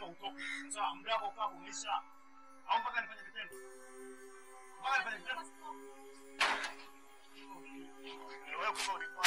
utoke. Sawa, muda wako ukaa umeisha. Au mpaka nifanye vitendo? Mpaka nifanye vitendo? Wewe kumbe ulikuwa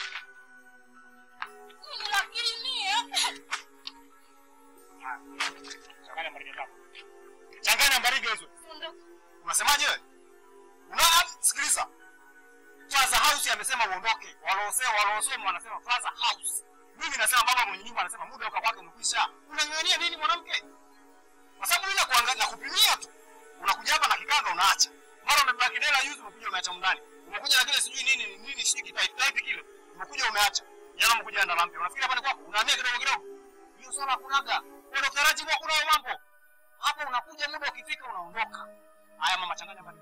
changanya mbarige zako. Changanya mbarige hizo. Unasemaje wewe? Una sikiliza. Father House amesema uondoke. Walosema walosoma wanasema Father House. Mimi nasema baba mwenye nyumba anasema muda uka kwake umekwisha. Unang'ang'ania nini mwanamke? Kwa sababu mimi nakuangalia na kupimia tu. Unakuja hapa na kikanga unaacha. Mara umebeba kidela yuzi umekuja umeacha mndani. Umekuja na kile sijui nini nini sijui kitai type kile. Umekuja umeacha. Jana umekuja na lampi. Unafikiri hapa ni kwako? Unahamia kidogo kidogo. Hiyo swala kunaga. Kwa Dr. Rajibu kuna mambo. Hapo unakuja muda ukifika unaondoka. Haya mama changanya bali.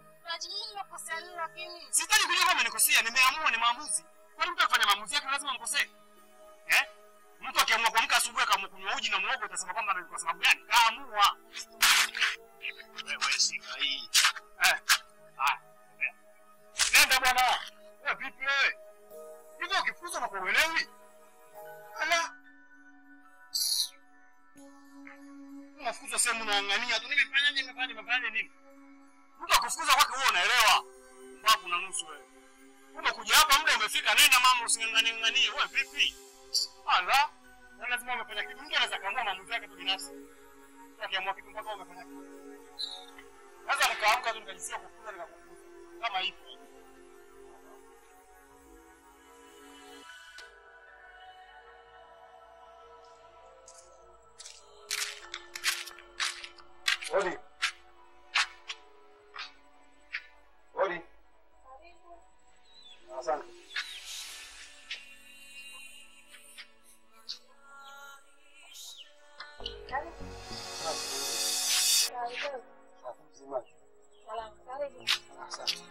Sitaki kujua kama nikosea, nimeamua ni maamuzi. Kwani mtu akifanya maamuzi yake lazima mkosee? Eh? Mtu akiamua kuamka asubuhi akaamua kunywa uji na muhogo utasema kwamba ni kwa sababu gani? Kaamua. Wewe shika hii. Eh. Ah. Nenda bwana. Wewe vipi wewe? Hivyo ukifuza na kuelewi? Ala. Unafuza sehemu unaangania tu nimefanyaje nimefanya nimefanya nini? Mtu akufukuza kwake wewe unaelewa. Babu na nusu wewe. Umekuja hapa muda umefika, nenda mama, using'ang'anie ng'anie. Wewe vipi? Ala, na lazima umefanya kitu. Mtu anaweza kaamua maamuzi yake tu binafsi. Mtu akiamua kitu mpaka umefanya kitu. Sasa nikaamka tu nikajisikia kufuza nikakufuza. Kama hivyo. Odi. Odi. Asante. Asante.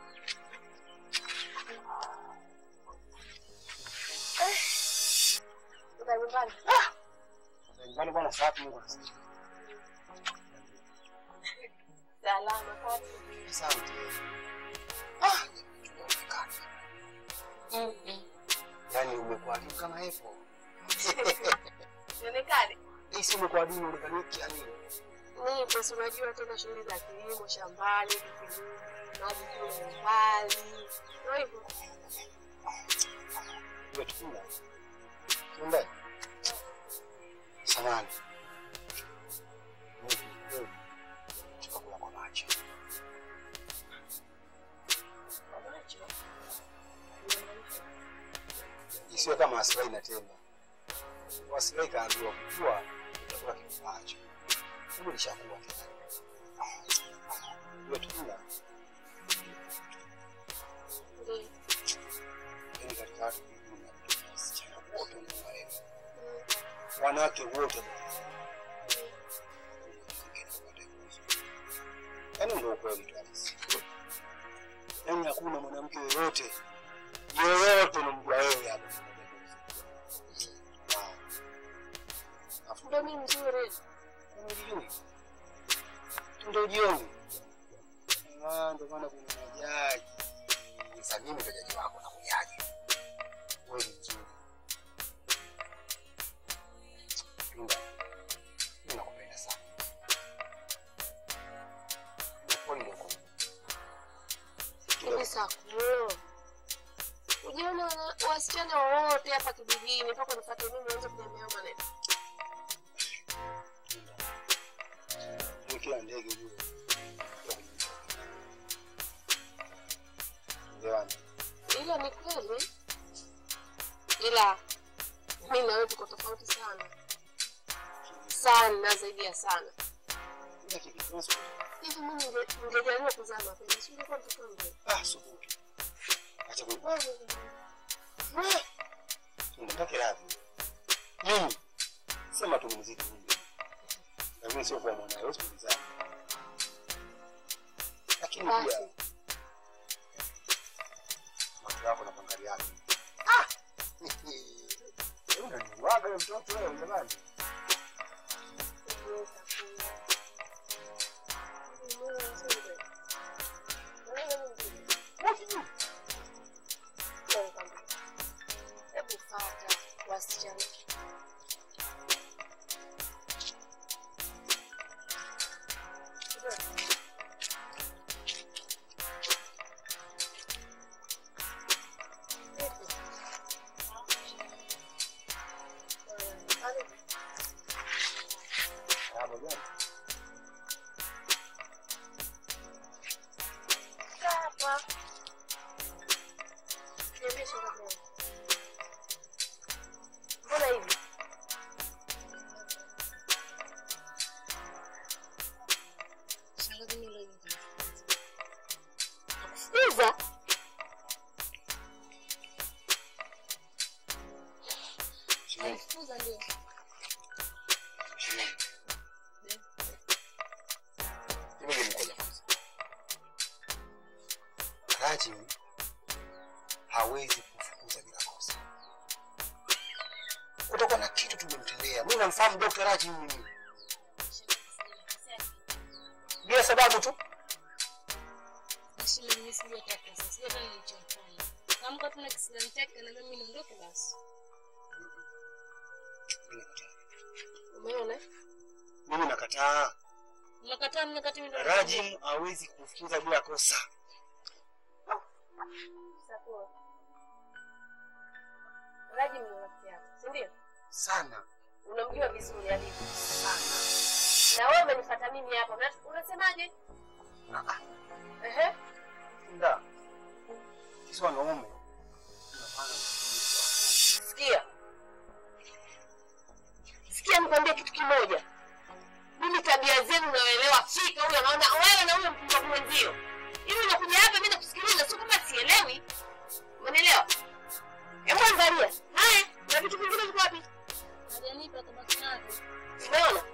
Nyumbani bwana safi Mungu anasikia. Asante. Ah, tumeonekana. Yaani umekuwa adimu kama hivyo. Hii si umekuwa adimu uonekane yani. Nipo, si unajua tena shughuli za kilimo shambani, vikirudi, maji kiwa mbali, ndio hivyo. Umetukula. Kumbe. Samani. Mimi wewe. Tukakula kwa macho. Isiwe kama asirai inatenda. Asirai kaambiwa kujua utakula kifuacho. Hebu nishakuwa tena. Umetukula. Ndio. Yaani katika watu kujua wasichana wote ni warefu. Wanawake wote yaani ndio ukweli tu halisi. Yaani hakuna mwanamke yoyote yoyote unamjua wewe hapa. Ah. Afu Ndio mimi mzuri. Unajijui? Ndio jioni. Ah, ndio maana kuna majaji. Sasa mimi ndio jaji wako na kujaji. Wewe ni mzuri. Linda. Mimi nakupenda sana. Kwa nini uko? Hivi sakuo. Ujiona wana- wasichana wote hapa kijijini mpaka nifuate mimi nianze kuniambia maneno. Ni kila ndege juu. Ndio. Ila ni kweli, ila mi na wewe tuko tofauti sana sana, zaidi ya sana. Ila kitu kimoja. Hivi mimi ninge- ningejaliwa kuzaa mapema, si ungekuwa mtoto wangu? Ah, subutu. Acha ku. Unataka radhi. Mimi sema tu mziki mimi. Lakini sio kwa mwanae, wewe sikiliza. Lakini pia Basi macho yako na pangari yako. Ah! Wewe unaniwaga wewe mtoto wewe jamani. niweza kuwa. Ni moyo mzuri. Na wewe ni mzuri. Wewe Wewe kwambia. Hebu fuata wasichana. Rajim hawezi kufukuza bila kosa. Kutakuwa na kitu tumemtendea. Mimi namfahamu Dr. Rajim mimi. Bila sababu tu. Shule mimi sijataka sasa. Sijui hata nilichofanya. Kama kwa tuna kisilani chake na mimi niondoke basi. Mimi nakataa. Umeona? Mimi nakataa. Mnakataa mnakati mimi ndo. Rajim hawezi kufukuza bila kosa. Sawa. Raji ni rafiki yako, si ndio? Sana. Unamjua vizuri alivyo. Na wewe umenifuata mimi hapa. Una- Unasemaje? Ah, ah. Ehe. Nda. Sisi wanaume tunafanya vitu Sikia. Sikia nikwambie kitu kimoja. Mimi tabia zenu naelewa fika huyo anaona wewe na huyo mpumbavu mwenzio. Hivi unakuja hapa mimi nakusikiliza sio kama sielewi. Unanielewa? Hebu angalia. Haya, na vitu vingine viko wapi? Hajanipa tabaki navyo. Umeona?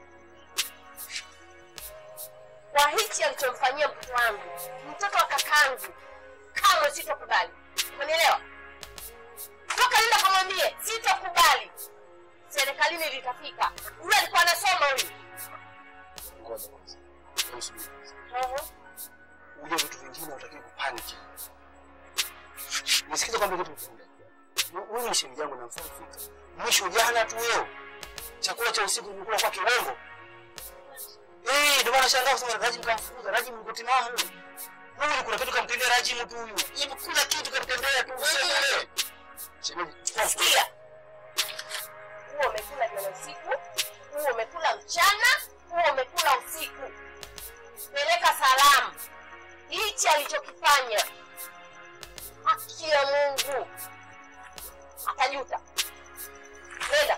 Kwa hichi alichomfanyia mtoto wangu, mtoto wa kakangu, kamwe sitokubali. Umenielewa? Toka nenda kamwambie sitokubali. Serikalini litafika. Huyu alikuwa anasoma huyu. Ngoja kwanza. Hebu subiri kwanza. Ehe. Uje vitu vingine utakiwa kupaniki. Nisikize kwamba kitu kingine. Wewe ni shemeji yangu namfahamu fika. Mwisho jana tu leo. Chakula cha usiku nilikula kwa kirongo. Eh, ndio maana shangaa kusema Rajim kamfukuza. Rajim yuko timamu. Wewe kuna kitu kamtendea Rajim tu huyu. Hebu kuna kitu kamtendea tu useme wewe. Shemeji, chukua mfuko. Sikia. Huo umekula jana usiku, huo umekula mchana, huo umekula usiku. Peleka salamu. Hichi alichokifanya. Haki ya Mungu. Atajuta. Nenda.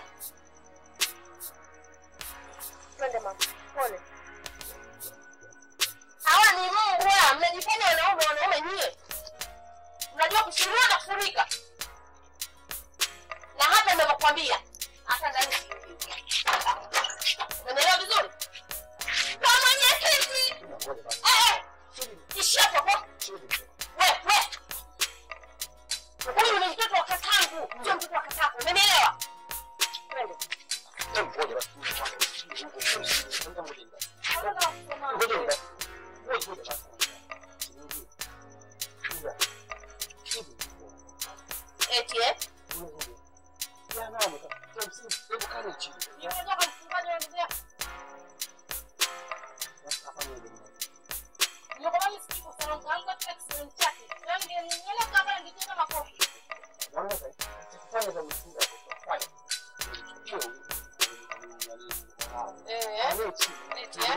Twende mama. Pole. Hawa ni mbwa, mnajifanya wanaume wanaume nyie. Mnajua kushindana na kufurika na hata ninavyokwambia hata ndani unaelewa vizuri kwa mwenyekiti Ngoja basi. eh eh ishia hapo Subiri. we we huyu ni mtoto wa kakangu sio mtoto wa kakako umenielewa twende Hebu ngoja basi. Ngoja ngoja. Ngoja ngoja. Ngoja ngoja basi. Ngoja. Hivi. eti eh Ya nani? Hebu kaa chini. nimetoka mfungaji wa ndugu yako Basi afanye hivyo. nimekuwa msikivu sana kwangu katika kisimani chake ndio ningeelewa kama ningejenga makofi Naona sasa. Tukifanya za msingi hapo tutafanya. eh eti eh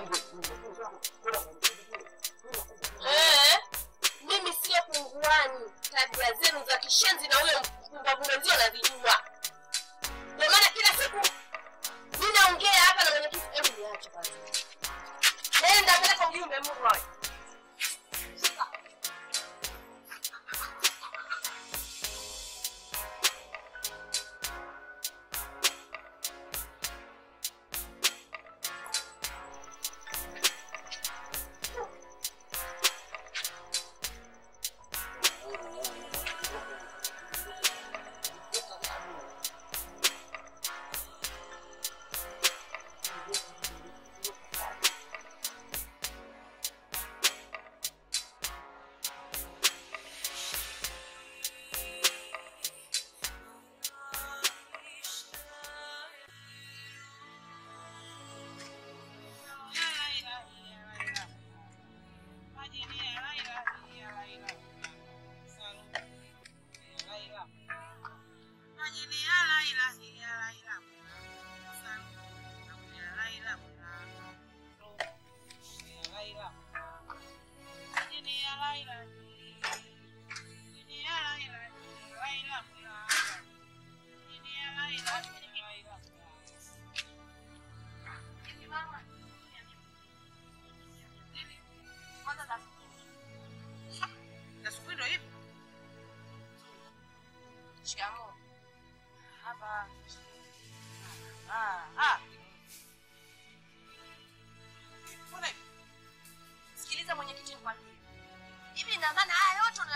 Eti Eh, mimi sio punguani. Tabia zenu za kishenzi na huyo mpumbavu mwenzio nazijua. Ndio maana kila siku mi naongea hapa na mwenyekiti. Hebu niache kwanza, nenda peleka ujumbe Mroy. Shikamoo. Hapa. Ah, ah. Mbona hivi? Sikiliza mwenyekiti, nikwambie hivi, ina maana haya yote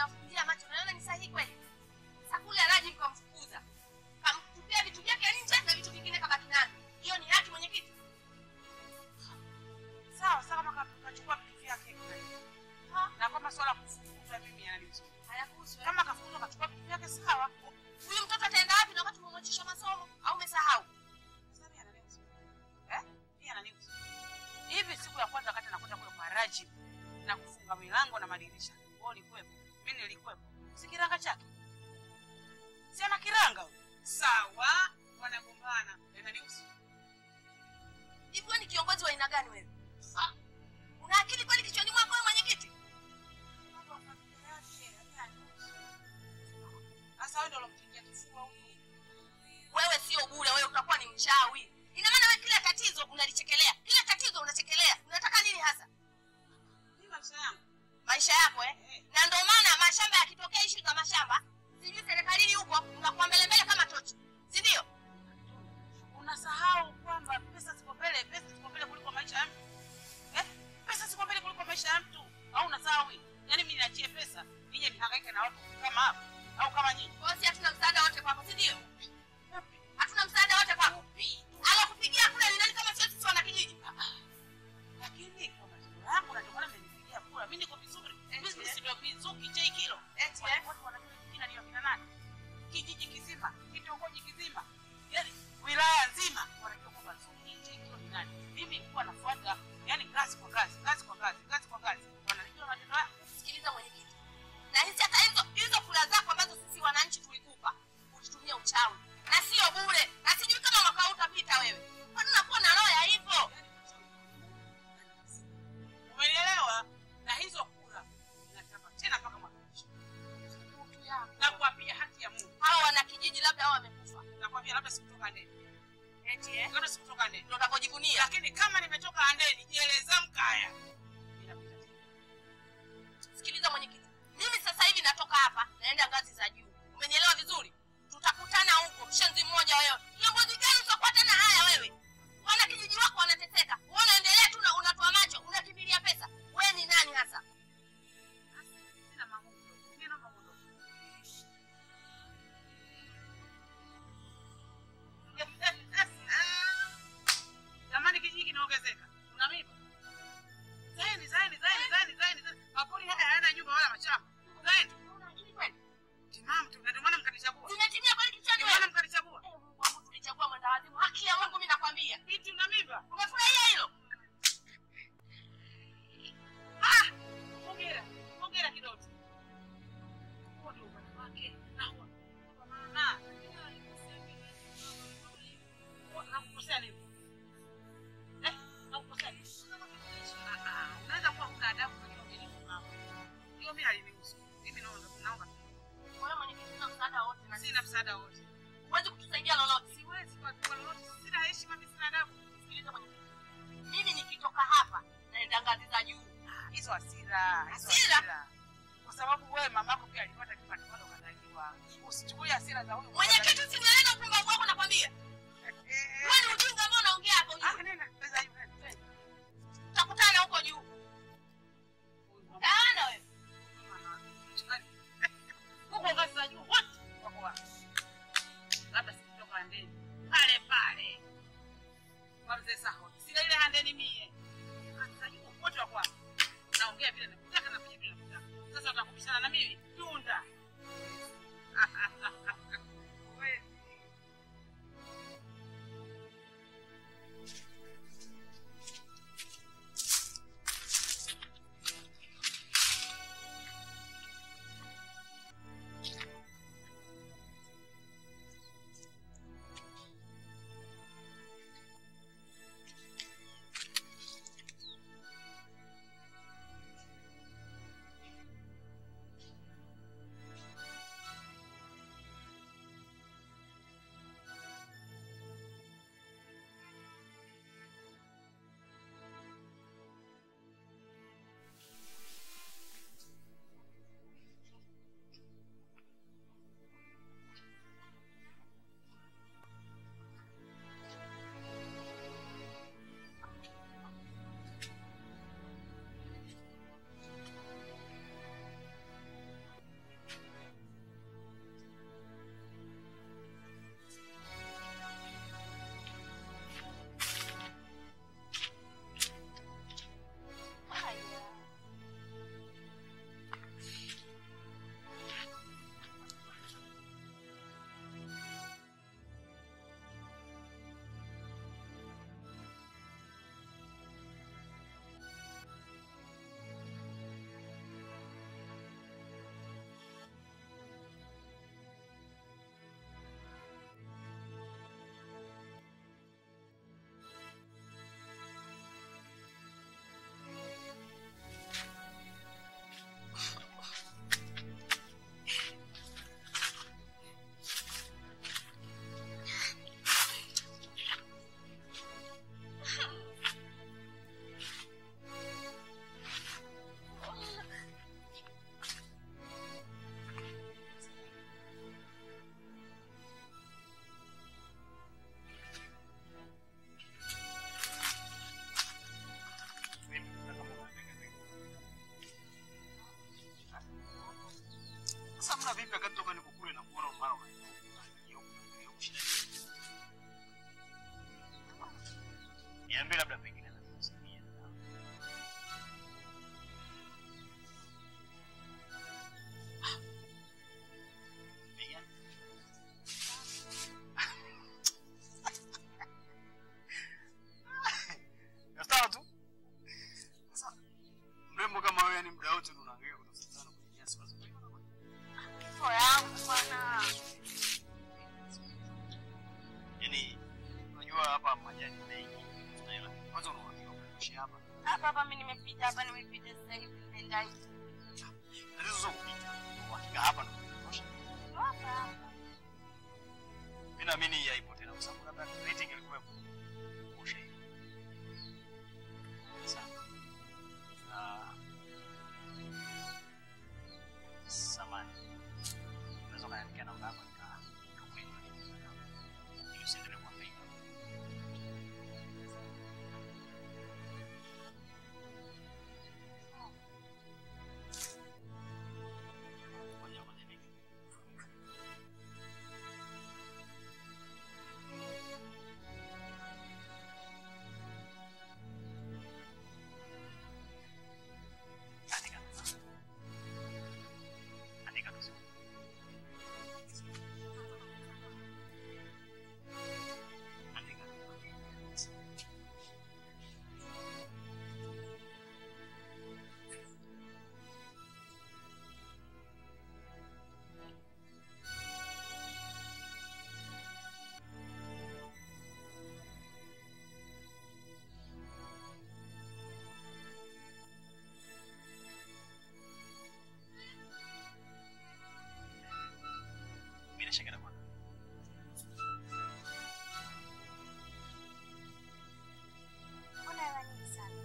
la kufukuzwa mimi yananihusu. Hayakuhusu. eh? Kama kafukuzwa kachukua vitu vyake sawa. Huyu mtoto ataenda wapi na wakati umemwachisha masomo au umesahau? Sasa mimi ananihusu. Eh? Mimi ananihusu. Hivi siku ya kwanza wakati anakwenda kule kwa Rajib na kufunga milango na madirisha. Wewe ulikuwepo. Mimi nilikuwepo. Si kiranga chake. Si ana kiranga huyo. Sawa, wanagombana. Yananihusu. Hivi wewe ni kiongozi wa aina gani wewe? Ah. Una akili kweli kichwani mwako wewe mwenyekiti? Mambo ya familia yake, yananihusu. Sasa wewe ndio ulomtingia kifua huyu. Wewe sio bure, wewe utakuwa ni mchawi. Ina maana wewe kila tatizo unalichekelea. Kila tatizo unachekelea. Unataka nini hasa? Ni maisha yangu. Maisha yako eh? Eh. Na ndio maana mashamba yakitokea ishu za mashamba, sijui serikalini huko unakuwa mbele mbele kama tochi. Si ndio? unasahau kwamba pesa ziko mbele, pesa ziko mbele kuliko maisha ya mtu eh? Pesa ziko mbele kuliko maisha ya mtu, au unasahau hii? Yaani mimi niachie pesa nije nihangaike na watu kama hapa au kama nyinyi? Kwa hiyo si hatuna msaada wote kwako, si ndio? Hatuna msaada wote kwako. Alokupigia kule ni nani kama sio sisi wana kijiji? Lakini kwa matendo yangu na ndio maana mmenipigia kura, mimi niko vizuri, mimi eh. ndio Mizuki J kilo Eti eh? watu wanajua jina ni wakina nani, kijiji kizima, kitongoji kizima, yaani wilaya nzima wanajua kwamba Zuki J kilo ni nani. Mimi nilikuwa nafuata, yaani kazi kwa kazi, kazi kwa kazi, kazi kwa kazi, wananijua matendo yangu. Sikiliza mwenyekiti. Na hizi hata hizo hizo kula zako ambazo sisi wananchi tulikupa, ulitumia uchawi. Na sio bure. Na sijui kama mwaka huu utapita wewe. Kwani unakuwa na roho ya hivyo? umenielewa na hizo kura nataka tena mpaka mwaka kesho na kuapia haki ya mungu Hawa wana kijiji labda hao wamekufa. nakwambia labda sikutoka ndeni Eti eh? labda sikutoka ndeni Ndio utakapojivunia. lakini kama nimetoka andeni jieleza mkaya Inapita tena. Sikiliza mwenyekiti. Mimi sasa hivi natoka hapa naenda ngazi za juu. Umenielewa vizuri? Tutakutana huko mshenzi mmoja wewe. Kiongozi gani utakuwa tena haya wewe? Wana kijiji wako wanateseka. Wewe unaendelea tu na unatoa macho, unakimbilia pesa. Wewe ni nani hasa? Sina mambo kidogo. Mimi naomba muondoke. Jamani kijiji kinaongezeka. Una mimba? Zaeni, zaeni, zaeni, zaeni, zaeni, zaeni. Mapori haya hayana nyumba wala mashamba. Zaeni. Una akili kweli? Timamu tu, na ndio maana mkanichagua. Zimetimia kweli kichwani Ndio maana wewe? mkanichagua. Eh, Mungu wangu tulichagua mwendawazimu. Haki ya Mungu mimi nakwambia. Binti una mimba. Umefurahia hilo? Hongera. Hongera kidogo. Huo ndio upande wake. Na huo. Kwa maana Huo, nakukosea nini? Eh, nakukosea nini? Ah, ah, unaweza kuwa huna adabu lakini umenipa mambo. Hiyo mimi halinihusu. Mimi naomba naomba Wewe mwenyekiti una msaada wote na sina msaada wote. huwezi kutusaidia lolote. Siwezi kwa kwa lolote. Sina heshima, mimi sina adabu. Sikiliza mwenyekiti. Mimi nikitoka hapa naenda ngazi za juu. Ah, Hizo hasira, hizo Hasira? hasira. Kwa sababu wewe mamako pia alipata kipande bado ukazaliwa. Usichukulie hasira za huyu. Mwenyekiti usinieleze upumbavu wako nakwambia. Eh, Wewe ni ujinga ambao unaongea hapo Ah, juu. nenda. Pesa hiyo, nenda. Tutakutana huko juu. Taana wewe. Huko ngazi za juu wote wako wapi? Labda sikitoka Handeni pale pale kwa mzee Saho, sina ile Handeni mie. Ngazi za juu wote wako wapi? Naongea vile nakutaka na vile vile nakutaka. Sasa utakubishana na mimi tunda. Wewe. vipi wakati toka niko kule na kuona mara unageuka shida nini? Niambie labda pengine nakusaidia. Pengine Sawa tu. Sasa mrembo kama wewe, yani muda wote ndo unaangalia kutafuta sana kwenye nyasi wazo. Kifo yangu bwana. Yaani unajua hapa majani mengi. Unaelewa? Kwanza unawakiwa kuishi hapa. Hapa hapa mimi nimepita hapa nimepita sasa hivi nenda hivi. Tatizo sio kupita. Uhakika hapa ndo kutosha. Hapa hapa. Mimi naamini haipo tena kwa sababu labda rating ilikuwepo. Kutosha hiyo. Sasa. Ah. Samani. Unaweza kuniandikia namba yako nika nikakupigia tatizo lako. Ili usiendelee kuhangaika. Ngoja ngoja nini? Andika. Andika vizuri. Andika. Bila shaka na bwana. Mbona hela nyingi sana?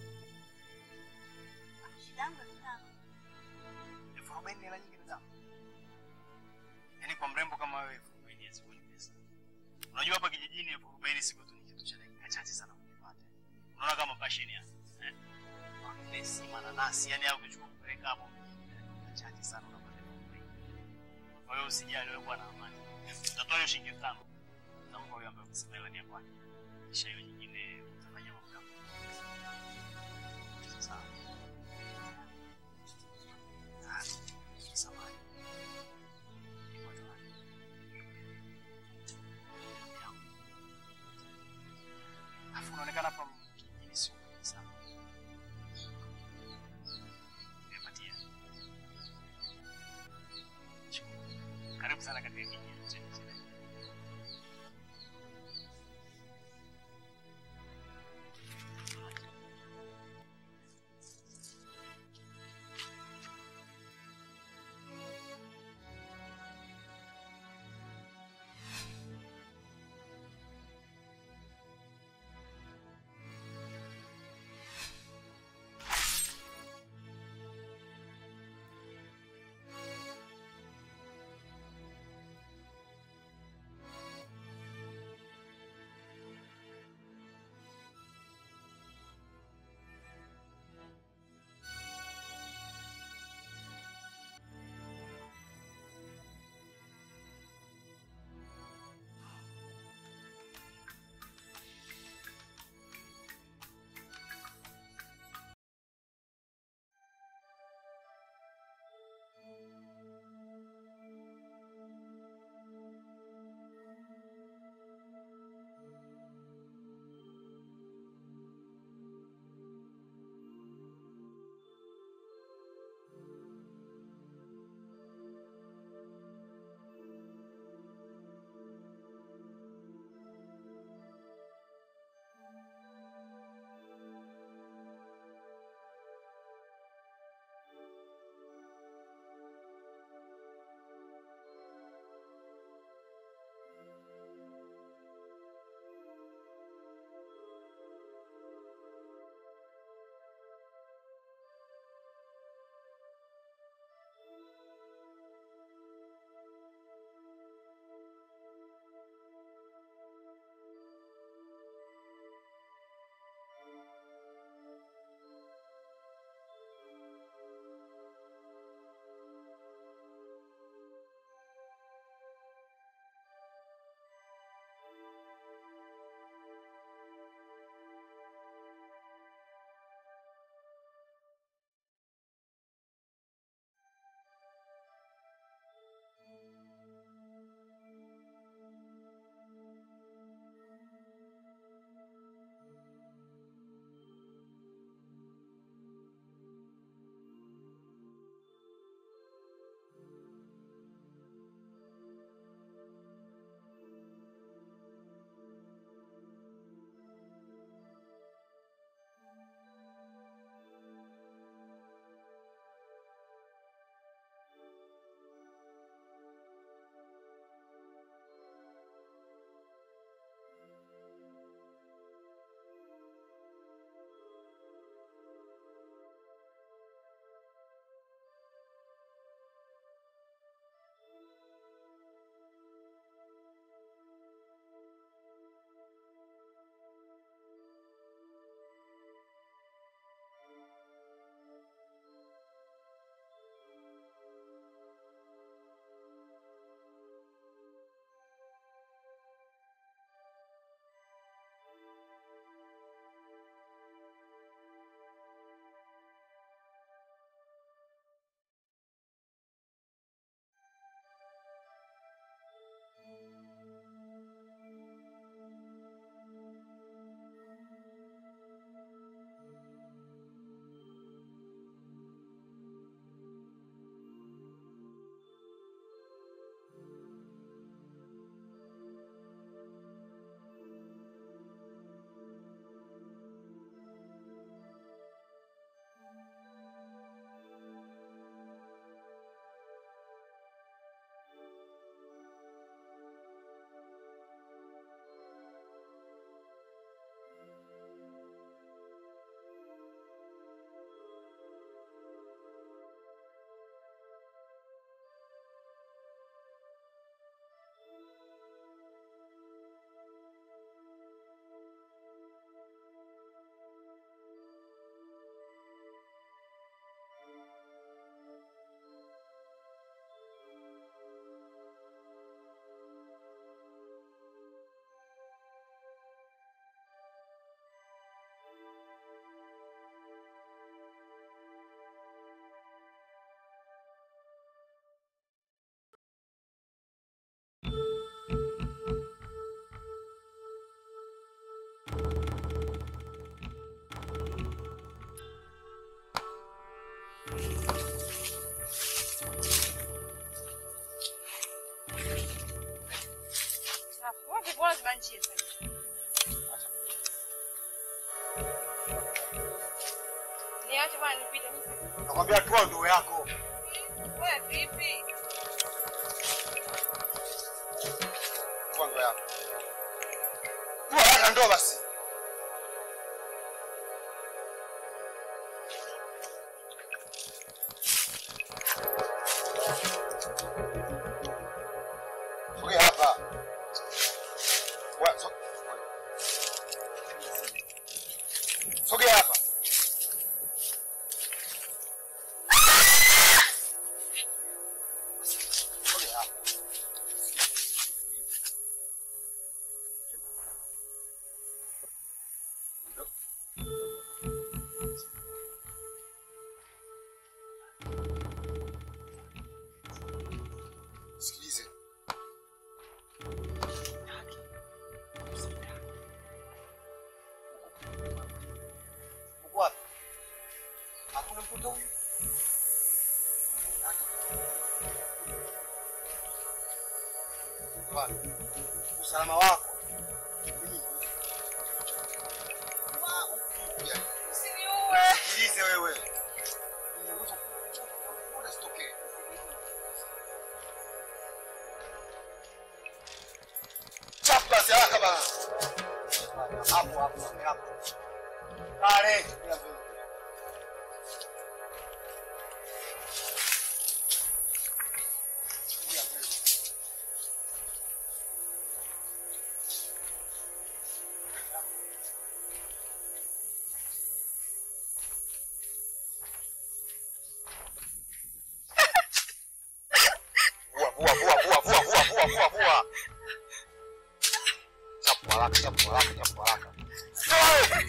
Shida yangu ni tano. elfu arobaini hela nyingi nidhamu. Yaani kwa mrembo kama wewe elfu arobaini hazikuwa ni pesa. Unajua hapa kijijini elfu arobaini siku tu ni kitu cha dakika chache sana kukipata. Unaona kama passion ya eh? Manesi, mananasi, yani au kuchukua kupeleka hapo dakika chache sana unapata elfu arobaini. Kwa hiyo usijali wewe kuwa na amani. Utatoa hiyo shilingi elfu tano. Utampa huyo ambaye umesema hela ni ya kwake. Kisha hiyo nyingine utafanya mambo yako. Sawa. Ah, samahani. Nilikuwa tu Alafu unaonekana hapa kijijini sio mwenye sana. Nimepatia. Shukuru. Karibu sana katika kijiji chetu. Nakwambia toa ndoo yako. Wewe vipi? Toa ndoo yako. Toa haraka ndoo basi. Sogea hapa. Wa- so- Sogea hapa. Sogea hapa. Sikilize. Uko wapi? Hakuna mtoto huyu? Wapi? Usalama wako. Mimi Wa, upi, yani. Sikilize wewe. Unaweza kuona sitokee. Chapu basi haraka bana. Hapo hapo hapo. Pale. Vua, vua, vua, vua, vua, vua, vua, vua, vua. Chapu haraka, chapu haraka, chapu haraka. Toa!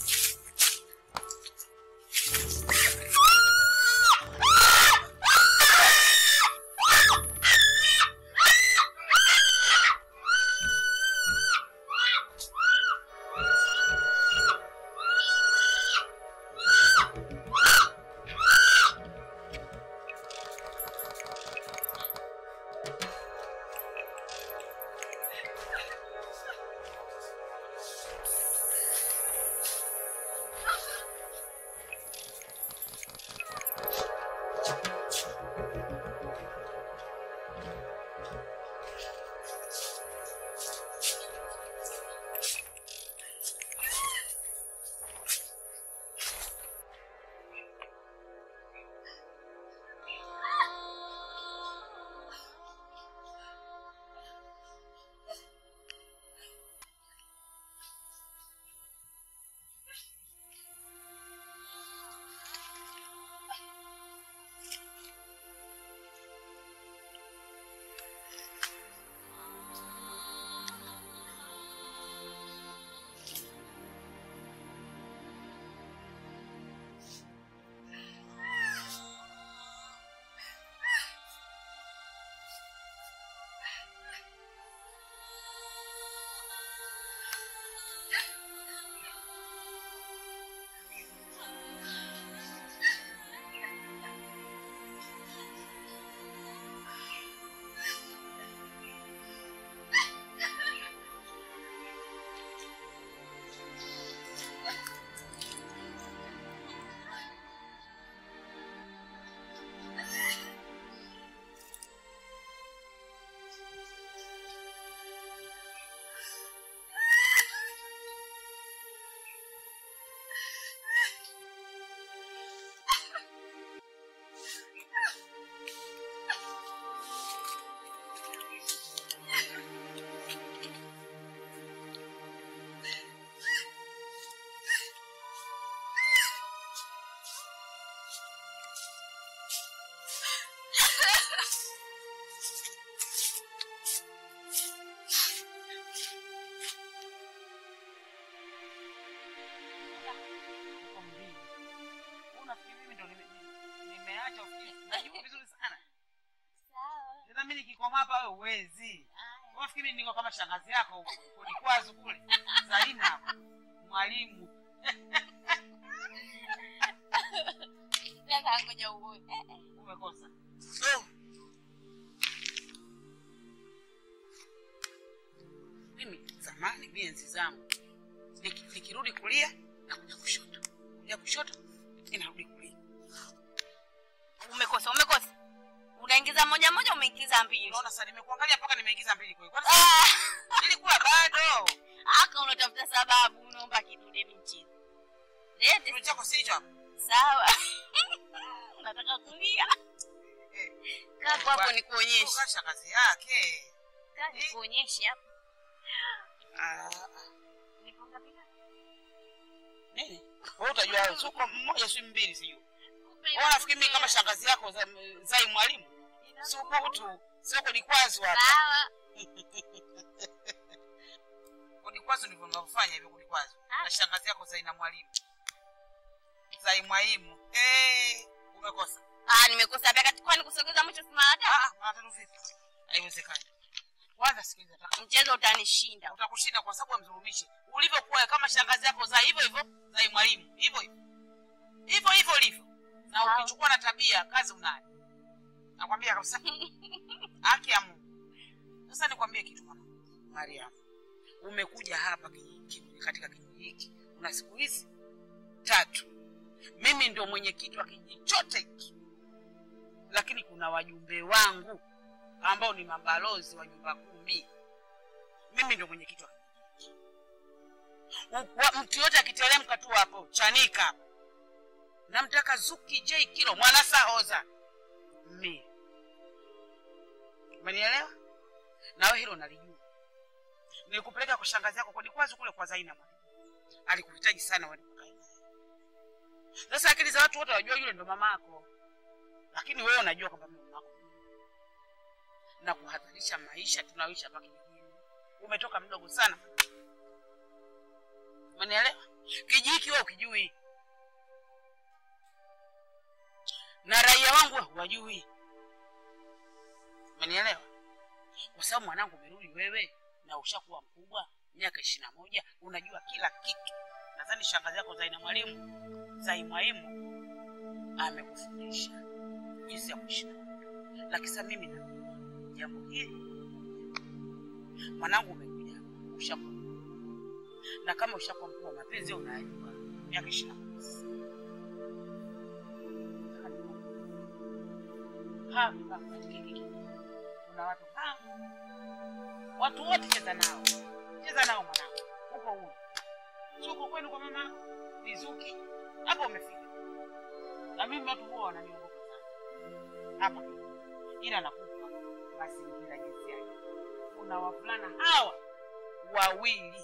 Kwa mbili. Unafikiri mimi ndo nime- nimeacha ofisi? Najua vizuri sana. Tena mimi nikikoma hapa wewe huwezi. Unafikiri mimi niko kama shangazi yako ulikwazo kule. Zaina mwalimu. Umekosa. Mimi zamani mimi enzi zangu niki- nikirudi kulia nakuja kushoto, kuja kushoto inarudi kulia. umeingiza mbili. Unaona sasa nimekuangalia mpaka nimeingiza mbili kweli. Kwani Ah, ilikuwa bado. aka unatafuta sababu, unaomba kidude mchini. Lete Kitu chako si hicho hapo. sawa. Nataka kulia. Eh. Kaa hapo hapo nikuonyeshe. Kasha kazi yake. Kaa nikuonyeshe hapo. Ah, Nipo ngapi ngapi? nini? Wewe utajua suko mmoja si mbili sijui. Kumbe Wewe unafikiri mimi kama shangazi yako za- zai mwalimu? Suko tu. Sio nikwazo hapa. Sawa. Kunikwazo ndivyo mnavyofanya hivyo kunikwazo. Ah. Na shangazi yako zai na mwalimu. Zai mwalimu. Eh, umekosa. Ah, nimekosa pia kati kwani kusogeza mwisho si mara tatu? Ah, mara tatu vipi? Haiwezekani. Kwanza sikiliza, nataka- Mchezo utanishinda. utakushinda kwa sababu amdhulumishi. Ulivyokuwa kama shangazi yako zai hivyo hivyo, zai mwalimu. Hivyo hivyo. Hivyo hivyo ulivyo. Na Sawa. ukichukua na tabia kazi unayo. Nakwambia kabisa. Haki ya Mungu. Sasa nikwambie kitu mwana. Mariam. Umekuja hapa kijiji katika kijiji hiki. Una siku hizi tatu. Mimi ndio mwenyekiti wa kijiji chote hiki. Lakini kuna wajumbe wangu ambao ni mabalozi wa nyumba kumi. Mimi ndio mwenyekiti wa kijiji. U- wa- Mtu yote akiteremka tu hapo chanika hapo. Namtaka Zuki J Kilo mwana sahoza. Mimi. Umenielewa? Nawe hilo nalijua. Nilikupeleka kwa shangazi yako kwa Dikwazi kule kwa Zaina mwalimu. Alikuhitaji sana wewe kukae naye. Sasa akili za watu wote wajua yule ndo mama yako. Lakini wewe unajua kwamba mimi mama yako. Na kuhadharisha maisha tunayoishi hapa kijijini. Umetoka mdogo sana. Umenielewa? Kijiji hiki wewe ukijui. Na raia wangu hawajui. Umenielewa? Kwa sababu mwanangu umerudi wewe na ushakuwa mkubwa miaka ishirini na moja unajua kila kitu. Nadhani shangazi yako Zaina mwalimu Zai mwalimu amekufundisha jinsi ya kuishi. na watu. Lakini sasa mimi na jambo hili mwanangu umekuja hapa, ushakuwa na kama ushakuwa mkubwa mapenzi unayajua miaka ishirini na moja sasa. hapa katika hiki kuna watu hapa watu wote cheza nao cheza nao mwanangu uko huru suko kwenu kwa mama vizuki hapo umefika na mimi watu huwa wananiogopa sana hapa ila nakupa mazingira jinsi yake kuna wavulana hawa wawili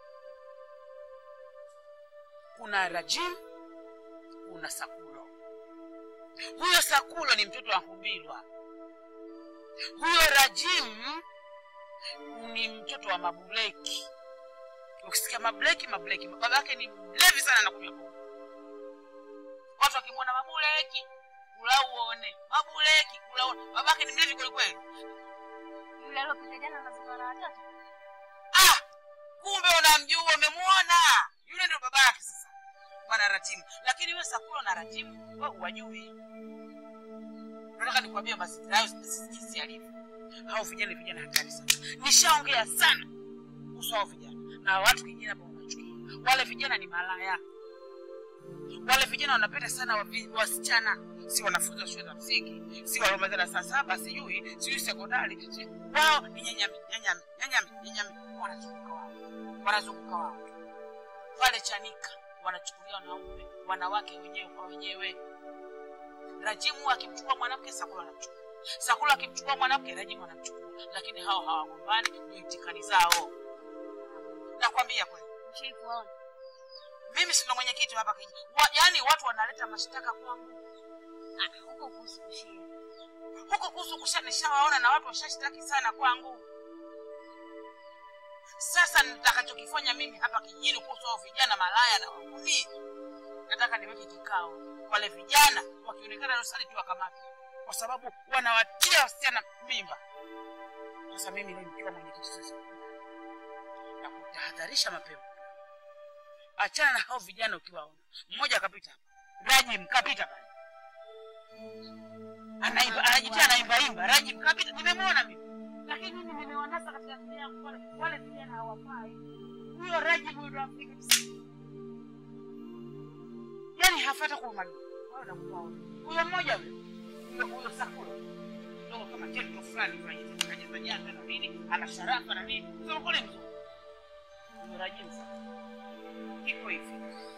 kuna rajim kuna sakulo huyo sakulo ni mtoto wa humbilwa huyo rajim ni mtoto wa mabuleki ukisikia mabuleki mabuleki baba yake ni mlevi sana na kunywa pombe watu wakimwona mabuleki kula uone mabuleki kula uone baba yake ni mlevi kwelikweli Yule aliyopita jana anazungumza na watoto. ah kumbe unamjua umemwona yule ndio baba yake sasa bwana ratimu lakini wewe sakulo na ratimu wewe huwajui nataka nikwambie mazingira hayo jinsi yalivyo hao vijana ni vijana hatari sana nishaongea sana kuhusu hao vijana na watu kijijini hapa wanachukia wale vijana ni malaya wale vijana wanapenda sana wavi- wasichana si wanafunzi wa shule za msingi si waliomaliza darasa saba sijui sijui sekondari sijui wao ni nyanyami nyanyami nyanyami nyanyami wanazunguka wao wanazunguka wao pale chanika wanachukulia wanaume wanawake wenyewe kwa wenyewe rajimu akimchukua mwanamke sakula anamchukua sakula akimchukua mwanamke rajimu anamchukua lakini hao hawagombani ni itikani zao nakwambia kweli Ushai kuwaona? mimi sina mwenyekiti hapa kijiji wa, yaani watu wanaleta mashtaka kwangu Ah, huko kuhusu kushia. huko kuhusu kusha nishawaona na watu washashtaki sana kwangu sasa nitakachokifanya mimi hapa kijijini kuhusu hao vijana malaya na wahuni nataka niweke kikao wale vijana wakionekana dosari tu wakamata kwa sababu wanawatia wasichana mimba sasa mimi leo nikiwa mwenyekiti sasa na kutahadharisha mapema achana na hao vijana ukiwaona mmoja akapita hapa rajim kapita pale anaimba anajitia anaimbaimba rajim kapita nimemwona mimi lakini mimi nimewanasa katika akili yangu wale wale vijana hawafai huyo rajim huyo ndo Afrika Kusini yani hafata kwa umalimu wao nakuwa huyo mmoja huyo huyo huyo sakura kidogo kama cheto fulani fulani kajaza jaza na nini ana sharafa na nini sema kule mzuri mrajimu sana kiko hivi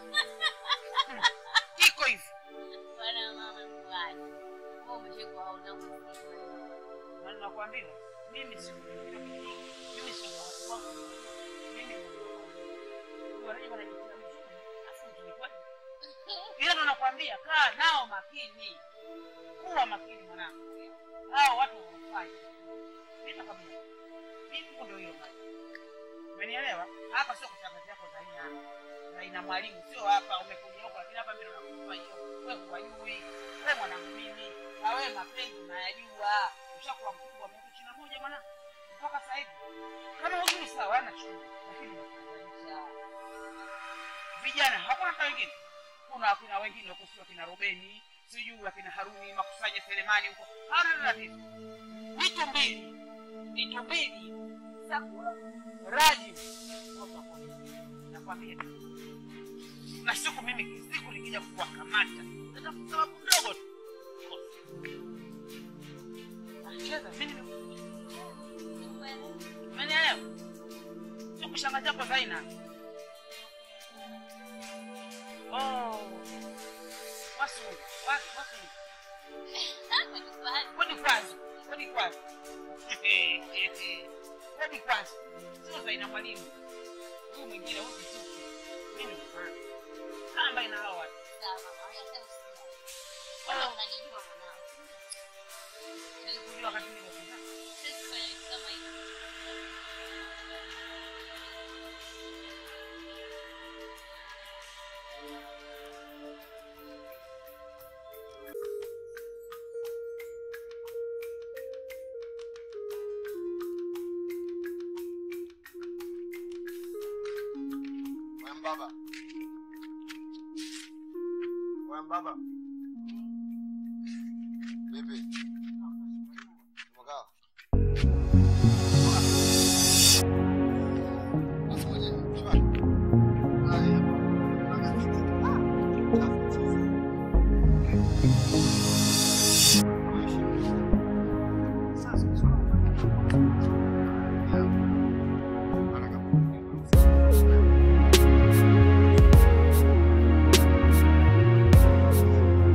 kiko hivi Bwana mama mkwani. Wewe umeshikwa hauna msiba. na nakwambia mimi si mimi si watu wangu mimi ni waraji wanajitia mzuri afu ni kweli ila ndo nakwambia kaa nao makini kuwa makini mwanangu hao watu hawafai mimi nakwambia mimi ndio hiyo basi umenielewa hapa sio kutangaza yako za aina za aina mwalimu sio hapa umekuja huko lakini hapa mimi ndo nakupa hiyo wewe kuwajui wewe mwanangu mimi na wewe mapenzi unayajua ushakuwa mkubwa miaka ishirini na moja mwanangu mpaka sasa hivi kama hujui sawa hana shida lakini nakufananisha vijana hakuna hata wengine kuna akina wengine huko sio akina Robeni sijui akina Haruni makusanya Selemani huko hawana tatizo vitu mbili vitu mbili Sakura Raji nakwambia na siku mimi siku nikija kuwakamata ndio sababu ndogo tu nacheza mimi umenielewa sio kushanga chako Zaina oh wasungu wasungu wasungu Kwani kwanza, kwani kwanza. Kwani kwanza. Sio Zaina mwalimu. Huyu mwingine huyu kisuku. Mimi mfano. Kamba ina hao watu. Nilikujua wakati nimekuja. Wewe baba. Wewe baba. Vipi? Umekaa? Basi mwenyewe, shwari. Haya. Sasa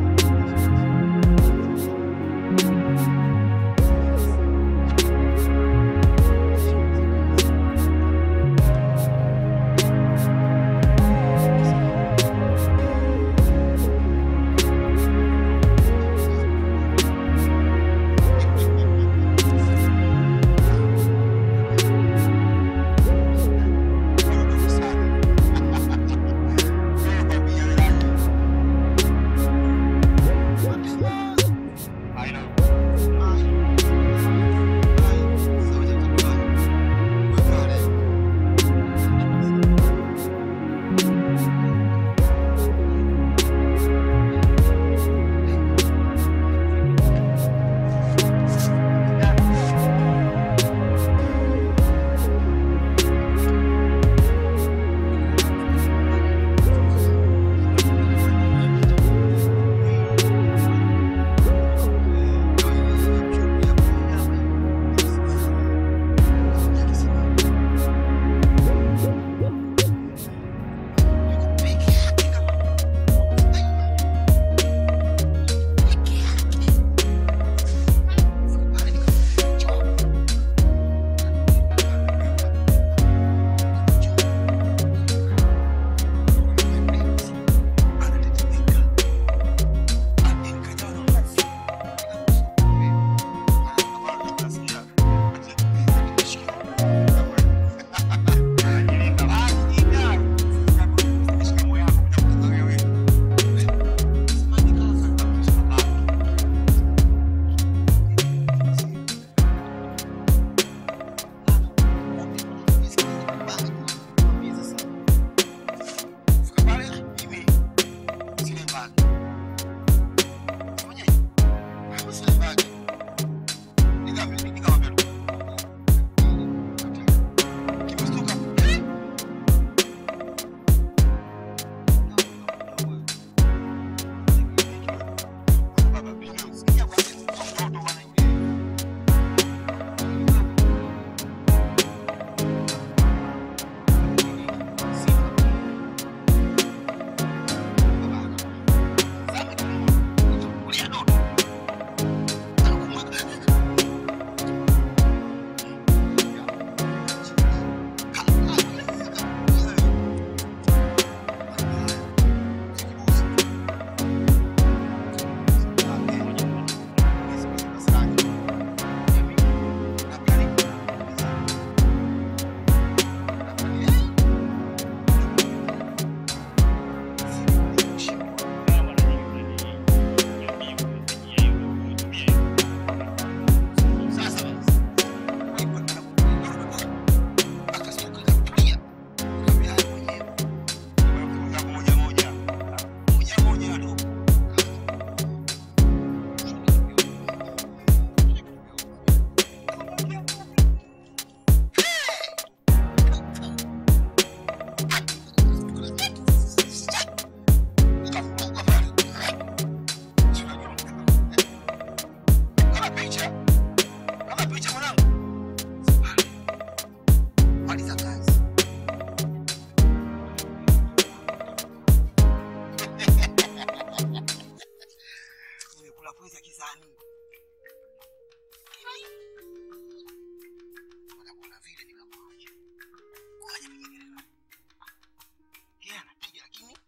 Baada kuna vile nikamwacha. Ngoja nikiendelea. Yeye anapiga lakini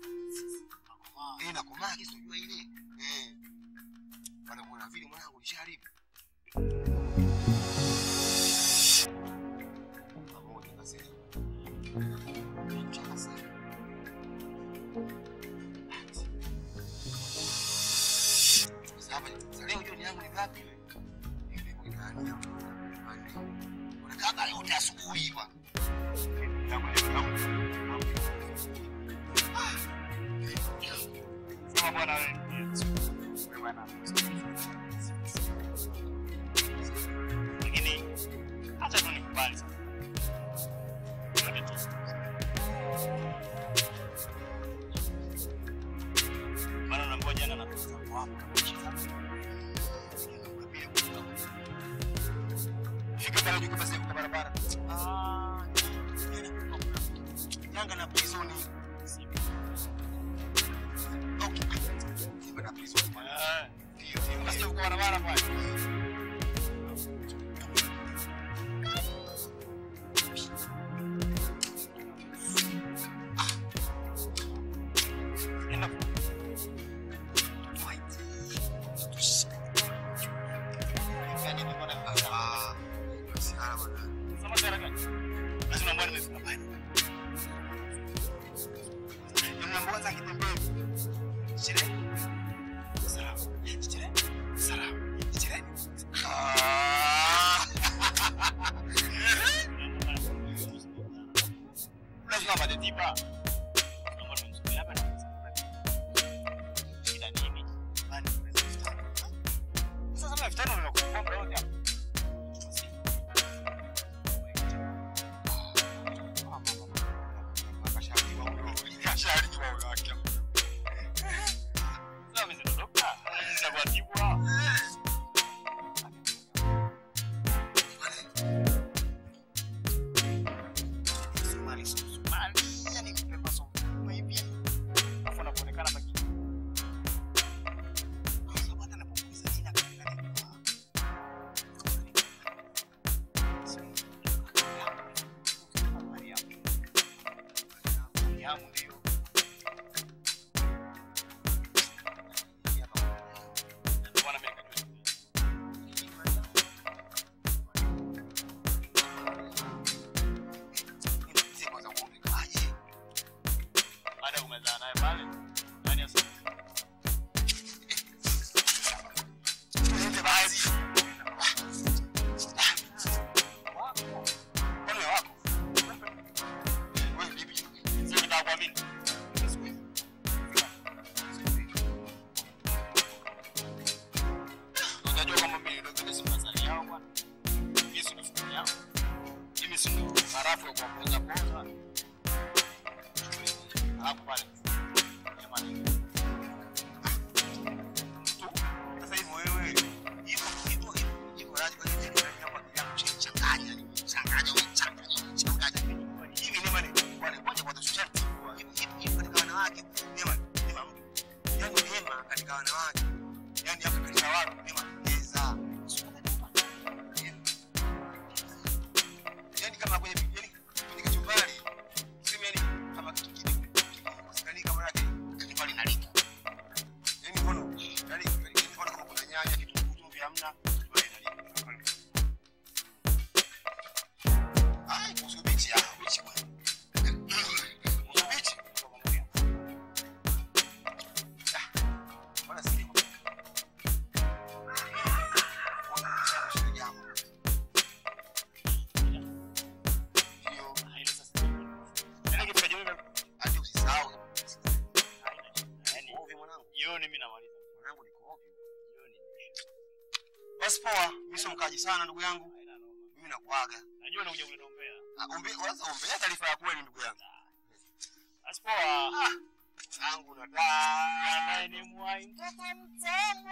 eh nakomaa kisijua ile. Eh. Baada kuna vile mwanangu nishaharibu. Pamoja basi. Chaka sana. Sasa sasa leo jioni yangu ni ngapi ile? Ile ni nani hapo? Nani? Unakaa leo hata asubuhi bwana. Yangu ni yangu. Sema bwana wewe. Wewe bwana. Lakini acha tu nikubali sasa. Ngoja tu. Maana unaambiwa jana na mtoto wako hapo kama mchezaji. Fika pale juu basi kwa barabara. Ah, Yanga na prison. Okay. Simba na prison. Eh, Ndio, ndio. basi uko barabara pale. Enda Yaani ni bwana ah, msiara bwana. Sema sera gani? Basi unaambiwa nimefika pale. Nimeambiwa za kitembea. Chile. Salam. Chile. Salam. Chile. Ah. Lazima pate tiba. Naomba tumsubiri hapa na shida nini? Bani unaweza kufanya. Sasa kama iftari unakuwa muda wote hapa. Sasa mimi ndo dokta. Sasa kwa tibu hao. Alafu anapoonekana baki. Yangu ndio. Ndio maana mimi nikajua. Baada ya kumezana naye pale. Nani asa? Kwani wako? Sio kitaka kuamini. Unajua kwamba mimi ndio vile si mnazali yao bwana. Mimi si mfumo yao. Mimi si ndo harafu ya kuwapoza poza. Alafu pale. Jamani. Sasa hivi wewe hivyo hivyo hivyo jiko radhi kwa nini unataka kwa bila kuchanganya ni changanya wewe changanya changanya hivi ni maana wale kwanza kwa tushia hivi hivi hivi katika wanawake ni maana ni maana yani neema katika wanawake yani hapa katika watu ni maana pesa yani kama kwenye yani kwenye kachumbari sema yani kama kitu kidogo kusikani kama yake kachumbari nalika yani mbona yani mbona kama kuna nyanya kitunguu tu vya mna kachumbari nalika ai kuhusu bichi ah bichi bwana kuhusu bichi Ah, mbona si Ndio, Hilo sasa. Yaani kitu kajua mimi hadi usisahau. Yaani Ovyo mwanangu. jioni mimi namaliza. Mwanangu niko ovyo. Jioni. Basi poa, mimi sio mkaji sana ndugu yangu. Haina noma. Mimi nakuaga. Najua unakuja kuniombea. Ah, Ombe, kwanza ombea taarifa ya kweli ndugu yangu. Basi poa. Yangu na daa. Naye ni mwai mtoto mtamu.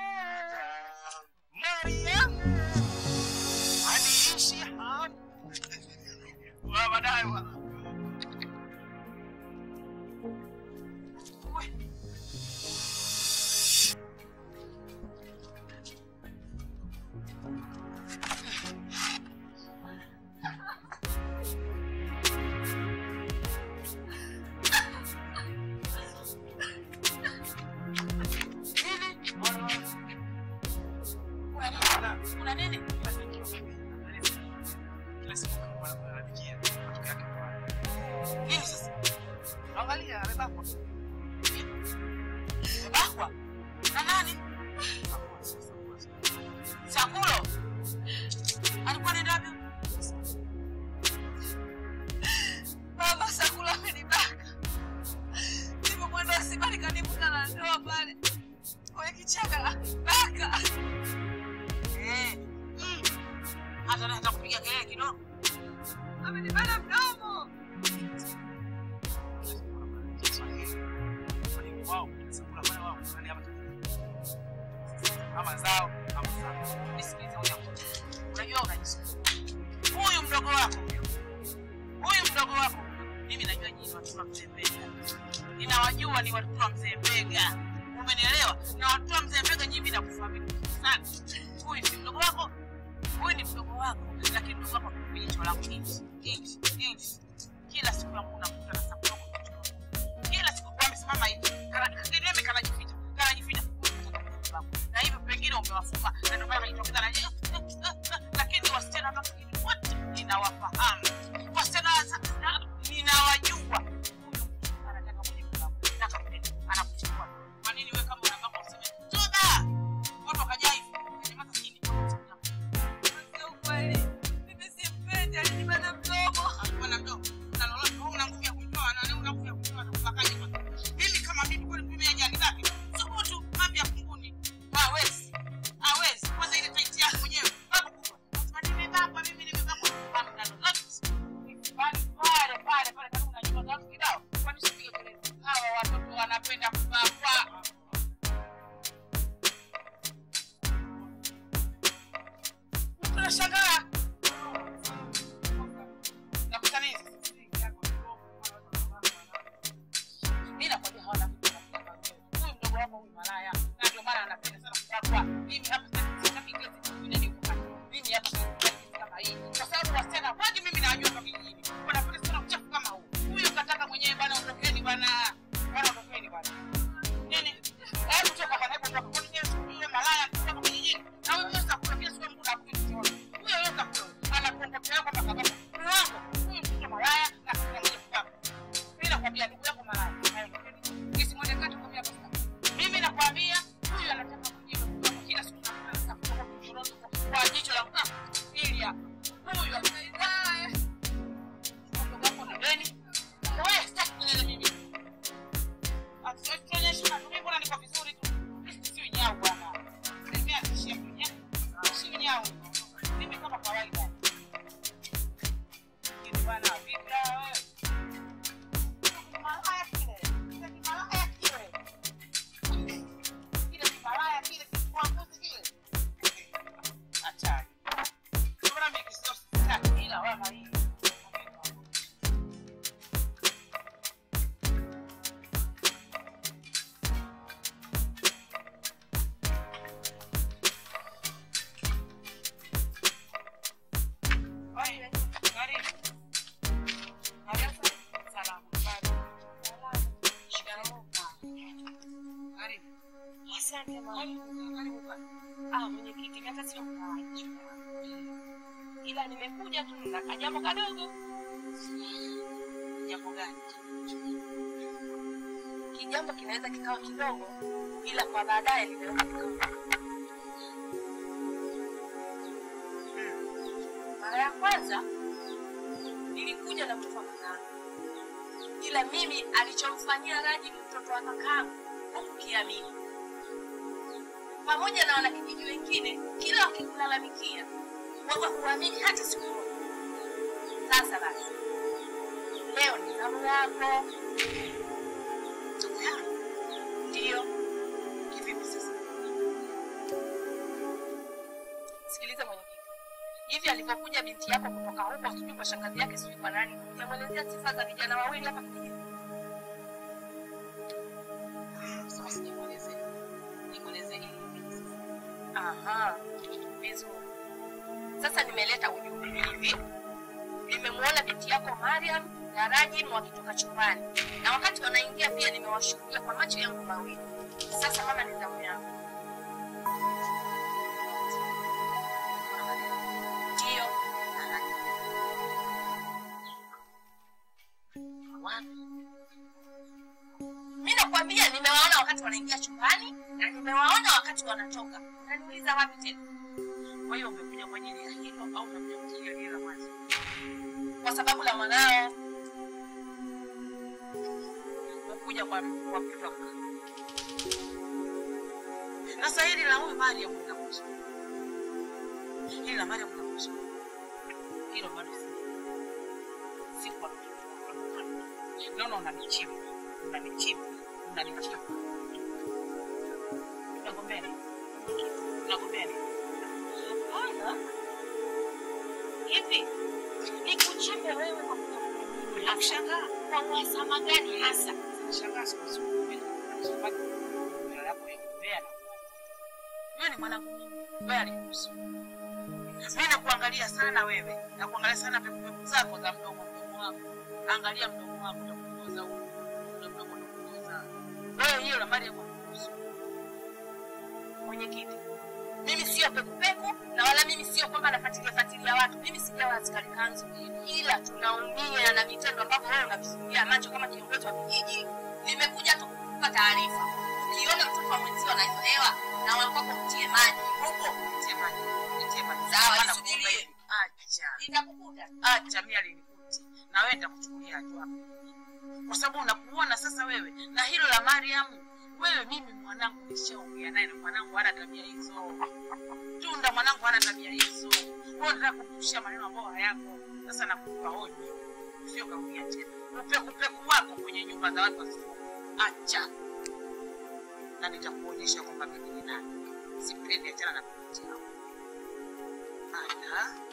Mariamu. Aniishi hamu. Wa baadaye wa. Kuna nini? Kila siku wananikia matokeo yake mbaya. Nini sasa? Angalia, amebakwa. Bakwa. Na nani? Sakulo. Alikuwa anaenda wapi? Mama Sakula amenibaka. Nilipokwenda hospitali kanivuta na ndoa pale kwenye kichaka la baka. Eh. Mm. Hata na hata kupiga kelele kidogo. Amenibana mdomo. Wao, chakula pale wao, nani hapa? Ama zao, ama zao. Nisikilize huyo. Unajua unajisikia. Huyu mdogo wako. Huyu mdogo wako. Mimi najua nyinyi watoto wa mzee Mbega. Ninawajua ni watoto wa mzee Mbega. Umenielewa? Na watoto wa mzee Mbega nyinyi nakufahamu sana. Huyu si mdogo wako. Huyu ni mdogo wako, lakini mdogo wako kwenye jicho langu inchi, inchi, inchi. Kila siku yangu nakuta na sababu yako kuchukua. Kila siku kwa amesimama hivi. Kana kidembe kanajificha. Kanajificha. Na hivyo pengine umewafunga na ndio maana inatokea na lakini wasichana hapa mjini wote ninawafahamu. Wasichana wa- na- ninawajua. Huyu anataka mwenye kulamu. Anataka kupenda. Anakuchukua. Kwa nini wewe kama unabaka useme toba? Watu wakajaa hivi. Nyamaza chini. Sio kweli. Mimi simpendi, alinibana mdomo. Alikuwa na mdomo. Na lolote wewe una nguvu ya kumtoa na una nguvu ya kumtoa na kubakaje kwa. Mimi kama mimi kweli mimi ajani ngapi? Subutu mambo ya kunguni. Hawezi. Hawezi. Kwanza ile tight yako mwenyewe. Babu kubwa. Sema nimebakwa mimi nimebakwa. Babu na lolote. Pale pale pale pale kama unajua watu kidao. Kwani usipige kelele. Hawa watoto wanapenda kubakwa. Tunashangaa. Nakuta nini? Mimi nakwambia hawana vitu vya kufanya. Huyu mdogo wako huyu malaya. Na ndio maana anapenda sana kubakwa. Mimi hapa sitaki sitaki kile kitu kingine nikufanye. Mimi hapa sitaki kitu kama hii. Kwa sababu wasichana wengi mimi nawajua hapa kijijini. Wanapenda sana uchafu kama huu. Huyu kataka mwenyewe bwana ondokeni bwana. Bwana ondokeni bwana. Nini? Hebu toka bwana, hebu toka. Kwani yeye huyo malaya kutoka kijijini? Na wewe sasa kuna kila siku mtu anakuja kuchora. Huyo yote hakuna. Anakuongopea kwamba kabisa. Mwango. Huyu mtoto malaya na kuna mwenye kubaka. Mimi nakwambia ndugu yako malaya. Nisimwone kati kwa mia basta. Mimi nakwambia huyu anataka kujibu kwa kila siku na kila siku kutoka kuchoroni kwa jicho la mkaa. Ili hapa. Huyu ambaye mdogo wako na deni. Wewe sitaki kunena mimi. Atuonyeshe na mimi mbona niko vizuri tu. Mimi si nyau bwana. Mimi atishia mwenyewe. Si nyau. Mimi kama kawaida. Kitu bwana vipi wewe? Malaya kile. Kile ni malaya kile. Kile ni malaya kile kikuanguzi kile. Hatari. Mbona mimi kisio sitaki ila wewe hii. Oye, karibu. Karibu. Salama. Karibu. Shikamoo. Karibu. Asante mama. Karibu. Karibu bwana. Ah, mwenyekiti, mimi hata sio mkaaji. Ila nimekuja tu na kajambo kadogo. Jambo gani? Kijambo kinaweza kikawa kidogo, ila kwa baadaye linaweza kikawa. Mara ya kwanza nilikuja na mtoto wa kakangu, ila mimi alichomfanyia Raji mtoto wa kakangu hukukiamini, pamoja na wanakijiji wengine, kila wakikulalamikia wewe huamini hata siku moja. Sasa basi, leo ni zamu yako. Ndugu yangu. Ndiyo, Kivipi sasa? sikiliza mwenyekiti, hivi alivyokuja binti yako kutoka huko, sijui kwa shangazi yake, sijui kwa nani, utamwelezea sifa za vijana wawili hapa kijijini? Sasa sijamuelezea. Nimwelezee ili Aha, vizuri. Sasa nimeleta ujumbe hivi, nimemwona binti yako Mariam na Rajim wakitoka chumbani, na wakati wanaingia pia nimewashuhudia kwa macho yangu mawili. Sasa mama, ni zamu yangu. nakwambia nimewaona wakati wanaingia chumbani na nimewaona wakati wanatoka unaniuliza wapi tena Kwa hiyo umekuja kwa ajili ya hilo au umekuja kwa ajili ya lile la mwanzo? kwa sababu la mwanao Umekuja kwa kwa mtoto wako. Sasa hili la huyu Mariam linakuhusu. Hili la Mariam linakuhusu. Hilo bado si. Si kwa mtoto wako. Naona unanichimba. Unanichimba. Unanichimba. Unagombea nini? Unagombea nini? hapana hivi nikuchimbe wewe kwa kutafuta nini hasa Nakushangaa. kwa uhasama gani hasa Nashangaa siku hizi mimi kwa sababu mbele yako ya kumbea. Wewe ni mwanangu mimi. Wewe alikuhusu. Mimi nakuangalia sana wewe. Nakuangalia sana pepo zako za mdomo mdomo wako. Angalia mdomo wako utakupoza huko. Ule mdomo utakupoza. Wewe hiyo la mali yako kuhusu. mwenyekiti mimi sio pekupeku na wala mimi sio kwamba nafuatilia fuatilia watu mimi sijawa askari kanzu ila tunaumia na vitendo ambavyo wewe unavisumbia macho kama kiongozi wa kijiji nimekuja tu kukupa taarifa ukiona mtoto wa mwenzio anaelewa na wakwako mtie maji huko Nitie maji. Nitie maji. Sawa, Maana nisubirie. kuomba hivi. Acha. itakukuta acha mimi alinikuti na wewe nitakuchukulia hatua hapo kwa sababu unakuona sasa wewe na hilo la Mariam wewe mimi mwanangu nishaongea naye na mwanangu hana tabia hizo tunda mwanangu hana tabia hizo wewe unataka kumpushia maneno ambayo hayako sasa nakupa hoji sio karudia tena upeku peku wako kwenye nyumba za watu wasio acha na nitakuonyesha kwamba mimi ni nani sipendi achana na binti yao ana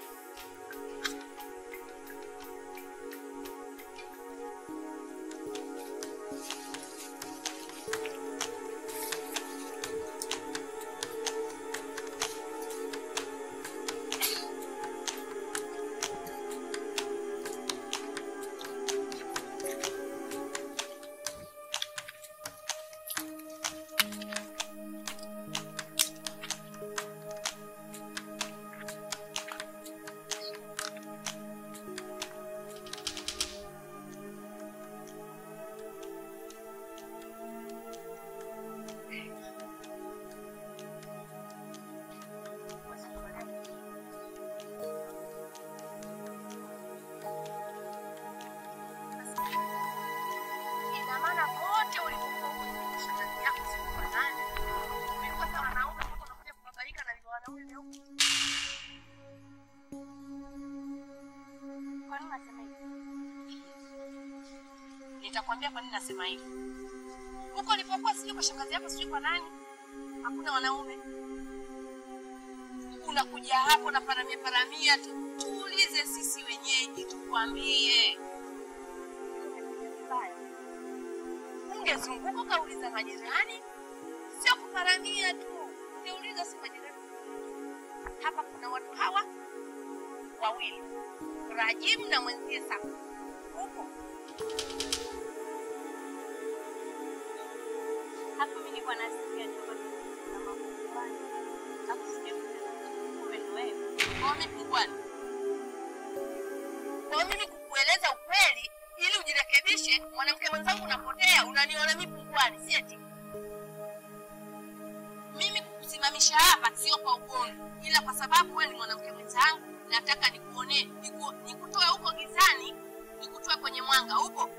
ina maana kote ulipokuwa ukifundisha kazi yako sikuwa nani umekosa wanaume mpaka unakuja kubabaika na vile wanaume vyeupe kwa nini nasema hivi nitakwambia kwa nini nasema hivi huko ulipokuwa sijui kwa shangazi yako sijui kwa nani hakuna wanaume unakuja hapo na paramia paramia tu tuulize sisi wenyeji tukwambie ungezunguka ukauliza majirani sio kuparamia tu ungeuliza si majirani hapa kuna watu hawa wawili rajimu na mwenzie sasa huko hapo mi nilikuwa nasikia tu na mambo fulani alafu sijamtenda kumbe ndo wewe kwa mimi pungwani kwa mimi kukueleza ukweli ili ujirekebishe mwanamke mwenzangu unapotea unaniona mi pungwani si eti mimi kukusimamisha hapa sio kwa ugomvi ila kwa sababu wewe ni mwanamke mwenzangu nataka nikuonee niku, nikutoe huko gizani nikutoe kwenye mwanga upo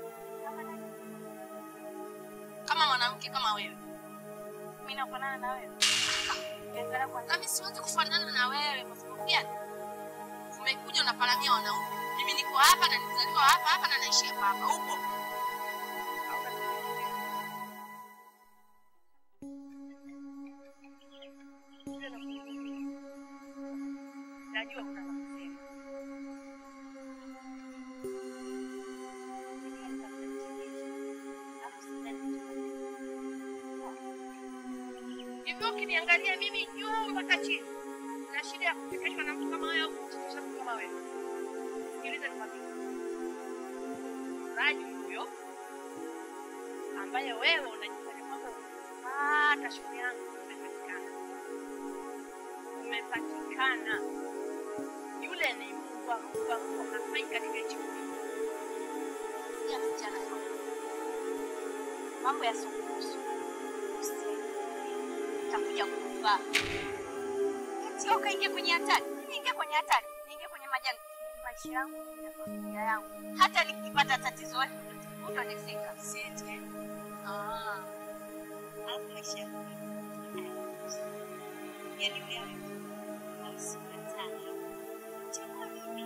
kama mwanamke kama wewe mi nafanana na wewe nami siwezi kufanana na wewe kwa sababu gani umekuja unaparamia wanaume mimi niko hapa na nizaliwa hapa hapa na naishi hapa hapa upo najua kuna kusema hivyo ukiniangalia mimi juu mpaka chini na shida ya kuchekeshwa na mtu kama wewe au kuchekesha mtu kama wewe sikiliza nikwambie raji huyo ambaye wewe unajifanya kwamba umepata shughuli yangu umepatikana umepatikana yule ni mbwa mbwa mbwa hafai katika hichi Sikia msichana mambo ya sukusu utakuja kufa. Kati ukaingia kwenye hatari, niingia kwenye hatari, niingia kwenye majanga, maisha yangu na familia yangu. Hata nikipata tatizo utanisika. Siete. Ah. Alafu maisha yangu yaani wewe hausikatani. Chakula mimi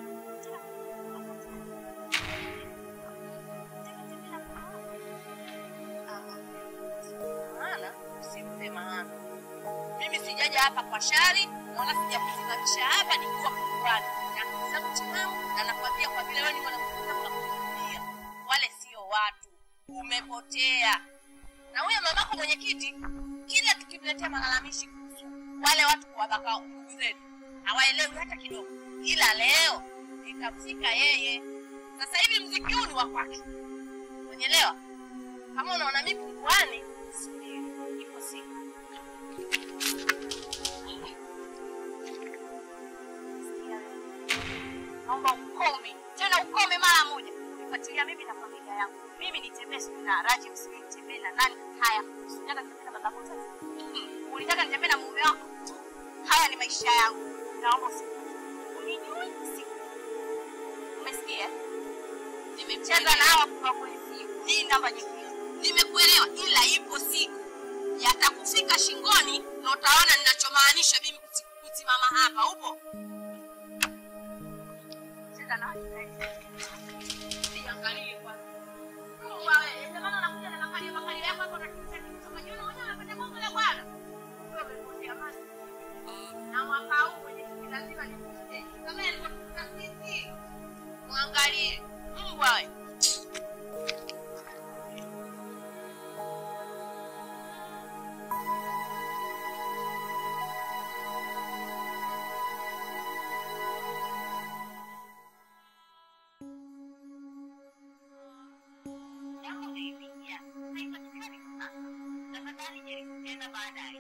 maana usimpe maana. Mimi sijaja hapa kwa shari wala sijakusimamisha hapa nikiwa mkuani na zangu timamu, na nakwambia kwa vile wewe ni mwanafunzi na kukuambia wale sio watu, umepotea. Na huyo mamako mwenyekiti, kila tukimletea malalamishi kuhusu wale watu kuwabaka ndugu zetu hawaelewi hata kidogo, ila leo itamfika yeye. Sasa hivi mziki huu ni wa kwake, umeelewa? Kama unaona mimi punguani, subiri, ipo siku. naomba ukome tena ukome mara moja nifuatilia mimi na familia yangu mimi nitembee siku na raji msijui nitembee na nani haya usitaka nitembee na babako sasa Mm, ulitaka nitembee na mume wako haya ni maisha yangu naomba usi unijui siku umesikia nimecheza na hawa kwa polisi hii namba nyingine Nimekuelewa, ila ipo siku yatakufika shingoni na utaona ninachomaanisha mimi kuti- kusimama hapa. Upo? cheza na Niangalie kwanza. Mungu wewe, ndio maana unakuja na makali makali yako hapo unatutisha kitu kama jioni mwenyewe unapenda bongo la bwana. Wewe umepotea maji. Na mwaka huu kwenye kiti lazima nikutie. Kama yalivyotukuta sisi. Muangalie. Mungu wewe. Jambo uliyoingia haipatikani kwa sasa. Tafadhali jaribu tena baadaye.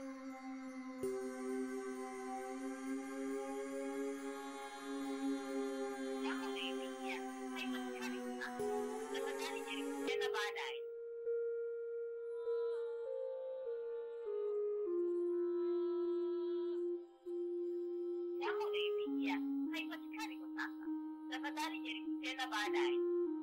Jambo uliyoingia haipatikani kwa sasa. Tafadhali jaribu tena baadaye. Jambo uliyoingia haipatikani kwa sasa. Tafadhali jaribu tena baadaye.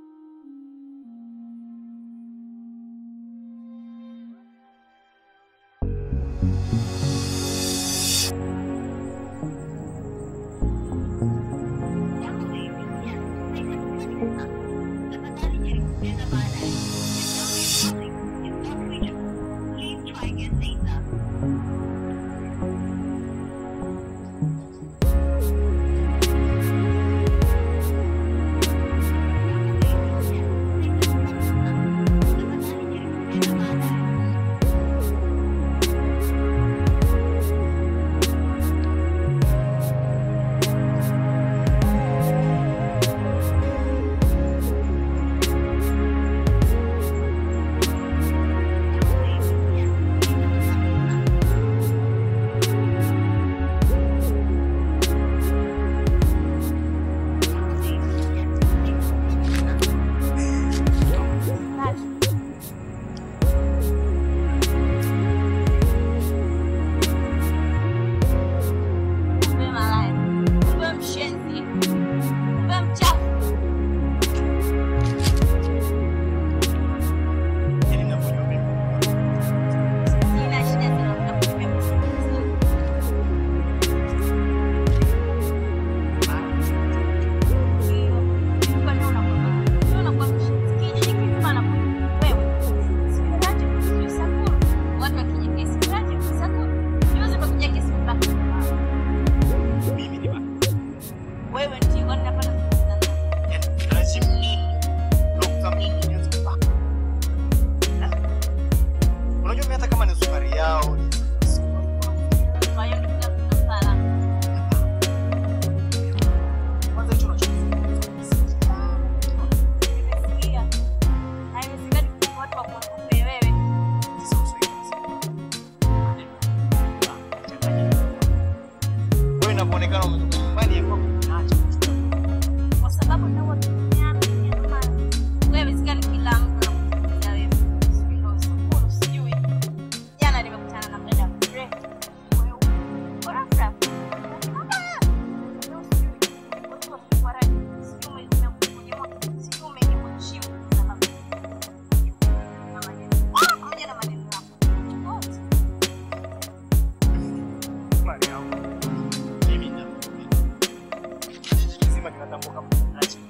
Jambo uliyoingia haipatikani kwa sasa. Tafadhali jaribu tena baadaye. If your calling is not reachable, please try again later. Kumbe malaya, kumbe mshenzi, kumbe mchafu. Yaani ninavyojua mimi. Sina shida sana kutakuambia mshenzi. Ndio, kumbe ndio unakuwa malaya. Ndio unakuwa mshenzi. Kijiji kizima anakuja wewe. Sijui Raji, sijui Sakuru. Watu wakija kesi, Raji, Sakuru. Juzi umekuja kesi mbaka. Mimi ni baba. Wewe ndio kwani napata kusikiliza nani? Yaani lazima mimi. Dokta mimi nianze kupaka. Eh? Unajua mimi hata kama ni sukari yao ni Kwa hiyo ndio tunafala. kwanza hicho unachozungumza. Nimesikia. Haiwezekani kwa watu wakuogope wewe. Wewe unavyoonekana umetoka nyumbani ya kwako unaacha Kwa sababu ndio watu duniani ndio maana. Wewe haiwezekani kila mtu anakufikiria wewe. Sijui ndio sababu. natambua kama Rajib.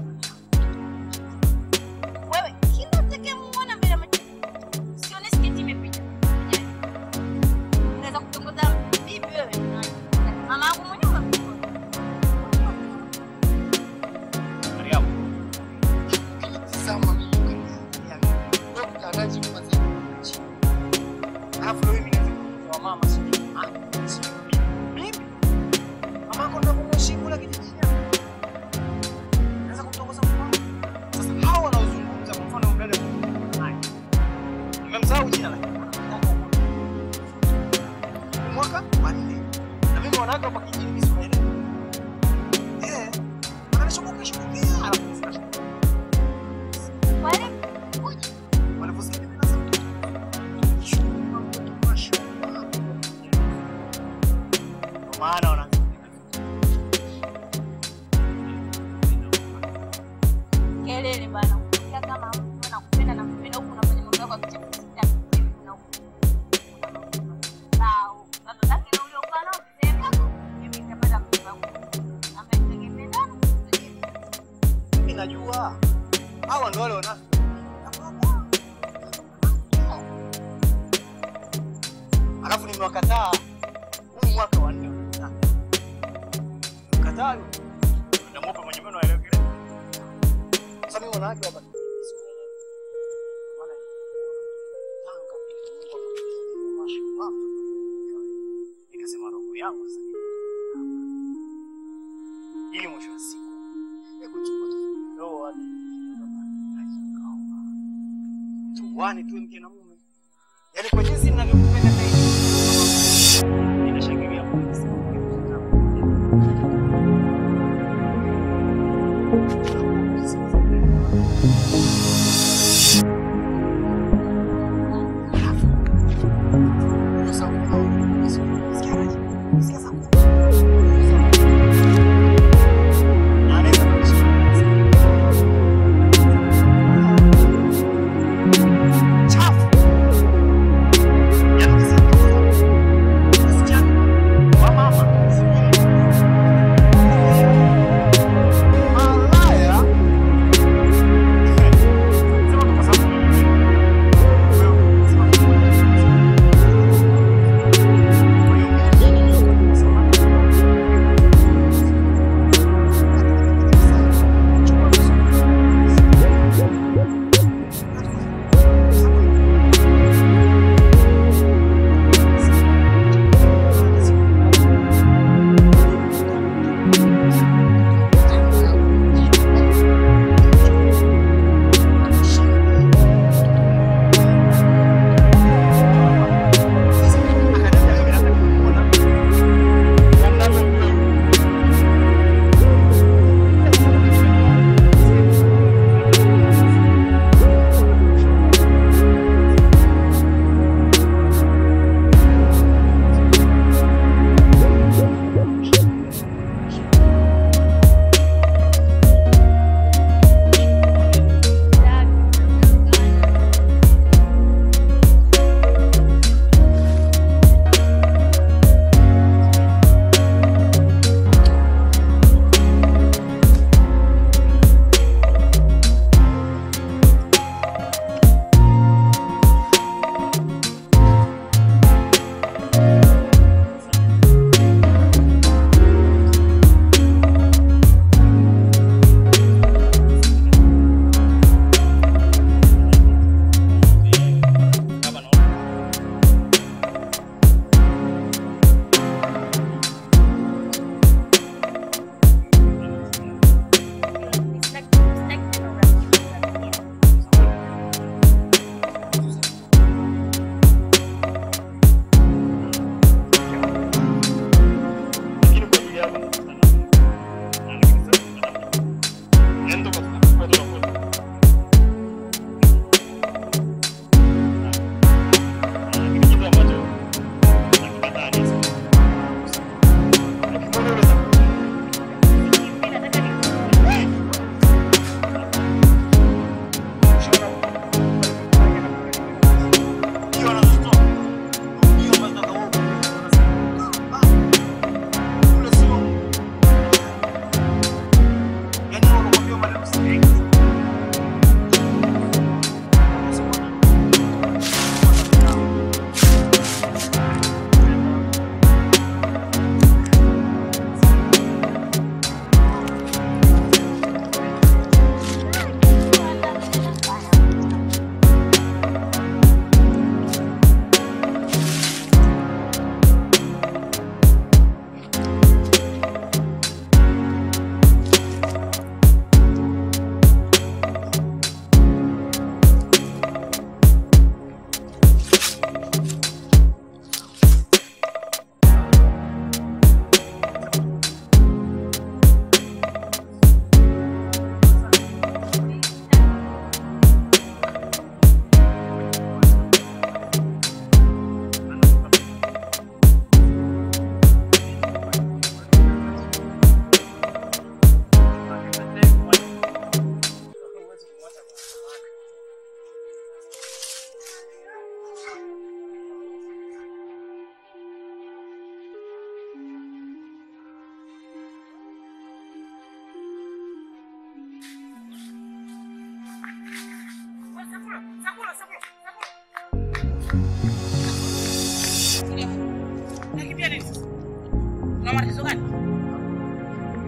Wewe kila utakayemuona mbele ya macho sione sketi imepita. Unaweza kutongoza bibi wewe. Mama yangu mwenyewe umemtongoza. Mariamu, Tazama mimi kaniangalia mimi. Dr. Rajib Mazee. alafu leo mimi naweza kutoa mama sijui. Ah, sijui mimi. Mimi? Mama yako ndo kumheshimu la kijijini. Naweza kumtongoza mfano. Sasa hao wanaozungumza kwa mfano mdada haya. Nimemsahau jina la mwaka wa nne na mimi wanawake hapa kijijini mimi siwaelewi. Eh, wananishughulikia shughulikia alafu zinashughulikia. Wale Wanaposikia mimi nasema Ndio maana wanaanza kelele bana. Ukiongea kama mtu anakupenda na kupenda huku unafanya mambo yako ya kichafu sitaki na huku. Sawa. Baba zake na ule ukana ukisema mimi nitapata mtu wangu. Ambaye tungemendana. mimi najua hawa ndio wale wanafiki. Alafu nimewakataa huu mwaka wa nne wamekataa. Nimekataa yule. Namupa mwenye meno aelewe kile. Sasa mimi wanawake hapa sikuelewi. Maana Tanga Mungu akakujalia mashallah. Nikasema roho yangu sasa ili mwisho wa siku nikuchukua ndoa hadi tuwane tuwe mke na mume, yaani kwa jinsi ninavyokupenda zaidi, ninashangilia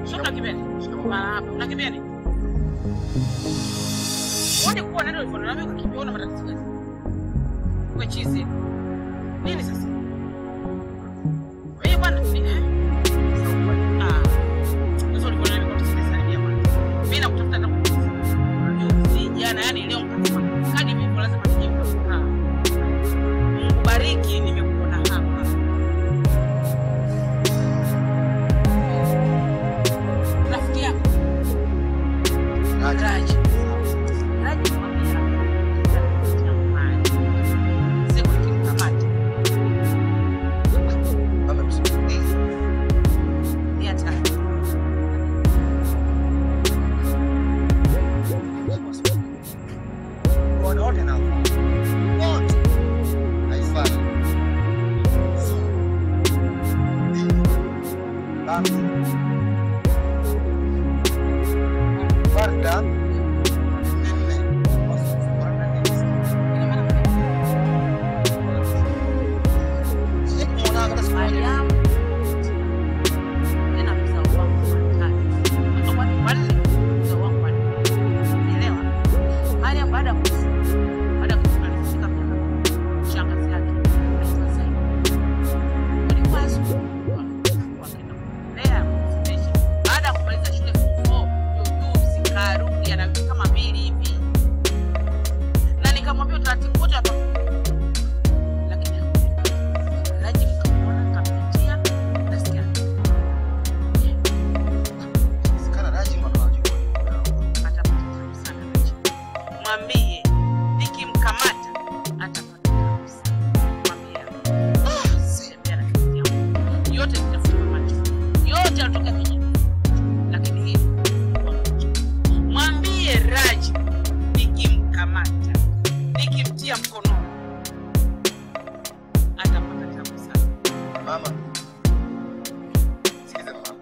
Sio mnakimbia. Mara hapa. Mnakimbia nini? Wote kuwa nani ulifanya nami ukakimbia una matatizo gani? Wewe chizi. Nini sasa? Wewe bwana ni eh? Ah. Sasa ulifanya nami kwa tusisalimia bwana. Mimi nakutafuta na kukuuliza. Juzi jana yani leo mkasema kadi mimi lazima nijibu. Ah. Mungu bariki nimekuona hapa. Rafiki yako Raji. Raji mwambie rafiki yangu mali. Siku nikimkamata Mama msimulize. ni hatari. Wote wote na wote. Haifai. Su. Di. Bambi. Warda. Nene. Warda nene. Ina maana Sije kumuona hata siku moja. Mariam tena mzao wangu wa tatu. Mtoto wa wanne, mzao wangu wa nne. Unaelewa? Mariam baada ya kufa, baada ya kufa alifika kwa shangazi yake anaitwa Zainab. Walikuwa asubuhi wakienda kulea kufundisha. Baada ya kumaliza shule form four, jujuzi karudi ana wiki kama mbili hivi. Na nikamwambia utaratibu wote watoka. Lakini hakuja. Raji mkamwona kapitia nasikia Sikana Raji mwana anajua. atapata tabu sana Raji. Mwambie nikimkamata atapata tabu sana. Mwambie sitembea na kitu yangu. Yote nitafunga macho. Yote yatoka kijiji. Lakini hii kwa macho. Mwambie Raji nikimkamata nikimtia mkononi atapata tabu sana. Mama. Sikiza mama.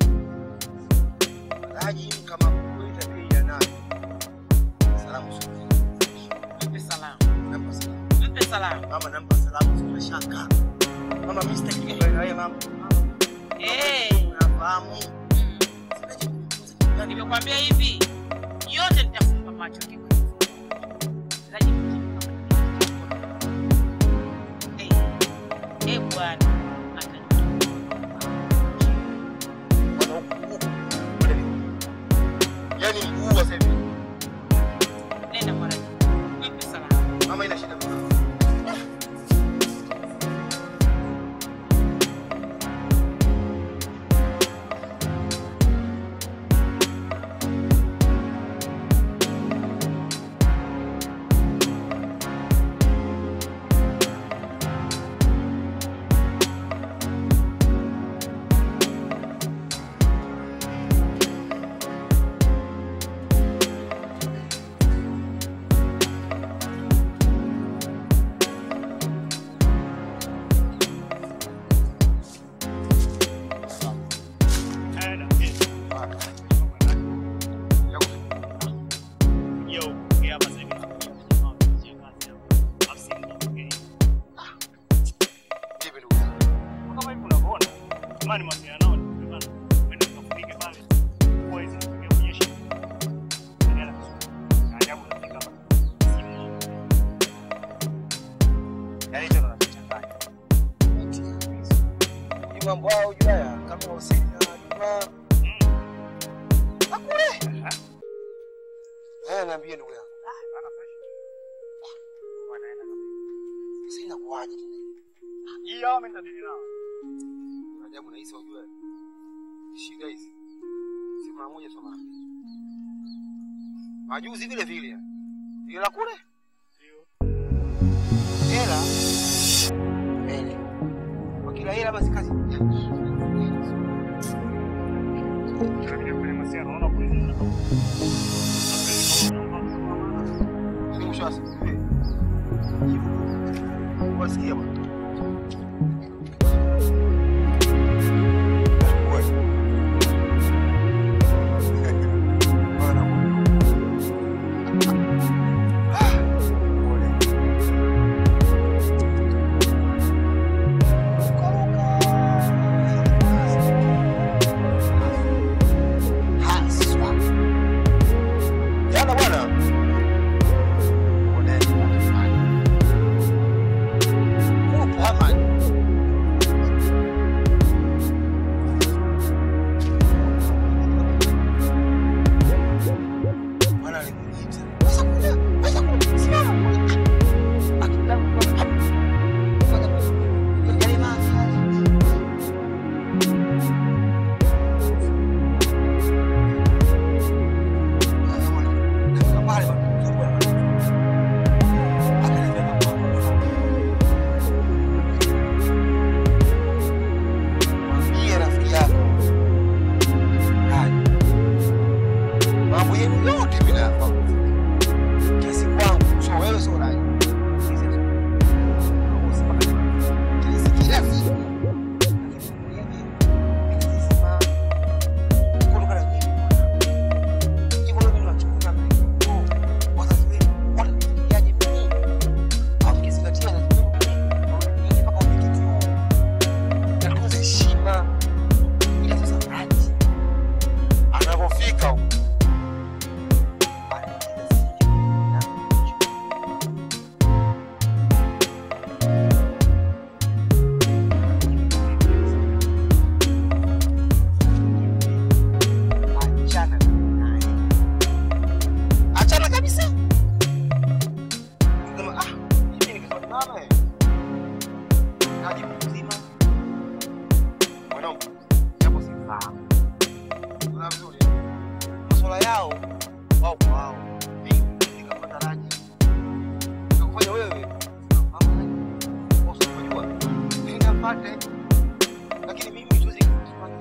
Raji kama kuita bei ya nayo. Salamu sio. Mpe salamu. Nampa salamu. Mpe salamu. Mama nampa salamu sio mashaka. Mama mimi sitaki kuelewa na wewe mama. Eh. Unafahamu. Mm. Na nimekwambia hivi, yote nitafumba macho kiko hivyo. Raji Eh, eh bwana, atajua. Bwana huku huku. Yaani mguu wa sasa hivi. Nenda kwa Raji. Mpe salamu. Mama ina shida mama. Vipi ndugu yangu? Yaani hicho ndo nachochanganya. Hii mambo haya hujua ya kama Hussein na Juma. Hakule. Eh, niambie ndugu yangu. Sasa inakuwaje tena? Hii hawa mimi nitadili nao. Ajabu nahisi hujua. Shida hizi. Si mara moja sio mara mbili. Majuzi vile vile. Ile la kule? Hela. Mbele. Kwa kila hela basi kazi. Yaani mwisho wa siku. eh, hivyo. Wasikia bwana. Kweli. Bwana. Ah, pole. Kuruka. yenu yote mimi nayafahamu. Kiasi kwangu, sio wewe, sio Raji. Kiasi kila siku. Lakini mwenyewe, mimi nasema, kutoka na nyinyi. Hivyo ndio mimi nachukulia mlivyo. Wazazi wenu, watafikiriaje mimi? Au mkizingatia wazazi wenu mimi, wananinyi mpaka umekitu huu. Natunza heshima. Ila sasa Raji, anapofika huko achana naye, achana kabisa. Sema ah, mimi nikisema mama eh, Raji mzima mwanangu, japo sifahamu Unaona vizuri masuala yao wao kwa wao, mimi nikapata Raji nikakufanya wewe mama unajua nenda mpate, lakini mimi siwezi kufanya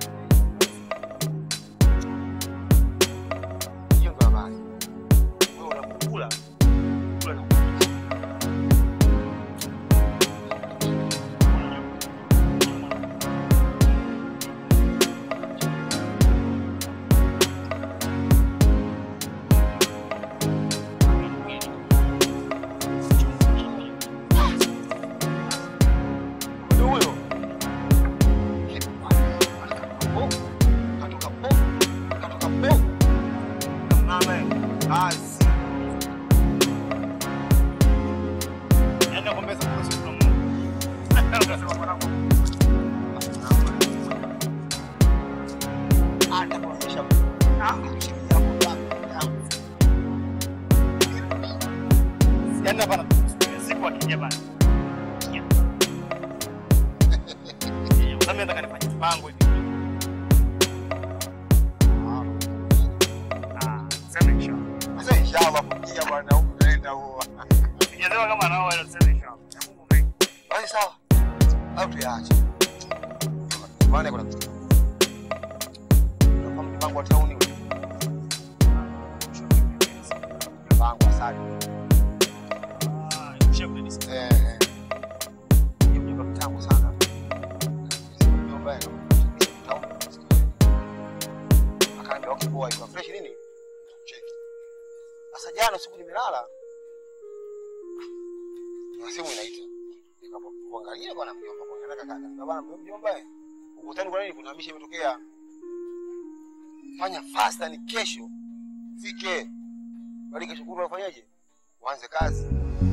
hiyo ndo habari. Wewe unapokula kula na Ndio huyo. Katoka po, katoka po. Mama eh, basi. Yaani nakwambia sasa kuna siku tunamuona. Unasema mwanangu. Atakuonyesha. Ah, kushikia hapo hapo. Yaani hapa na siku akija bana. Sasa mimi nataka nifanye mpango hivi. Ah, sema inshallah. Sasa inshallah kuja bwana huko tunaenda huo. Sijasema kama nao wale tuseme inshallah. Ya Mungu mengi. Basi sawa. Au tuyaache. Maana kuna kitu. Tunafahamu mpango wa tauni ule. Mpango wa sadi. Ah, ushauri ni sasa. Eh. eh. Hiyo mjomba kitambo sana. Mjomba yake. Akaambia okay boy, kwa fresh nini? Cheki. Sasa jana usiku nimelala. Na simu inaita. Nikapoangalia bwana mjomba kwa kaka kaka. Na bwana mjomba eh. Ukutani kwa nini kuna misha imetokea? Fanya fasta ni kesho. Fike. Bali kesho kutwa ufanyaje? Uanze kazi.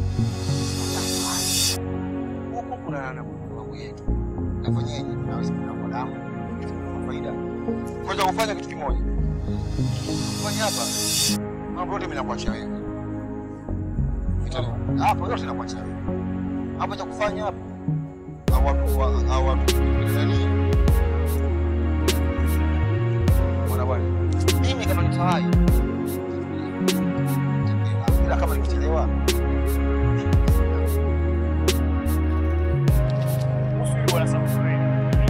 Huko kuna na mambo yetu. Nafanyaje? Naweza kuna damu. Kwa faida. Kwanza kufanya kitu kimoja. Fanya hapa. Mambo yote mimi nakuachia wewe. Vitano. Hapo yote nakuachia wewe. Hapo cha kufanya hapo. Hao watu wa- hao watu nani? Bwana bwana. Mimi kama nitawai. Ila kama nikichelewa. Kuhusu hilo bwana sababu wewe.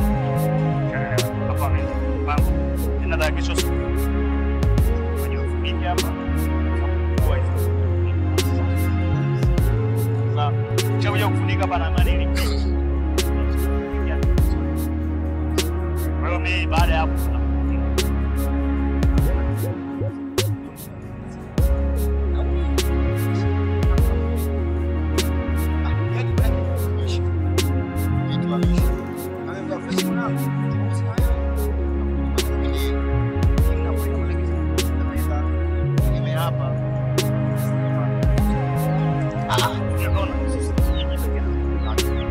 Hapa mimi mambo. Ninataka kesho siku. Kwenye ofisi hapa. Kwa hiyo. Sasa chakuja kufunika hapa na manili. Kwa hiyo mimi baada ya hapo tunakufunika. Unaona? Sisi tunajitakia.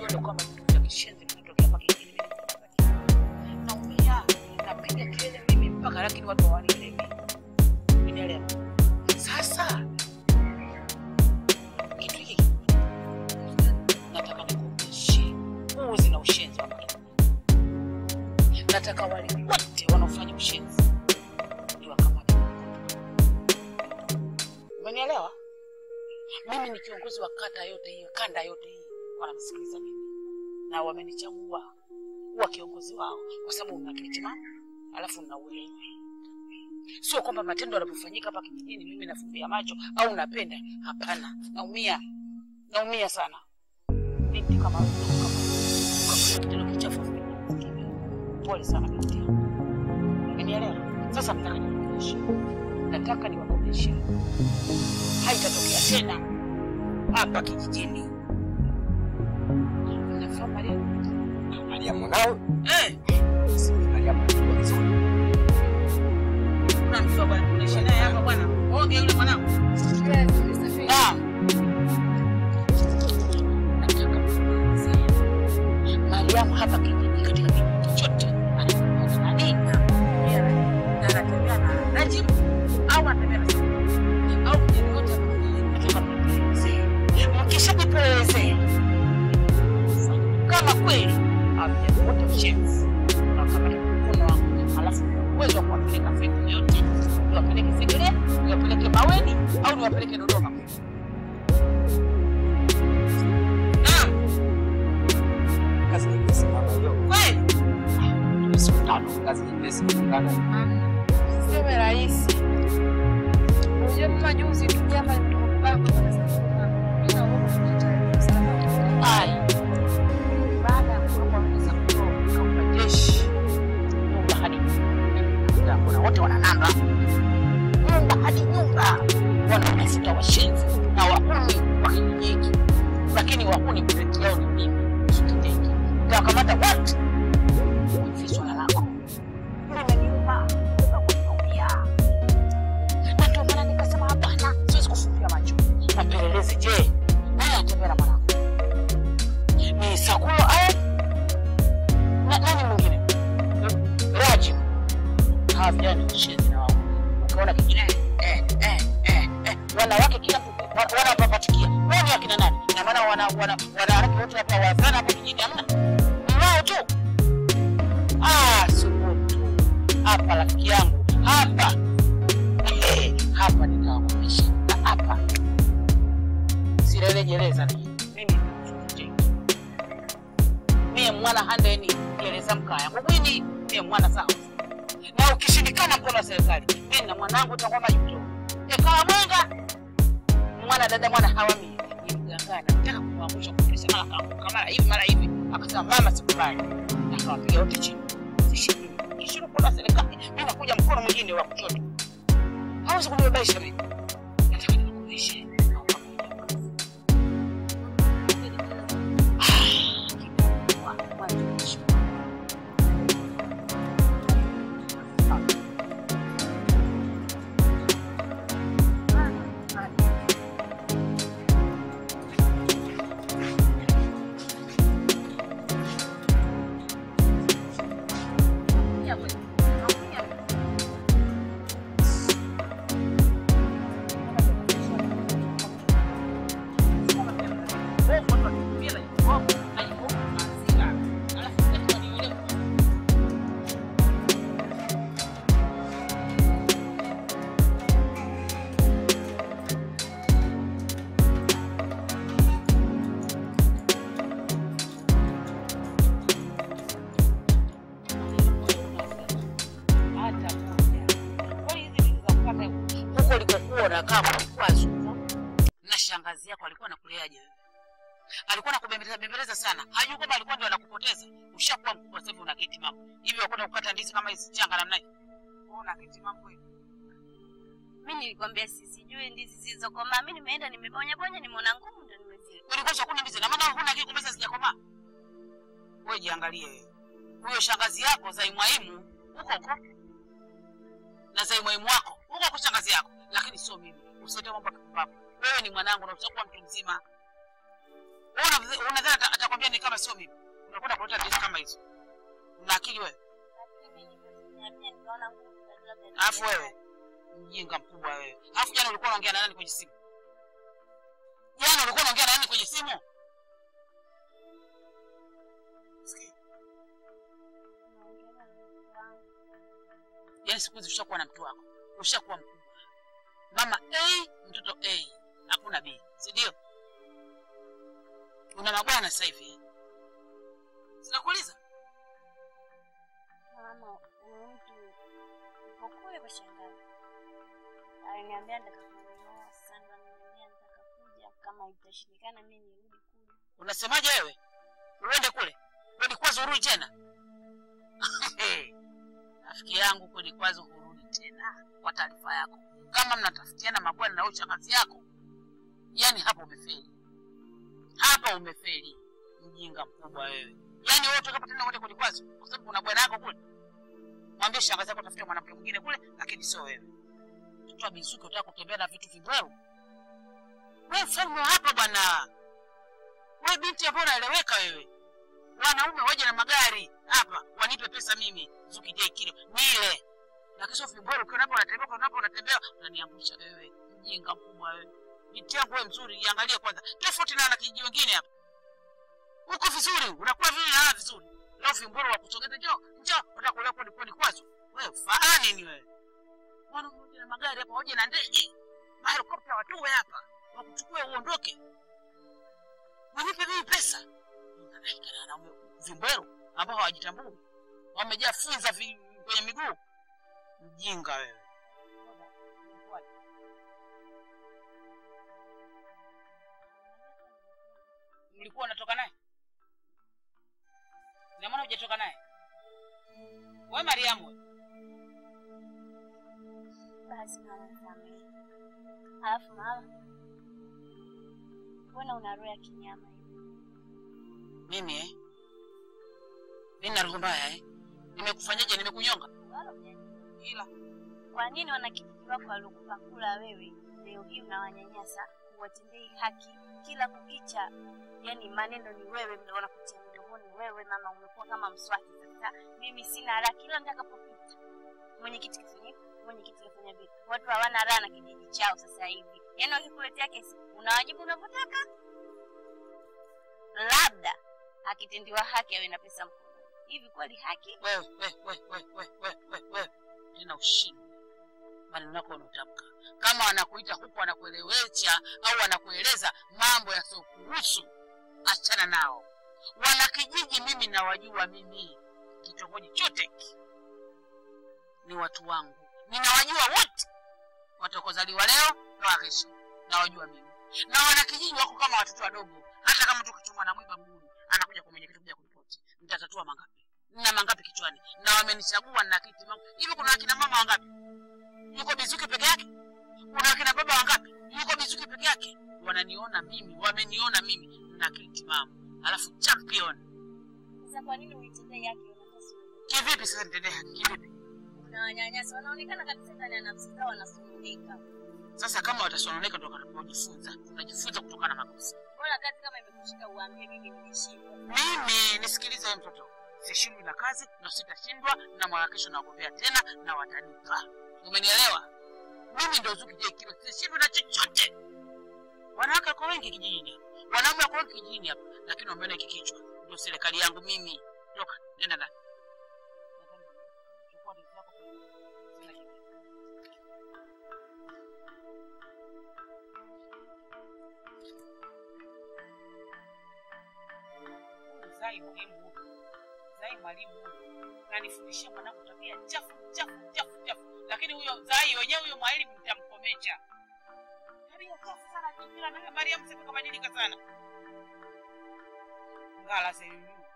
vitendo kama vitu vya kishenzi vinatokea hapa kijijini. Mimi naumia, napiga kelele mimi mpaka lakini watu hawanielewi. Unielewa? Sasa kitu hiki nataka nikuonyeshe uzi na ushenzi wa mtu. Nataka wale wote wanaofanya ushenzi niwakamate. Umenielewa? Mimi ni kiongozi wa kata yote hii, kanda yote hii, wanamsikiliza mimi na wamenichagua kuwa kiongozi wao kwa sababu una akili timamu, alafu una uelewa. Sio kwamba matendo yanapofanyika hapa kijijini mimi nafumbia macho au napenda. Hapana, naumia, naumia sana. Binti kama wewe, kama kama kitendo kichafu pole sana binti yangu. Umenielewa? Sasa nataka niwakomeshe, nataka niwakomeshe, haitatokea tena hapa kijijini. Nafahamu Mariam? Mariamu nao Eh, si Mariamu anajua vizuri. unamjua bwana, unaishi naye hapa bwana. Oge yule mwanangu. Naam. Nataka kuelezea. Mariamu hapa kijiji katika kijiji chote anakuwa na nani? Na anatembea na Najib au anatembea na Salim au kijana wote hapa kijiji. Nataka kuelezea. Mkishajipelezea kama kweli hamjakuta mshenzi unakamata mkono wangu, alafu uwezo wa kuwapeleka sehemu yote, niwapeleke Segerea, niwapeleke Maweni au niwapeleke Dodoma. Naam, Kazi nyepesi kama hiyo. kweli Siku tano, kazi nyepesi kulingana Sio rahisi. Unajua mama juzi tu jama nimetoka Mimi naomba kujitahidi sana. Ai, baada ya kutoka wanaweza kutoka jeshi nyumba hadi nyumba, kuna wote wana namba nyumba hadi nyumba, wanatafuta washenzi na wahuni wa kijiji hiki, lakini wahuni peke yao ni mimi Shikiteki. Nitawakamata wote kwa swala lako limeniuma, naumia, na ndio maana nikasema hapana, siwezi kufumbia macho. Napelelezi, je, nani anatembea na mwanangu? ni Sakulo au na nani mwingine? Rajib. Hawa vijana ni ushenzi na wao. Ukiona kingine eh eh eh eh wanawake kila mtu wa- wanapapatikia. Wao ni akina nani? Ina maana wana wana wanawake wote hapa wazana hapa kijijini hamna? Ni wao tu. Ah, subutu. Hapa rafiki yangu. Hapa. Eh, hapa nitawakomesha. Na hapa. Sirelejeleza mimi. Mimi ni mie mwana handeni gereza mkaya mugwini mie mwana sawa na ukishindikana mkono wa serikali mimi na mwanangu utakuwa majuto ekawa mwenga mwana dada mwana hawami ni mgangana nataka kumwangusha kumfundisha mara kaanguka mara hivi mara hivi akasema mama sikubali akawapiga wote chini sishini kishindo mkono wa serikali mimi nakuja mkono mwingine wa kushoto hawezi kunibebaisha mimi nataka nikukumbushe naomba kuja hata moja. Kwa hiyo hizi vitu za kupata huko ulikokuwa unakaa kulikuwa zuku na shangazi yako alikuwa anakuleaje wewe? Alikuwa anakubembeleza bembeleza sana, hajui kwamba alikuwa ndio anakupoteza. Ushakuwa mkubwa sasa hivi una kiti mambo hivi, wakwenda kukata ndizi kama hizi changa namna hii, Wewe una kiti mambo hivi. mi nilikwambia sisijui ndizi zilizokomaa mi nimeenda nimebonya bonya nimeona ngumu ndo nimezile Ulikuwa chakula ndizi na maana huna kiti kumbe sijakomaa. Wewe jiangalie wewe. Huyo shangazi yako Zaimwaimu huko huko na Zaimwaimu wako huko huko shangazi yako, lakini sio mimi. Usiende mambo ya kipumbavu. Wewe ni mwanangu na utakuwa mtu mzima. Wewe unadhani unadhani ata- atakwambia ni kama sio mimi? Unakwenda kuleta dili kama hizo. Una akili wewe? Alafu wewe mjinga mkubwa wewe. Alafu jana ulikuwa unaongea na nani kwenye simu? Jana ulikuwa unaongea na nani kwenye simu? Sikia. Yaani siku hizi ushakuwa na mtu wako, ushakuwa mkubwa. Mama A, mtoto A, hakuna B, si ndio? Una mabwana sasa hivi. eh? Sinakuuliza? Mama, huyu mtu yuko kule kwa shangazi. Aliniambia nitakapomuoa sasa ndo ananiambia nitakakuja kama itashindikana mimi nirudi kule. Unasemaje wewe? Uende kule? Kwani kwazo urudi tena? Rafiki yangu kwani kwazo hurudi tena kwa taarifa yako. Kama mnatafutiana mabwana na huyo shangazi yako, yani hapo umefeli. Hapa umefeli. Mjinga mkubwa wewe. Yaani wewe utakapo tena wote kwenye kwazo kwa sababu kuna bwana yako kule. Mwambie shangazi yako tafuta mwanamke mwingine kule lakini sio wewe. Mtoto wa Mizuki unataka kutembea na vitu vibweu. Wewe mfalme wa hapa bwana. Wewe binti ambayo unaeleweka wewe. Wanaume waje na magari hapa wanipe pesa mimi Zuki J kilo nile. Na kesho vibora ukiwa hapo unatembea kwa hapo unatembea unaniangusha wewe. Mjinga mkubwa wewe. Binti yangu wewe mzuri iangalie kwanza. Tofauti na wanakijiji wengine hapa. Uko vizuri, unakuwa vile na vizuri. Leo vimboro wa kusogeza njoo, njoo, utakulewa kodi kodi kwazo. Wewe faa nini wewe? Wana mmoja na magari hapa, waje na ndege. Mahelikopta watuwe hapa. Wakuchukue uondoke. Wanipe mimi pesa. Unadai kana na vimbero ambao hawajitambui. Wamejaa funza vi, kwenye miguu. Mjinga wewe. Mlikuwa unatoka naye? Ina maana hujatoka naye? Wewe Mariamu, wewe. Basi mama nisamehe. Alafu mama, mbona una roho ya kinyama hivi? mimi eh? Mimi na roho mbaya eh? Nimekufanyaje? Nimekunyonga? Wala hujani. Ila Kwa nini wanakijiji wako waliokupa kula wewe leo hii unawanyanyasa, huwatendei haki kila kukicha? Yani maneno ni wewe, ndio wanakutia mdomoni wewe. Mama, umekuwa kama mswaki sasa. Mimi sina raha kila nitakapopita. Mwenyekiti kafanya hivi, mwenyekiti kafanya vile. Watu hawana raha na kijiji chao sasa hivi. Yani wakikuletea kesi unawajibu unavyotaka, labda akitendiwa haki awe na pesa mkononi. Hivi kweli haki? wewe wewe wewe wewe wewe wewe wewe wewe tena ushindi maneno yako unatamka kama wanakuita huku wanakuelewesha au wanakueleza mambo yasiokuhusu achana nao wanakijiji mimi nawajua mimi kitongoji chote hiki ni watu wangu ninawajua wote watakozaliwa leo na kesho nawajua mimi na wanakijiji wako kama watoto wadogo hata kama tu kichomwa na mwiba mguuni anakuja kwa mwenyekiti kuja kuripoti nitatatua mangapi na mangapi kichwani na wamenichagua na kiti mangu hivi kuna akina mama wangapi yuko bizuki peke yake kuna akina baba wangapi yuko bizuki peke yake wananiona mimi wameniona mimi na kiti mamu alafu champion Sasa kwa nini uitendee haki nafasi kivipi sasa nitendee haki kivipi unawanyanyasa? Wanaonekana kabisa ndani ya nafsi zao wanasumbuka. sasa kama watasononeka ndo watakapojifunza tunajifunza kutokana na makosa Bora kazi kama imekushika uambie mimi nimeshindwa. mimi nisikilize wewe mtoto sishindwi na kazi na sitashindwa na mwaka kesho nagombea tena na watanipa umenielewa mimi ndo zuki je kilo sishindwi na chochote wanawake wako wengi kijijini hapa wanaume wako wengi kijijini hapa lakini wameona hiki kichwa ndio serikali yangu mimi toka nenda ndani Chukua vitu vyako. Sina kitu. Zai muhimu Zai mwalimu nanifundishia mwanangu tabia chafu chafu chafu chafu, lakini huyo Zai wenyewe huyo mwalimu nitamkomesha. Tabia chafu sana Jamila na Mariam sasa kabadilika sana. Ngala sasa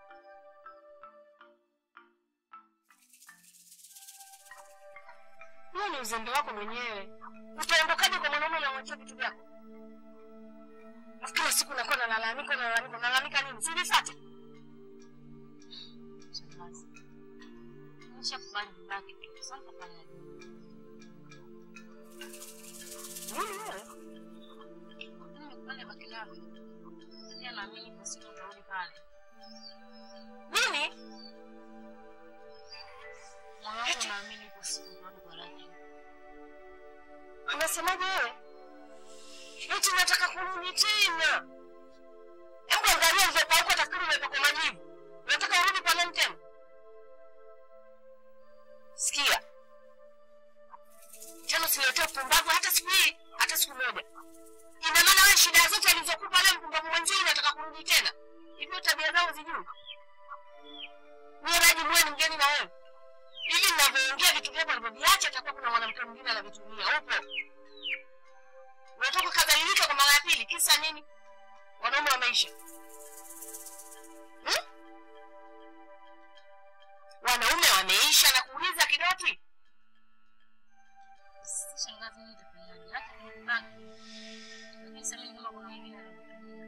Huo ni uzembe wako mwenyewe. Utaondokaje kwa mwanaume unamwachia vitu vyako? Alafu kila siku unakuwa nalalamika nalalamika nalalamika nini? Si nifuate. Shangazi. Nimeshakubali kubaki tu. Sasa nitafanya nini? Nini wewe? Nimekubali baki nako. Pia naamini pale. Nini? Mwanangu naamini kwa siku tuone kwa Rajibu. Unasemaje wewe? Eti nataka kurudi tena. Hebu angalia ulivyopauka takriban umepakwa majivu. Unataka urudi kwa nani tena? Sikia. Tena usiletee upumbavu hata siku hii, hata siku moja. Ina maana wewe shida zote alizokupa leo mpumbavu mwenzio unataka kurudi tena. Hivyo tabia zao zijui. Wewe Rajibu wewe ni mgeni na wewe. Hivi ninavyoongea vitu vyako ulivyoviacha atakuwa kuna mwanamke mwingine anavitumia. Upo. Unatoka kadhalilika kwa mara ya pili, kisa nini? Wanaume wameisha. Hmm? Wanaume wameisha na kuuliza kidoti. Shangazi mimi nitafanyaje? Hata nikibaki. Lakini sasa mimi kama kuna mwingine ananitumia.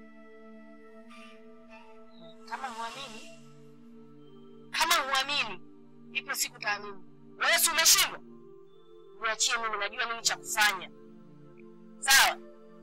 Kama huamini, kama huamini, ipo siku taamini. Wewe si umeshindwa? Niachie mimi, najua nini cha kufanya. Sawa?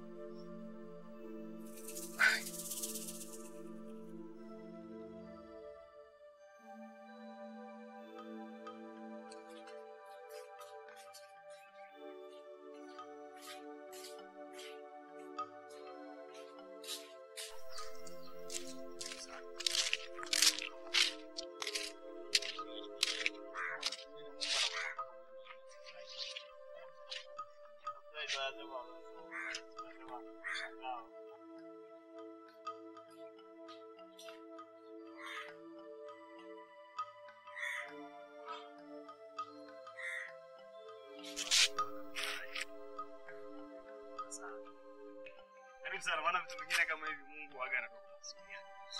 Karibu sana, maana vitu vingine kama hivi Mungu waga anatoka kusikia.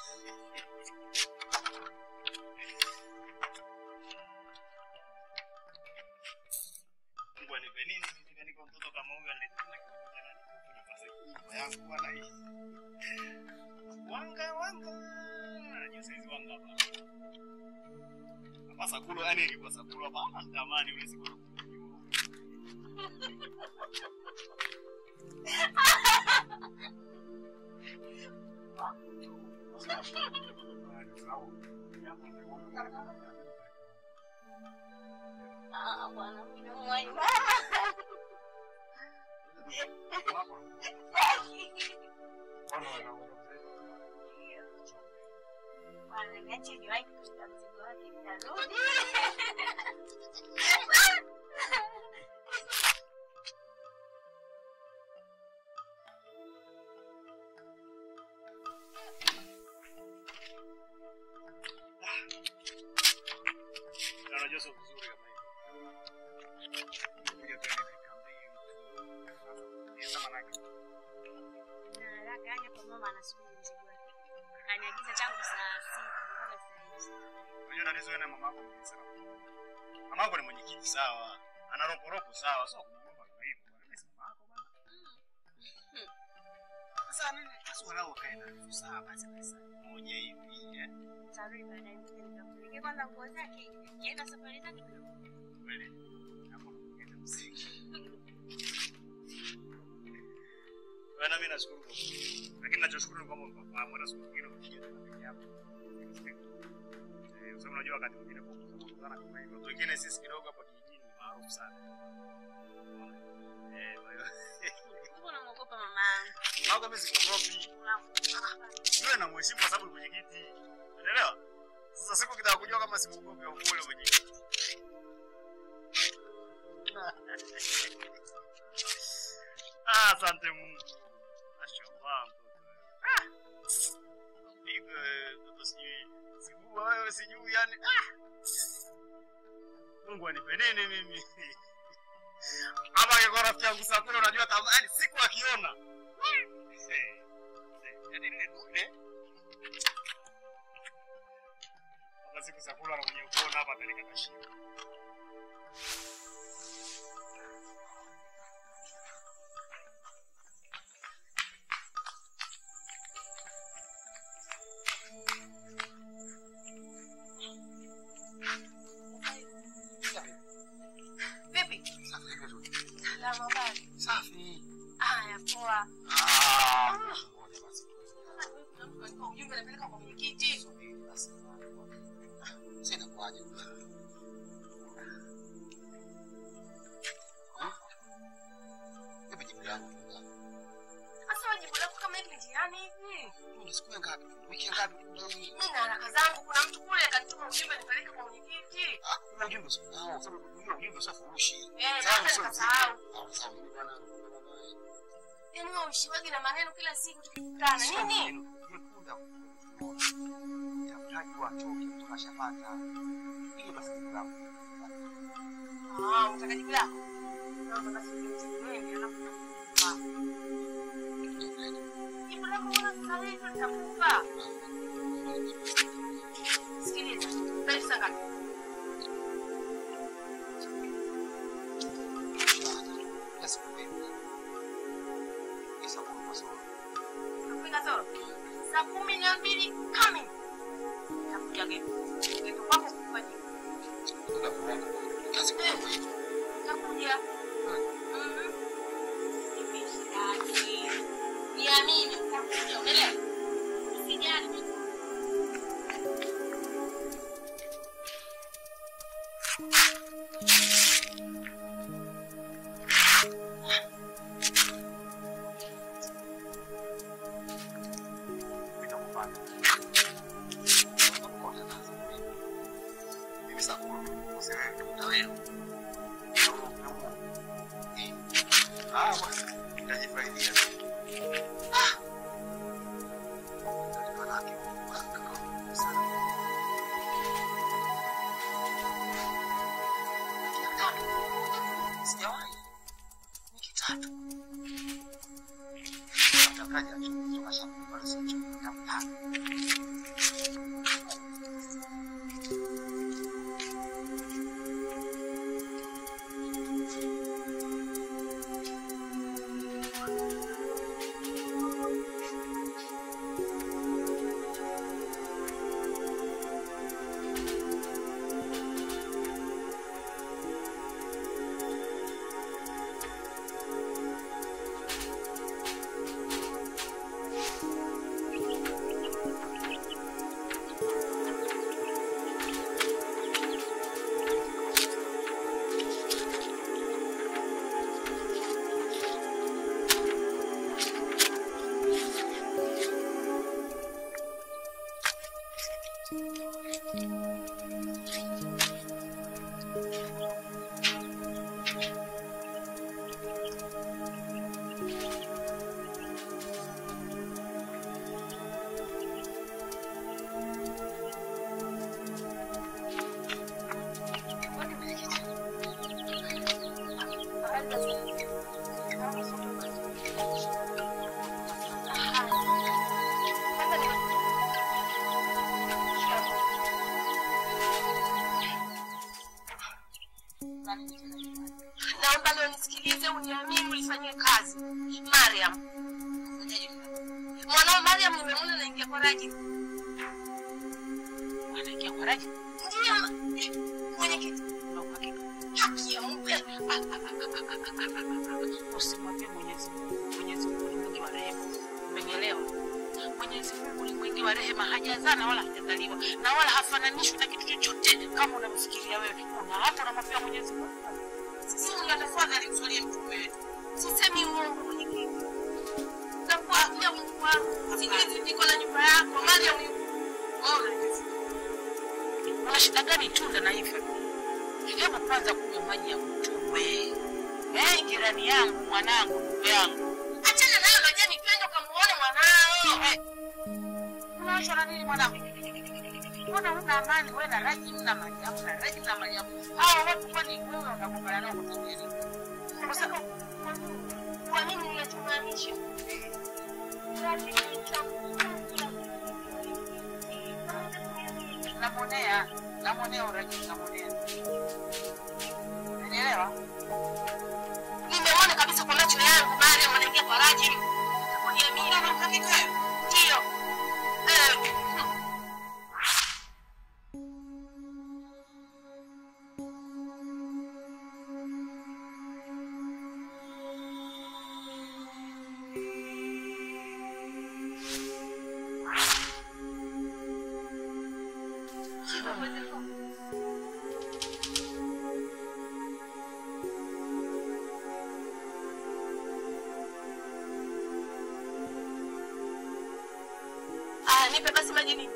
Mungu anipe nini mimi niko mtoto kama huyu ananipa na kimoja na nini? Nipase nyumba yangu bwana hii. Wanga wanga. Najua saizi wanga hapa. Hapa sakulo yani ilikuwa sakulo hapa natamani ule siku Ah, bwana mimi naumwa. Bwana niache niwahi kushika mzigo wake nitarudi. Na unajua sio vizuri kama hivi. Kuja tu yani dakika mbili. Ni kama nake. Na haraka yani kwa mama anasubiri mzigo wake. Kaniagiza tangu saa sita mpaka saa hizi. Unajua tatizo wewe na mama yako ni sana. Mama yako ni mwenyekiti sawa. Ana roporoko sawa. Sio kumwomba kwa hivyo. Bwana mimi si mama yako bwana. Sasa nini? Sasa wanao kae na elfu saba basi pesa moja hivi. eh. Nitarudi baadaye mzee nitakupigia kwanza nguo zake. Nienda safari zake. Kweli. Hapo kuenda msingi. Bwana mimi nashukuru kwa lakini nachoshukuru ni kwamba mfahamu hata siku nyingine ukija tena peke yako. Eh, sababu unajua wakati mwingine kwa kukutana kama hivyo. Watu wengine sisi kidogo hapa kijijini ni maarufu sana. Eh, kwa hiyo Mbona unamuogopa mama yangu? Mama mimi sikuogopi. Yule namheshimu kwa sababu ni mwenyekiti. Unaelewa? Sasa siku kitaka kujua kama simuogopi au kule mwenyekiti. Ah, asante Mungu. Mashallah mtoto. Ah. Pigo mtoto sijui. Sijui wewe sijui yani. Ah. Mungu anipe nini mimi? Ama angekuwa rafiki yangu Sakura unajua kama yani siku akiona. Eh, eh, Yaani lile dude. Hata siku Sakura anakuja kuona hapa atanikata shingo. Vipi? Salama bali. Safi. Haya, poa. Ah, ngoja basi. kuna mtu kaandika ujumbe anapeleka kwa mwenyekiti. Subiri basi. Sasa inakuwaje? Hebu jibu langu tu. Sasa wewe jibu lako kama hivi njiani hivi. Ni siku ya ngapi? Wiki ya ngapi? Mimi na haraka zangu, kuna mtu kule kanituma ujumbe nipeleke kwa mwenyekiti. Ah, kuna ujumbe sio. Ah, sababu hiyo ujumbe sio furushi. Eh, Sawa, sasa sio nikasahau. Ah, sawa, mimi bwana. Yaani wewe uishiwaji na maneno kila siku tukikutana. Nini? Nikuda Daftari watoke tukashapata. Hiyo basi jibu langu. Ah, unataka jibu lako? Naomba basi niende alafu nitakupa. Jibu lako mbona sasa hivi nitakupa? Sikiliza. Sasa saa ngapi? Basi kwa hiyo. Isa kwa sababu. Nakupiga soro. Saa kumi na mbili kamili. Nakuja geto. Geto kwako kukupa jibu. Kazi kwa hiyo. Nakuja. Mhm. Nimeshiraki. Niamini, nitakuja, umeelewa? Usijali mimi. Nitakupata. Mimi sasa usiwe na wewe. Ah, bwana, nitajifaidia. Ah. Ndio laki. Sana. Kitatu. Sijawahi. Ni kitatu. Atakaja kutoka shamba pale sasa tampata. Naomba leo nisikilize, uniamini, ulifanyie kazi. Mariam, mwanao Mariam nimemwona naingia kwa Raji. Anaingia kwa Raji. Ndiyo ma- mwenyekiti, Una uhakika? haki ya Mungu. Usimwambie Mwenyezi Mungu. Mwenyezi Mungu ni mwingi wa rehema. Umenielewa? Mwenyezi Mungu ni mwingi wa rehema, hajazaa wala hajazaliwa na wala hafananishwi na kitu chochote kama unamfikiria wewe. Una hapo unamwambia Mwenyezi Mungu. Sisi Mungu tafadhali mswalie mtume wetu. Sisemi uongo mwenyekiti. Nakuapia Mungu wangu. Sikilizi niko na nyumba yako. Mariam yuko. Ona. Una shida gani tunda na hivyo? Hebu kwanza kunywa maji ya mtume. Eh, jirani yangu, mwanangu, ndugu yangu. Achana nayo loje nipende ukamuone mwanao. Eh, Unaachwa na nini mwanangu? Mbona una amani wewe na Raji mna Mariamu na Raji na Mariamu? Hao watu kwani wewe unagombana nao kwa sababu ya nini? Kwa sababu kwa nini unachomaanisha? Namwonea, namwonea Uraji, namwonea. Unielewa? Nimeona kabisa kwa macho yangu Mariam anaingia kwa Rajim. Uniamini na hakika hayo. Ndio. Eh. nipe basi maji nini?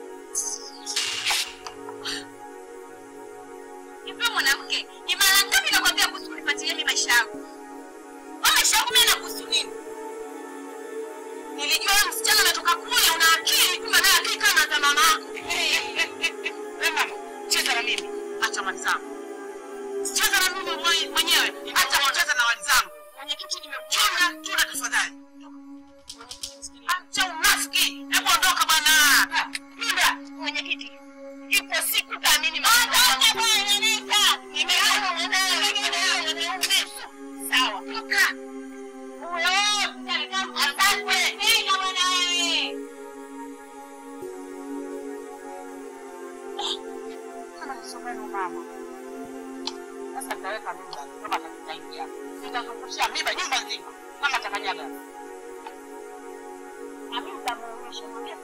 Hivyo mwanamke, ni mara ngapi nakwambia kuhusu kunifuatilia mimi maisha yangu? Wewe maisha yangu mimi yanakuhusu nini? Nilijua wewe msichana umetoka kule una akili, kumbe naye akili kama za mama yako. Wewe mama, cheza na mimi. Acha mali zangu. Cheza na mimi mwe- mwenyewe. Acha kucheza na mali zangu. Mwenyekiti Chunga, nimekuona. chunga tafadhali. Acha unafiki. Hebu ondoka bwana. Muda, mwenyekiti. Ipo siku taamini mambo. Ondoka bwana, nenda. Nimeona mwanaume. Sawa. Toka. Huyo, asante. Nenda bwana wewe. Kama nisomeni mama. Sasa nitaweka mimba kama atakusaidia. Nitazungushia mimba nyumba nzima kama atakanyaga. Na mimi nitamuonyesha mwambie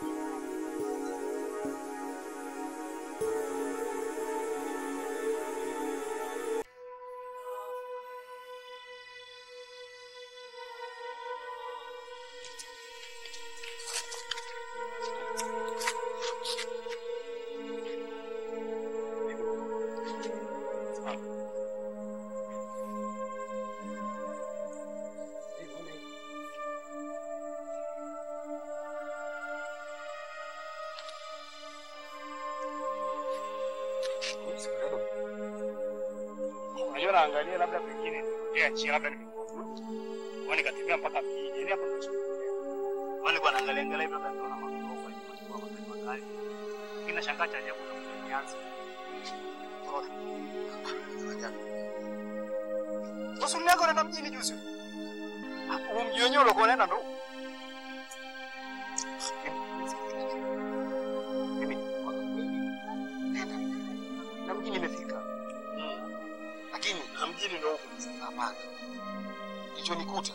Unajua naangalia labda pengine nitokea njia labda nimekuvuta. Kwa nikatembea mpaka mjini. Yaani hapo ndo Wale kwa naangalia angalia hivi labda naona magorofa hivi kwa magari magari. Lakini nashangaa cha ajabu na nianze. Bosi mleko unaenda mjini juzi. Hapo mji wenyewe ulikuwa unaenda ndo. Mimi kwa kweli nenda na mjini nimefika, lakini na mjini ndo huko sasa. Hapana, kilichonikuta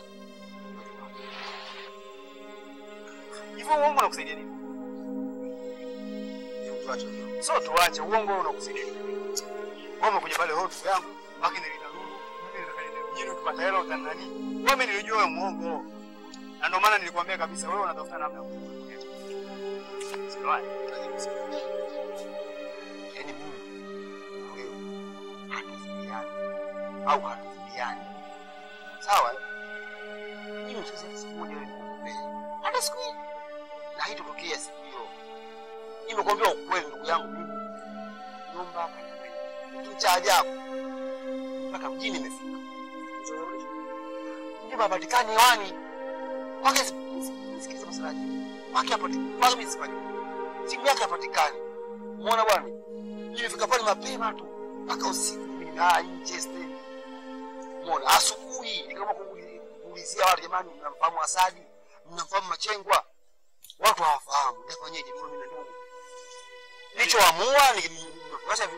Hivyo uongo unakusaidia nini? ni tuache hiyo. So tuache uongo unakusaidia nini? Wewe umekuja pale hotu yangu, baki nilinda nuru, mimi nitakaenda mjini ukipata hela utanani. Wewe nilijua wewe muongo. Na ndio maana nilikwambia kabisa wewe unatafuta namna ya kujifunza. Sio Yaani mimi na wewe hatuzidiani au hatuzidiani, sawa? eh? Mimi siwezi hata siku moja wewe nikuombee, hata siku hii, na haitotokea siku hiyo. Nimekuambia ukweli, ndugu yangu, mimi nyumba hapa ni kitu cha ajabu, mpaka mjini imefika, mjini hapatikani hewani kwake. Sikiliza masalaji kwake hapatikani, kwake mimi sipajui simu yake hapatikani. Umeona bwana, nimefika pale mapema tu mpaka usiku mimi na nje stendi. Umeona, asubuhi nikaamua kuuli- kuulizia watu, jamani, mnamfahamu Asadi? Mnamfahamu Machengwa? Watu hawafahamu. Nitafanyeje? Mimi na ndugu nilichoamua nikuacha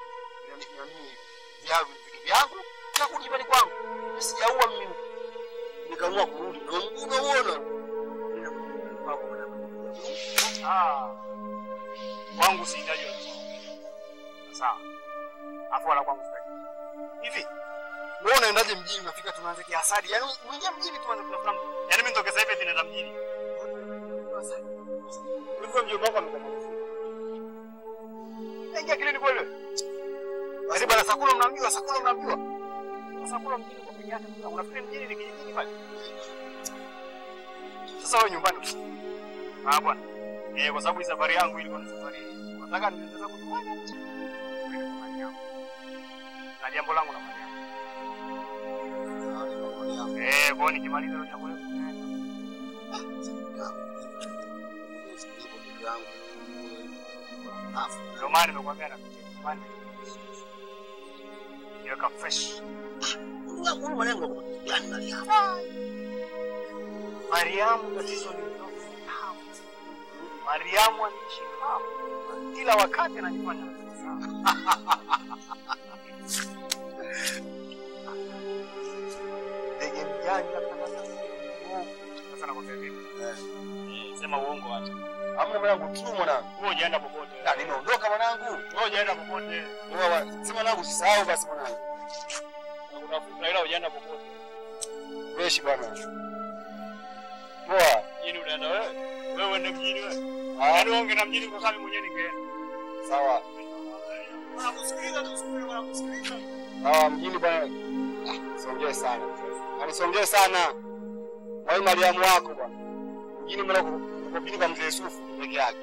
vya vitu vyangu na kurudi nyumbani kwangu. Mimi sijaua mimi, nikaamua kurudi. Ndio mguu unaona, mimi na mguu wako bwana. Ah. Kwangu sihitaji wewe. Sawa. Afu wala kwangu sitaki. Hivi wewe unaendaje mjini unafika tunaanza kiasadi? Yaani mwingia mjini tuanze kutafuta mtu. Yaani mimi nitoke sasa hivi ninaenda mjini. Wewe mjomba wako amekuwa Ingia kilini kweli wewe? Basi bwana Sakula mnamjua, Sakula mnamjua. Sakula mjini kwa peke yake. Unafikiri mjini ni kijijini pale? Sasa wewe nyumbani. Ah bwana. Eh, kwa sababu hii safari yangu ilikuwa ni safari. Nataka niende zangu nyumbani. Niende kwa mali yangu. Na jambo langu na mali yangu. Eh, kwa hiyo nikimaliza hilo jambo langu. Ndio maana nimekwambia na kucheka. Nyumbani. Niweka fresh. Mariamu tatizo ni mdogo. Mariamu anaishi hapo. Kila wakati anajifanya anatabasamu. Ndege mjanja tabasamu. Sasa nakwambia vipi? Sema uongo acha. Hamna mwanangu tu mwanangu. Wewe hujaenda popote. Na nimeondoka mwanangu. Wewe hujaenda popote. Wewe sema mwanangu usisahau basi mwanangu. Unatafuta ila hujaenda popote. Fresh bwana. Poa. Mjini unaenda wewe? Wewe uende mjini wewe? Yaani wewe ungeenda mjini kwa sababu mwenyewe ningeenda. Sawa. Wanakusikiliza tu siku ile wanakusikiliza. Sawa mjini bwana. Ah, siongee sana. Yaani siongee sana. Wewe Mariamu wako bwana. Mjini mbona uko uko mjini kwa mzee Yusufu peke yake.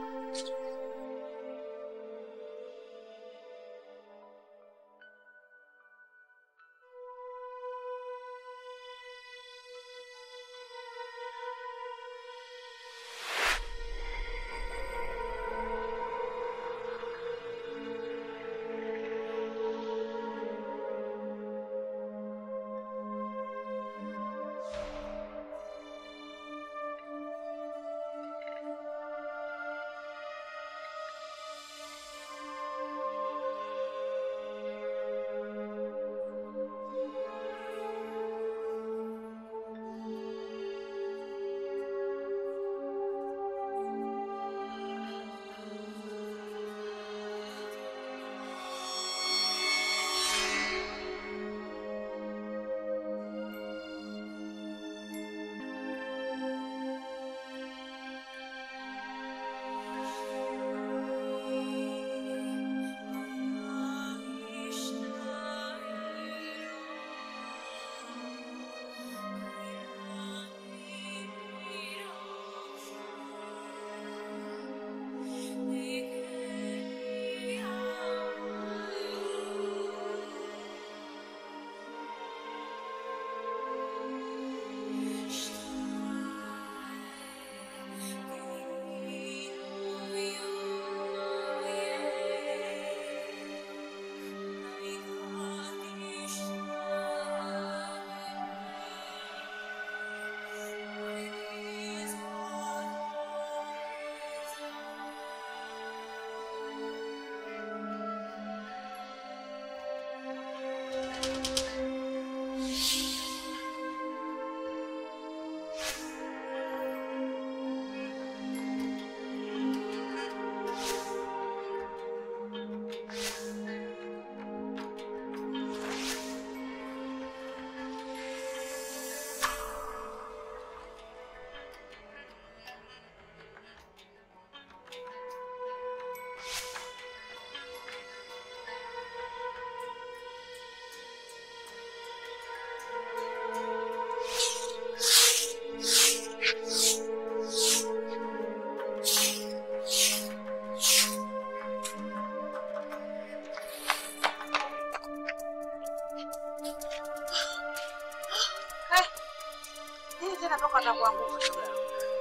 Nini tena mpaka atakuanguka shoga yangu?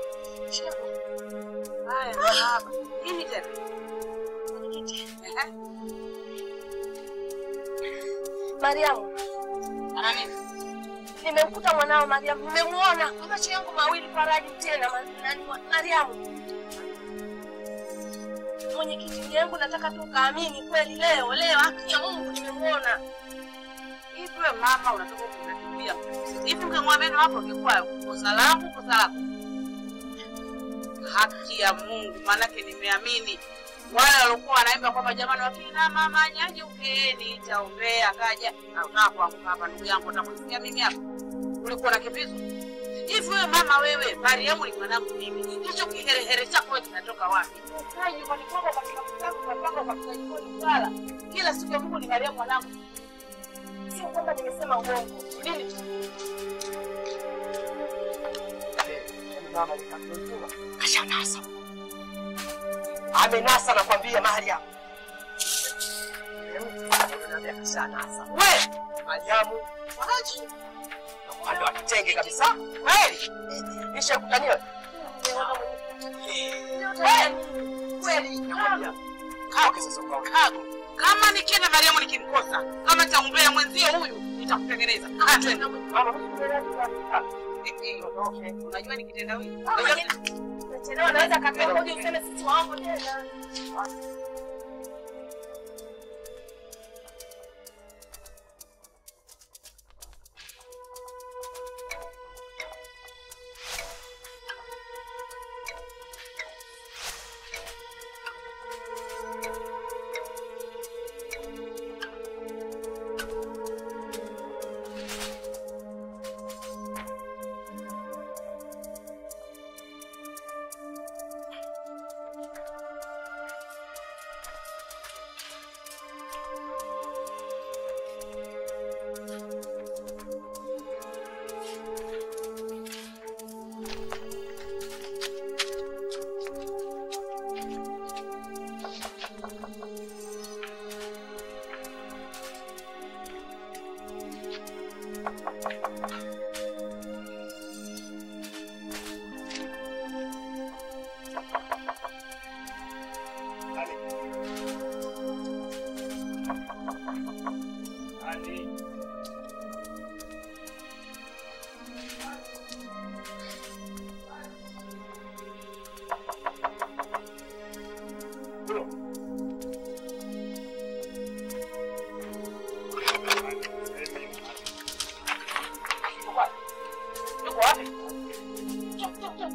Haya, hapa. Nini tena? Ehe. Mariamu, Ana nini? nimemkuta mwanao Mariamu, nimemuona kwa macho yangu mawili Faraji tena ma- nani wa- Mariamu. Mwenyekiti yangu, nataka tu kaamini kweli leo leo, haki ya Mungu nimemuona. Hivi wewe mama unatoka kunakimbia. Hivi ungemwambia neno hapo ingekuwa kosa langu, kosa lako. Haki ya Mungu, maanake nimeamini wale waliokuwa wanaimba kwamba jamani, wakina mama nyanyukeni, itaombea kaja nataka kuanguka hapa, ndugu yangu, utakusikia mimi hapa, ulikuwa na kipizo hivi. Wewe mama, wewe Mariamu ni mwanangu mimi, hicho kiherehere chako wewe kinatoka wapi? Ukae nyumbani kwako katika mtango unapanga katika jikoni kala kila siku ya Mungu ni Mariamu mwanangu. Sio kwamba nimesema uongo. Nini? Mama nikamjua. Kashanasa. Amenasa nakwambia Mariam. Naambia kashanasa. We, Mariamu. Wachi. Wale watenge kabisa. Kweli. Nisha kutaniwa. Kweli nakwambia. Kaoke sasa kwa Kago. Kama nikienda Mariamu nikimkosa, kama nitaombea mwenzio huyu, nitakutengeneza. Ah, twende. Eh, eh, Unajua nikitendawili. Unajua Nachelewa, naweza kakaa ngoja useme sisi waongo tena.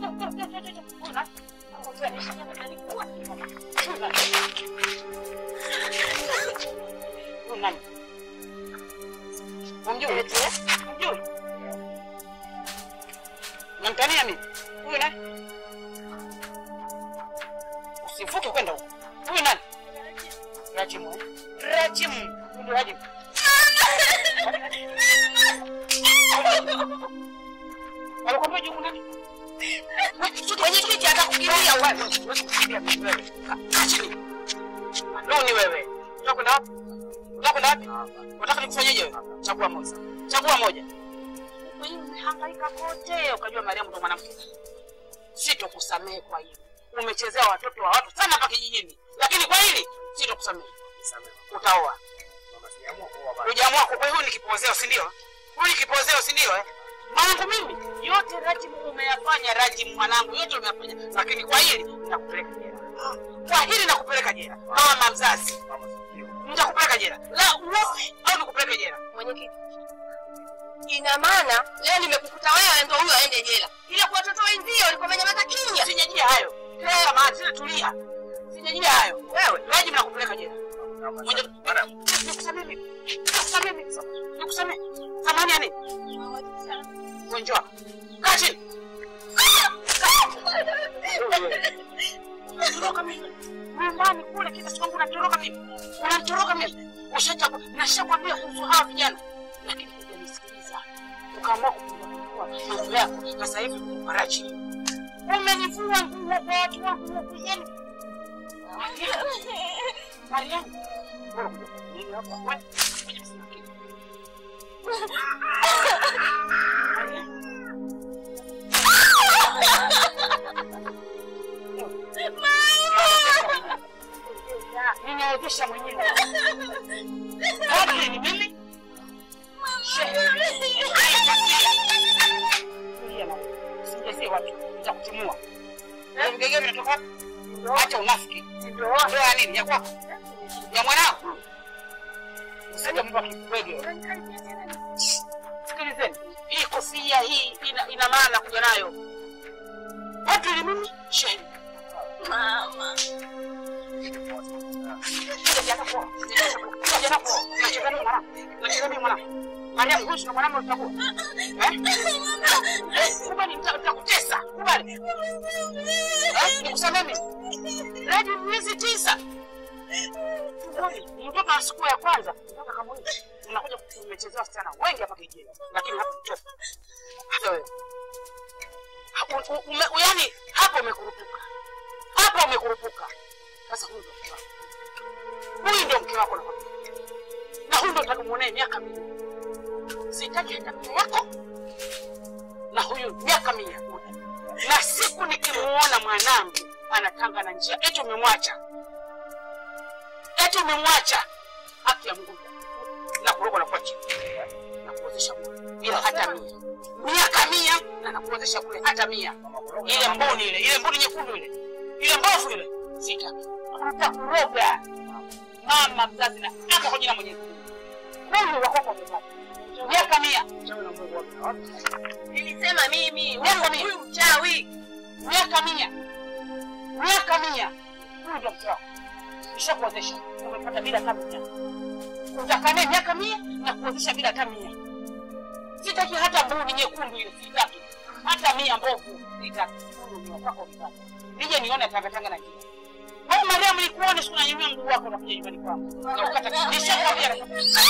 Umjui? Umjui? Namtania mimi. Huyu nani? Usivuke kwenda huko. Huyu nani? Rajimu. eh? Rajimu. Huyu ndio Rajimu. Alikwambia jumu nani? Mwenyekiti atakukimbia wewe. Huwezi kukimbia mimi wewe. Kaa chini. Loni wewe. Unataka kwenda wapi? Unataka kwenda wapi? Unataka nikufanyeje wewe? Chagua moja. Chagua moja. Wewe umehangaika kote ukajua Mariamu ndo mwanamke. Sitokusamehe kwa hili. Umechezea watoto wa watu sana hapa kijijini. Lakini kwa hili sitokusamehe. Utaoa. Hujaamua kwa hiyo ni kipozeo, si ndio? Huyu ni kipozeo, si ndio? Eh? Mwanangu mimi yote Rajimu umeyafanya, Rajimu mwanangu yote umeyafanya, lakini kwa hili nakupeleka jela. Kwa hili nakupeleka jela. Mama mzazi, nitakupeleka jela. La uoe au nikupeleke jela? Mwenyekiti, ina maana leo nimekukuta wewe ndo huyo aende jela, ila kwa watoto wenzio walikuwa wamenyamaza kimya. Sijajia hayo. Kama tena tulia. Sijajia hayo. Wewe Rajimu nakupeleka jela. Mwenye nikusamehe mimi. Nikusamehe mimi. Nikusamehe. Thamani ya nini? Wewe njoo. Kaa chini. Unatoroka mimi. Nyumbani kule kila siku unatoroka mimi. Unatoroka mimi. Ushachagua. Nashakwambia kuhusu hawa vijana. Lakini hujanisikiliza. Ukaamua kupindua mambo yako. Sasa hivi marachi. Umenivua nguo kwa watu wangu huku yenu. Mariamu. Bora kuja kunini hapa. Wewe. Kuja msinakili. Mariamu. Ninawezesha mwenyewe. Kadri ni mimi. Tulia mama. Usijazie watu. Nitakutimua. Ndio mgege vinatoka wapi? Acha unafiki. Ndio ya nini? Ya kwako? Ya mwanao? Usije mpa kibwege. Sikilizeni. Hii kofia hii ina, ina maana kuja nayo. Kadri ni mimi. Sheni. Mama. Mariamu, huyu ndio mwanamke utakuwa. Eh? Kubali nitakutesa. Kubali. Eh? Nikusamehe mimi. Hadi miezi tisa. Kubali. Mtoto wa siku ya kwanza mpaka kama huyu. Unakuja kumechezea wasichana wengi hapa kijijini. Lakini hapa mtoto. Hata wewe. Hapo ume, yaani hapo umekurupuka. Hapo umekurupuka. Sasa huyu ndio mke wako. Huyu ndio mke wako nakwambia. Na huyu ndio utakumwonea miaka mingi. Sitaki hata mke yako. Na huyu miaka mia moja. Na siku nikimuona mwanangu anatanga na njia, eti umemwacha. Eti umemwacha. Haki ya Mungu. Na kuroga na kwa chini. Na kuozesha bure. Bila hata mia. Miaka mia na nakuozesha bure hata mia. Ile mboni ile, ile mboni nyekundu ile. Ile mbovu ile. Sitaki. Utakuroga. Mama mzazi na hata kwa jina Mwenyezi Mungu. Huyu wako kwa mzazi. Miaka mia. Nilisema mimi Miaka mia. huyu mchawi. Miaka mia. Miaka mia. Huyu ndio mke wako. Nishakuozesha. Umepata bila hata mia. Utakaa naye miaka mia na kuozesha bila hata mia. Sitaki hata mbuni nyekundu ile sitaki. Hata mia mbovu sitaki. Huyu ndio wako vitaki. Nije nione tangatanga na njia. Wewe Mariamu nikuone siku nanyanyua mguu wako na kuja nyumbani kwangu. Na ukata nishakwambia na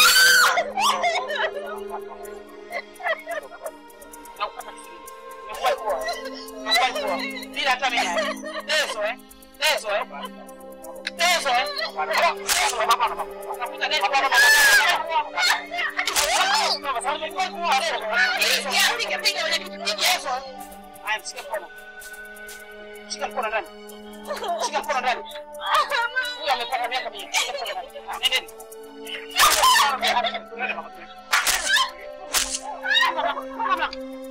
na ukata kisiri. Nimekuwa kwa. Nimekuwa kwa. Bila hata mia. Teso eh. Teso eh. Teso eh. Nakuta deni kwa mama. Piga piga mwenyekiti. Haya, mshike mkono. Shika mkono ndani. Shika mkono ndani. Huyu amepata miaka mingi. Shika mkono ndani. Ah, Nendeni. Nendeni mama. Mama.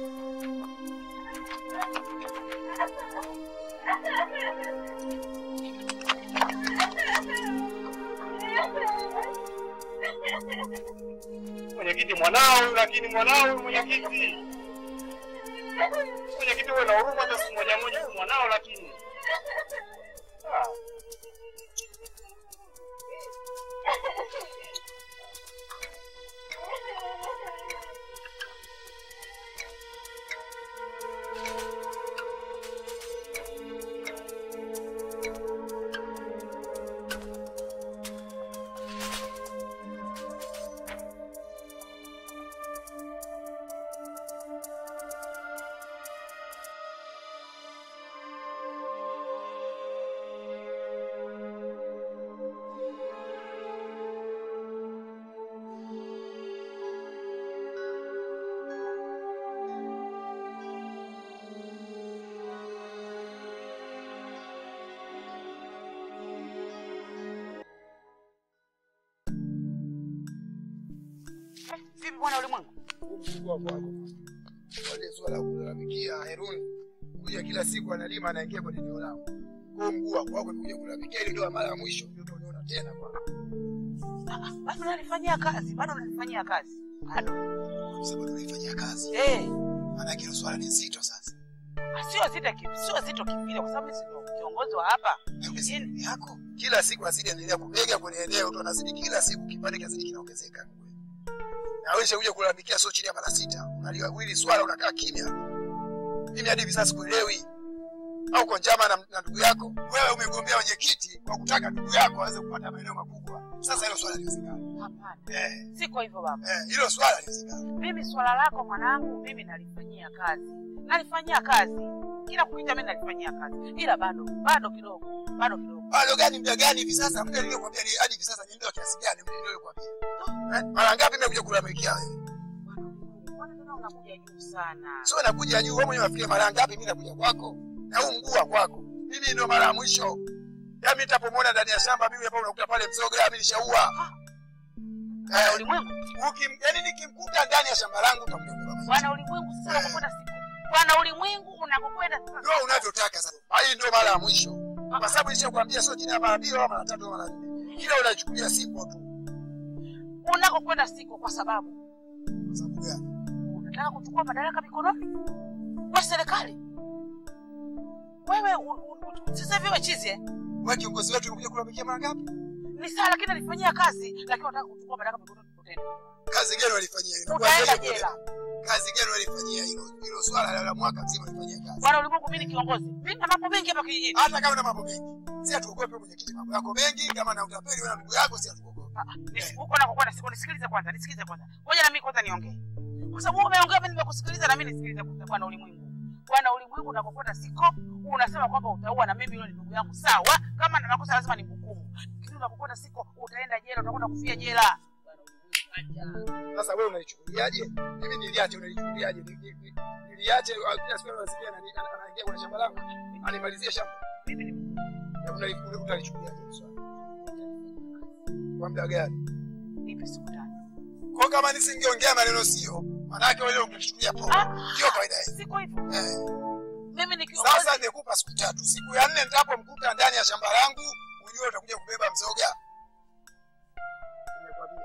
Mwenyekiti mwanao, lakini mwanao mwenyekiti. Mwenyekiti wewe na huruma hata siku moja moja moja mwanao lakini. Ah. Vipi bwana ulimwengu? Mungu wako wako. Wale swala la kulalamikia Heruni kuja kila siku analima anaingia kwenye eneo langu. Kwa hiyo mguu wako wako kuja kulalamikia ile ndio mara ya mwisho ndio tunaona tena kwa. Ah, Bado nalifanyia kazi, bado nalifanyia kazi. Bado. Sasa tunaifanyia kazi. Eh, Maana hilo swala ni zito sasa. ah, sio zito kivi, sio zito kivile kwa sababu mimi si ndio kiongozi wa hapa. Hebu si yako. Kila siku azidi endelea kubega kwenye eneo tu anazidi kila siku kipande kizidi kinaongezeka. Na wewe kuja kulalamikia sio chini ya mara sita. Unaliwili swala unakaa kimya. Mimi hadi hivi sasa sikuelewi. Au kwa njama na, na ndugu yako, wewe umegombea wenyekiti kwa kutaka ndugu yako aweze kupata maeneo makubwa. Sasa hilo swala liwezekana. Hapana. Eh, Siko hivyo baba. eh, hilo swala liwezekana. Mimi swala lako mwanangu, mimi nalifanyia kazi, nalifanyia kazi kila kukicha, mimi nalifanyia kazi, ila bado bado kidogo, bado kidogo. Bado gani muda gani hivi sasa? Muda niliyokuambia ni hadi hivi sasa ni muda kiasi gani muda niliyokuambia? Eh, mara ngapi nimekuja kulalamikia wewe? Bwana, mbona unakuja juu sana? Sio nakuja juu, wewe mwenyewe unafikiri mara ngapi mimi nakuja kwako? Na huu mguu wa kwako. Mimi ndio mara ya mwisho. Ya mimi nitapomwona ndani ya shamba mimi hapa unakuta pale mzoga mimi nishaua. Bwana Eh, ulimwengu, ukim, yani nikimkuta ndani ya shamba langu utakuja kubeba maji. bwana ulimwengu, sasa unakokwenda siku, bwana ulimwengu, unakokwenda sasa. Ndio unavyotaka sasa. Hii ndio mara ya mwisho. Kwa sababu nishakwambia sio chini ya mara mbili wala mara tatu wala mara nne. Kila unachukulia siku tu. unakokwenda siko kwa sababu Kwa sababu gani? unataka kuchukua madaraka mikononi kwa serikali. Wewe u- u- u- sasa hivi wewe chizi eh? Wewe kiongozi wetu unakuja kulalamikia mara ngapi? Ni sawa, lakini alifanyia kazi, lakini unataka kuchukua madaraka mikononi utaenda Kazi gani walifanyia hilo? utaenda Kuanzia jela. Kazi gani walifanyia hilo? Hilo swala la- la mwaka mzima walifanyia kazi. Bwana ulimwengu, mimi ni kiongozi, mimi na mambo mengi hapa kijijini. Hata kama una mambo mengi. Si atuogope mwenyekiti mambo yako mengi kama na utapeli wewe na ndugu yako si atuogope. Ah, ah, nisi- huko nakokwenda siko, nisikilize kwanza, nisikilize kwanza, ngoja na mimi kwanza niongee, kwa sababu wewe umeongea, mimi nimekusikiliza, na mimi nisikilize kwanza. Bwana ulimwengu, bwana ulimwengu, unakokwenda siko, unasema kwamba utaua na mimi, yule ni ndugu yangu, sawa. Kama na makosa lazima nimhukumu, lakini unakokwenda siko, utaenda jela, utakwenda kufia jela. Bwana ulimwengu, acha. Sasa wewe unaichukuliaje? Mimi niliache unaichukuliaje? Ni- ni- ni- Niliache au kila siku anasikia anani- ana- anaingia kwenye shamba langu. Animalizie shamba. Mimi ni Na unali- una- Utalichukuliaje hilo swala? Kwa muda gani? nipe siku tatu. Kwa kama nisingeongea maneno sio, manake wewe ungechukulia poa. Ah, Ndio kawaida hii. siko hivyo, Eh. mimi ni kiongozi. Sasa nimekupa siku tatu. Siku ya nne nitapomkuta ndani ya shamba langu, ujue utakuja kubeba mzoga. Nimekwambia.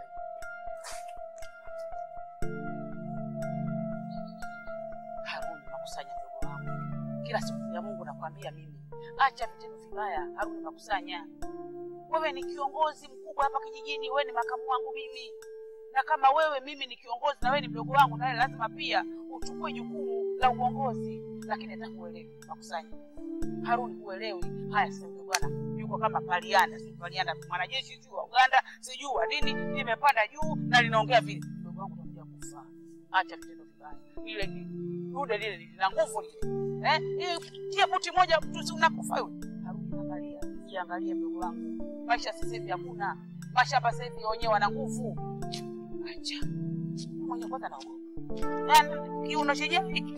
Haruni, nakusanya mdogo wangu kila siku ya Mungu, nakwambia mimi, acha vitendo vibaya. Haruni, nakusanya wewe ni kiongozi mkubwa hapa kijijini, wewe ni makamu wangu mimi, na kama wewe mimi ni kiongozi na wewe ni mdogo wangu, nawe lazima pia uchukue jukumu la uongozi. Lakini hata kuelewi, nakusanya Haruni, huelewi haya. Sasa huyo bwana yuko kama Palianda, si Palianda mwanajeshi sijui wa Uganda sijui wa nini, limepanda juu na linaongea vile, mdogo wangu utakuja kufa. Acha vitendo vibaya, ile ni dude lile lina nguvu lile, eh, Hii tia buti moja mtu si unakufa yule. Haruni, angalia, jiangalie mdogo wangu, maisha sasa hivi hakuna mashamba sasa hivi wenyewe wana nguvu. Acha mwenye kwanza naogopa na kiuno chenyewe hiki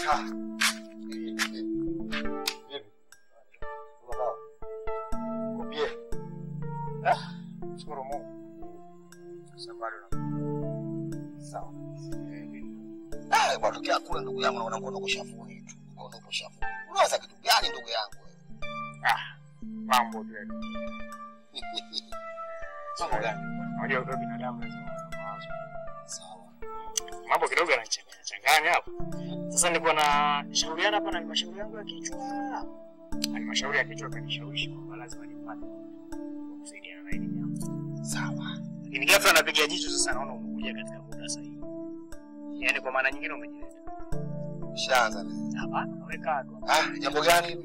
Shukuru Mungu. Safari sawa. Ah, bwana tokea kule ndugu yangu naona ngono kushafuni tu. Ngono kushafuni. Unawaza kitu gani ndugu yangu wewe? Ah, mambo tu yale. Mambo gani? Unajua kwa binadamu lazima uwe na mawazo. Sawa. Mambo kidogo yanachanganya changanya hapo. Sasa nilikuwa na shauriana hapa na halmashauri yangu ya kichwa. Halmashauri ya kichwa kanishawishi kwamba lazima nipate kusaidiana na hili jambo. Sawa. Lakini ghafla napiga jicho sasa naona umekuja katika muda sahihi. Yaani kwa maana nyingine umejileta. Shaanza na. Hapana, weka tu. Ah, jambo gani?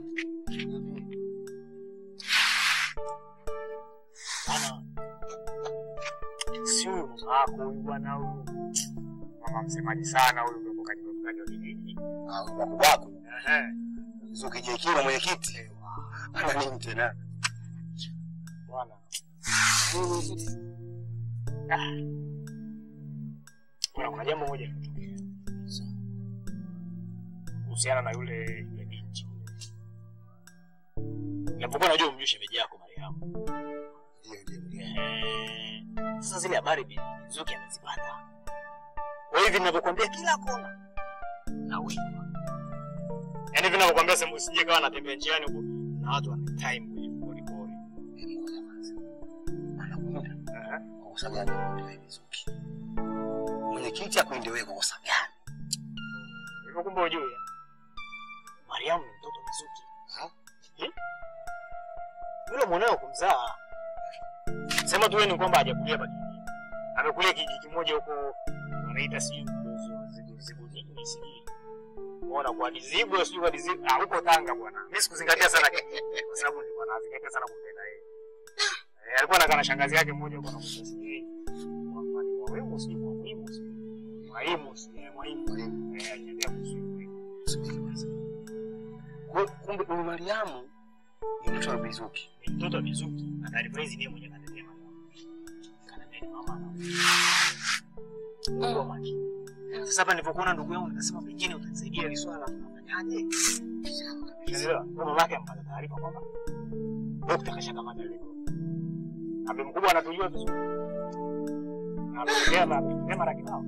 Bwana. Si huyu mama yako huyu bwana huyu. Mama msemaji sana huyu ndio katika mkaji wa kijiji. Ah, wako wako. Ehe. Zuki JK mwenyekiti. Ana nini tena? Bwana. Ah. Bwana, kuna jambo moja limetokea. Kuhusiana na yule yule binti. Napokuwa najua umjui shemeji yako Mariamu. Ndio ndio ndio. Eh, Sasa zile habari Bi- Zuki amezipata. Kwa hivi ninavyokuambia kila kona na wima. Yaani hivi ninavyokuambia sehemu usije kawa natembea njiani huko na watu wana time kwenye pori pori. Ngoja kwanza. Anakuja. Eh. Kwa sababu gani anakuja Zuki? Mwenyekiti akuende wewe kwa sababu gani? Hivyo kumbe ujue. Mariamu ni mtoto wa Zuki. Ha? Eh? Yule mwanao kumzaa. Sema tu wewe ni kwamba hajakulia hapa kijijini. Amekulia kijiji kimoja huko wanaita sijui Mdozo, zigu zigu nini sijui. Unaona kwa dizibu sijui kwa dizibu ah huko Tanga bwana. Mimi sikuzingatia sana kijiji kwa sababu nilikuwa nazingatia sana kumpenda yeye. Eh, alikuwa anakaa na shangazi yake mmoja huko anakuta sijui. Mwalimu mwalimu sijui mwalimu sijui. Mwalimu sijui mwalimu. Eh, anaendelea kusubiri. Kwa- Kumbe huyu Mariamu ni mtoto wa Bizuki. Ni mtoto wa Mizuki na taarifa hizi ndiye mwenye kanatea Mariamu. Kanatea ni mama na Mungu makini. Sasa hapa nilipokuona ndugu yangu nikasema pengine utanisaidia hili swala tunafanyaje? Unaelewa? Kwa mama yake ampata taarifa kwamba Dokta kashakamata ile goli. Ambe mkubwa anatujua vizuri. Na ameongea na ameongea mara kibao.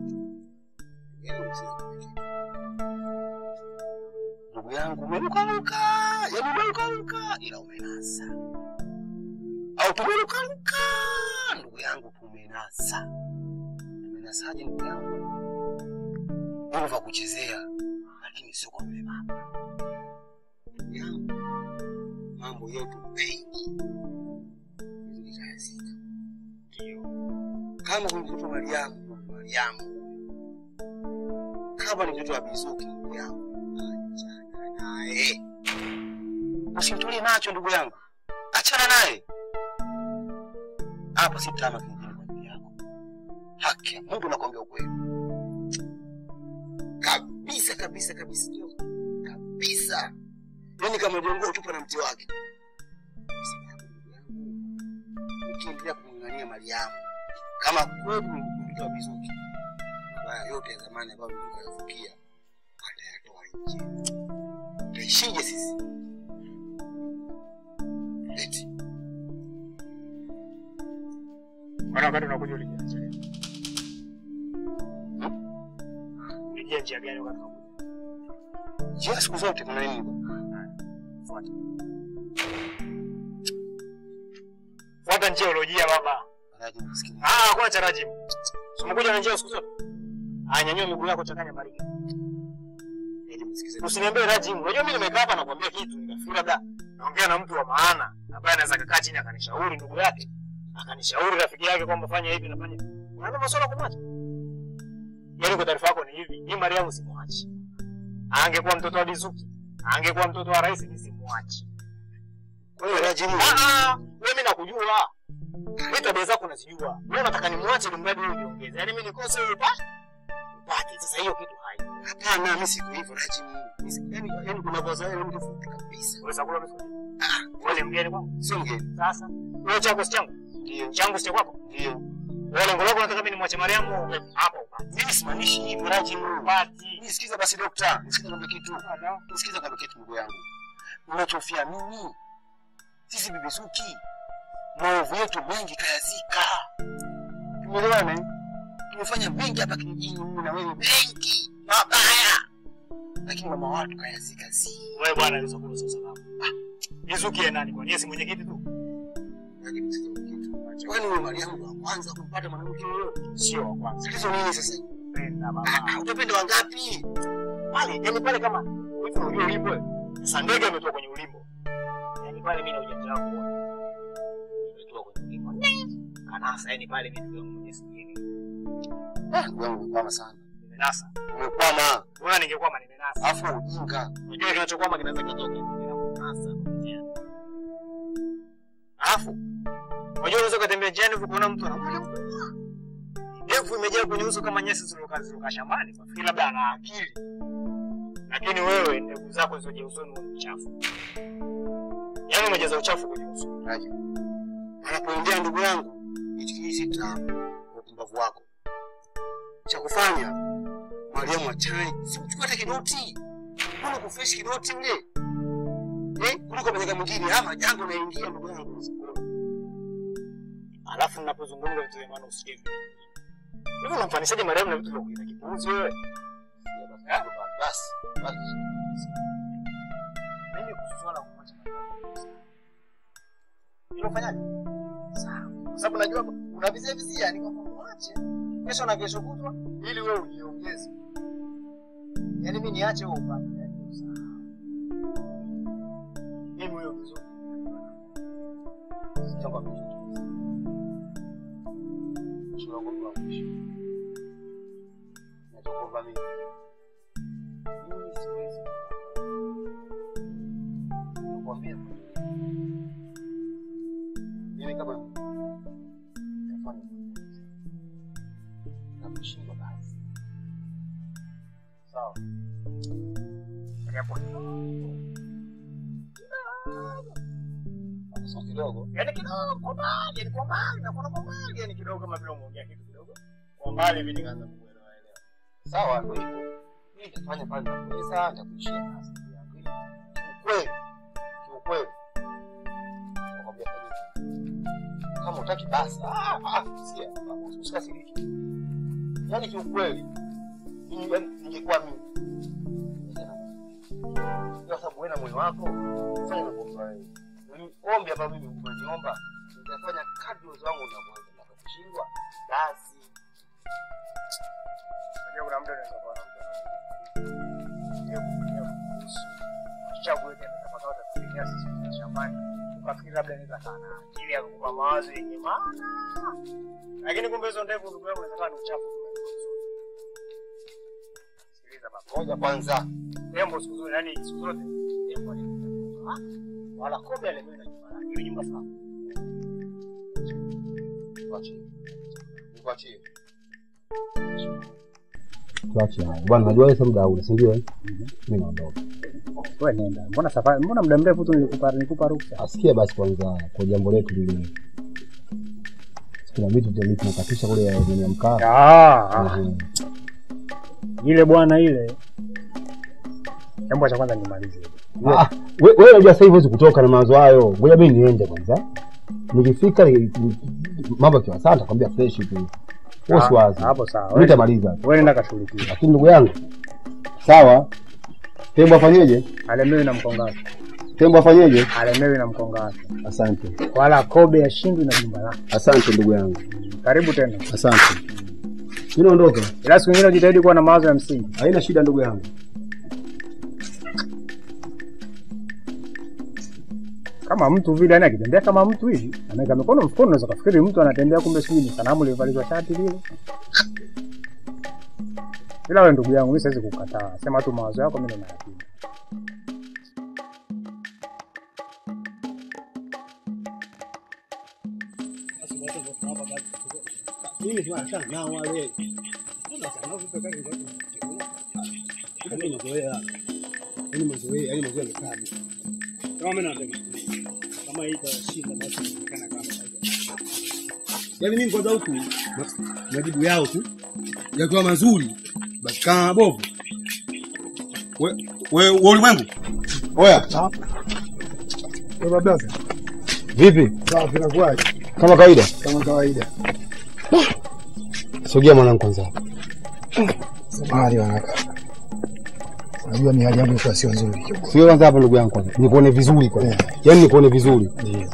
Ndugu yangu umerukaruka, yaani umerukaruka ila umenasa. Au tumerukaruka, ndugu yangu tumenasa. Tumenasaje ndugu yangu? Mungu vya kuchezea, lakini sio kwa yule mama. Ndugu yangu, mambo yetu mengi nitayazika. Ndio. Kama huyu mtoto wa Mariamu, ndugu Mariamu, kama ni mtoto wa Bizuki, ndugu yangu achana naye. Usimtolee macho ndugu yangu, achana naye. Hapa si tama kingine kwa ajili yako. Haki ya Mungu nakwambia ukweli kabisa kabisa kabisa, ndio kabisa. Yani kama jongo tupa na mti wake. Sababu ndugu yangu, ukiendelea kumng'ang'ania Mariamu kama kweli ni mtoto wa Bizuki, mabaya yote ya zamani ambayo nilikayavukia atayatoa nje. Taishije sisi? Eti Maana wakati unakuja ulijia njia gani? Ulijia njia gani wakati unakuja? njia siku zote kuna nini? bwana? Fuata. Fuata njia uliojia baba. Raji msikini. Ah, hakuna cha rajimu. Si umekuja na njia siku zote? Ah, nyanyua miguu yako changanya baridi. Ili msikize. Usiniambie rajimu. Unajua mimi nimekaa hapa nakwambia kitu, nikafikiri labda naongea na mtu wa maana ambaye anaweza kukaa chini akanishauri ndugu yake. Akanishauri rafiki yake kwamba fanya hivi na fanya. hivi. Unaona masuala kumwacha? Yaani kwa taarifa yako ni hivi, ni Mariamu simwachi. Angekuwa mtoto wa Bizuki, angekuwa mtoto wa rais ni simwachi. Kwa hiyo Raji Mungu. Ah ah, wewe mimi nakujua. Mimi tabia zako nazijua. Wewe unataka nimwache ili mradi wewe ujiongeze. Yaani mimi nikose wewe upate. Upate. Sasa hiyo kitu hai. Hapana, mimi siko hivyo Raji Mungu. Mimi si- Yaani yaani kuna vaza yale mtu fupi kabisa. Wewe sakula vizuri. Ah, Wewe ni mgeni kwangu. sio mgeni. Sasa wewe chako si changu. Ndio. Changu si cha kwako. Ndio. Wewe lengo lako unataka mimi nimwache Mariamu hapo upate. Mimi simaanishi hivyo Rajimu. Upati. Nisikiza basi dokta, nisikiza kwambia kitu. Nisikiza kwambia kitu ndugu yangu. Unachofia mimi sisi bibi Suki, maovu yetu mengi kayazika. Tumeelewana? eh? Tumefanya mengi hapa kijijini, mimi na wewe, mengi mabaya, lakini mama watu kayazika zi. Wewe bwana hizo kuna sasa sababu. Yesu kie nani? Kwa nini si mwenyekiti tu? Lakini sikiza kitu. Kwani wewe Mariamu ndo wa kwanza kumpata mwanamke yoyote? Sio wa kwanza. Sikilizo nini sasa? Penda Ah, baba. ah, Utapenda wangapi? Pale, yani pale kama hivi unajua ulimbo. eh? Sasa ndege imetoka kwenye ulimbo. Yaani pale mimi na ujanja wangu wote. Imetoka kwenye ulimbo. Kanasa yani pale mimi ndio mwenye sijini. Ah, ndugu yangu umekwama sana. Nimenasa. Umekwama. Bora ningekuwa nimenasa. Alafu ujinga. Unajua kinachokwama kinaweza kitoke. Nasa. Alafu unajua unaweza kutembea njiani huko kuona mtu anamwona mkubwa. Ndevu imejaa kwenye uso kama nyasi zilizokaa zilizokaa shambani. Kwa fikiri labda ana akili. Lakini wewe ndevu zako zilizoje usoni ni uchafu. Yaani umejaza uchafu kwenye uso. Raja. Anapoendea ndugu yangu, hichi kijiji sita upumbavu wako. Cha kufanya Mariamu achane, simchukue hata kidoti. Mbona kufresh kidoti ule? Eh, kuliko mjaka mwingine ama jango naingia ndugu yangu. Alafu ninapozungumza vitu vya maana usikie vitu. Hivi unamfanishaje Mariamu na vitu vya kuita kipuuzi wewe? Basi, basi. Mimi kuhusu swala la kumwacha Mariamu. Hilo fanyaje? Sawa. Kwa sababu najua unavizia vizia ni kwamba mwache. Kesho na kesho kutwa ili wewe ujiongeze. Yaani mimi niache wewe upande. Yaani sawa. Mimi huyo vizuri. Sitaka kuchukua. Shule yangu wa mwisho. Natakuomba mimi. Mimi siwezi. Nakwambia. Mimi kama nafanya na kushindwa basi. Sawa. Hapo. Sasa kidogo. Yaani kidogo kwa mbali, yaani kwa mbali, nakuona kwa mbali, yaani kidogo kama vile umeongea kitu kidogo. Kwa mbali hivi nikaanza kuelewa elewa. Sawa, ndio hivyo. Mimi nitafanya pale napoweza, nitakuishia na asili yangu. Ili kiukweli, kiukweli. Nakwambia fanyika. Kama utaki basi, ah, ah, sikia, usikasirike. Yaani kiukweli, mimi yaani ningekuwa mimi. Kwa sababu wewe na moyo wako, fanya unavyojua wewe. Mimi ombi hapa mimi umeniomba, nitafanya kadri uwezo wangu unavyoweza. Nitakaposhindwa, basi Unajua kuna muda unaweza kuwa na mtu anaongea kuongea kuhusu chagu yake anataka utafikiria sisi tuna shambani. Ukafikiri labda inaweza kaa na akili ya kukupa mawazo yenye maana. Lakini kumbe hizo ndevu ndugu yangu inaweza kuwa ni uchafu. Sikiliza baba. ngoja kwanza. Tembo siku zote yani siku zote tembo ni wala kobe alemewe na nyumba lake. Ile nyumba sawa. Tuachie. Tuachie. tuache haya bwana. Najua wewe sasa muda huu, si ndio? eh? Mimi naondoka. Wewe nenda. Mbona safari mbona muda mrefu tu nilikupa nilikupa ruhusa. Asikia basi kwanza kwa jambo letu lile, kuna vitu vya tunakatisha kule ya ya mkaa. Ah, Mhm. ile bwana ile. Jambo cha kwanza nimalize. Ah, we- wewe unajua sasa hivi huwezi kutoka na mawazo hayo. Ngoja mimi niende kwanza. Nikifika ni- ni- mambo yakiwa sawa nitakwambia fresh tu. Wewe si wazi. Hapo sawa. Mimi nitamaliza. Wewe nenda kashughulikia. Lakini ndugu yangu, sawa. Tembo afanyeje? Alemewi na mkongazi. Tembo afanyeje? Alemewi na mkongazi. Asante. Wala kobe ashindwi na jumba lake. Asante ndugu yangu. Karibu tena. Asante. Mimi naondoka. Ila siku nyingine ujitahidi kuwa na mawazo ya msingi. Haina shida ndugu yangu. Kama mtu vile yani akitembea kama mtu hivi, anaweka mikono mfukoni, unaweza kufikiri mtu anatembea, kumbe sijui ni sanamu limevalishwa shati lile. Ila wewe ndugu yangu, mimi siwezi kukataa. Sema tu mawazo yako, mimi nayapinga. Yaani mimi kwanza huku ma- majibu yao tu yakiwa mazuri, basi kama mabovu. We, we, we ulimwengu. Oya. Baba blaza. Vipi? Sawa, vinakuwaje? Kama kawaida. Kama kawaida. Sogea mwanangu kwanza. Samahani wanaka. Unajua ni hali yangu ilikuwa sio nzuri. Sio kwanza hapa ndugu yangu kwanza. Nikuone vizuri kwanza. Yaani nikuone vizuri. Ndio.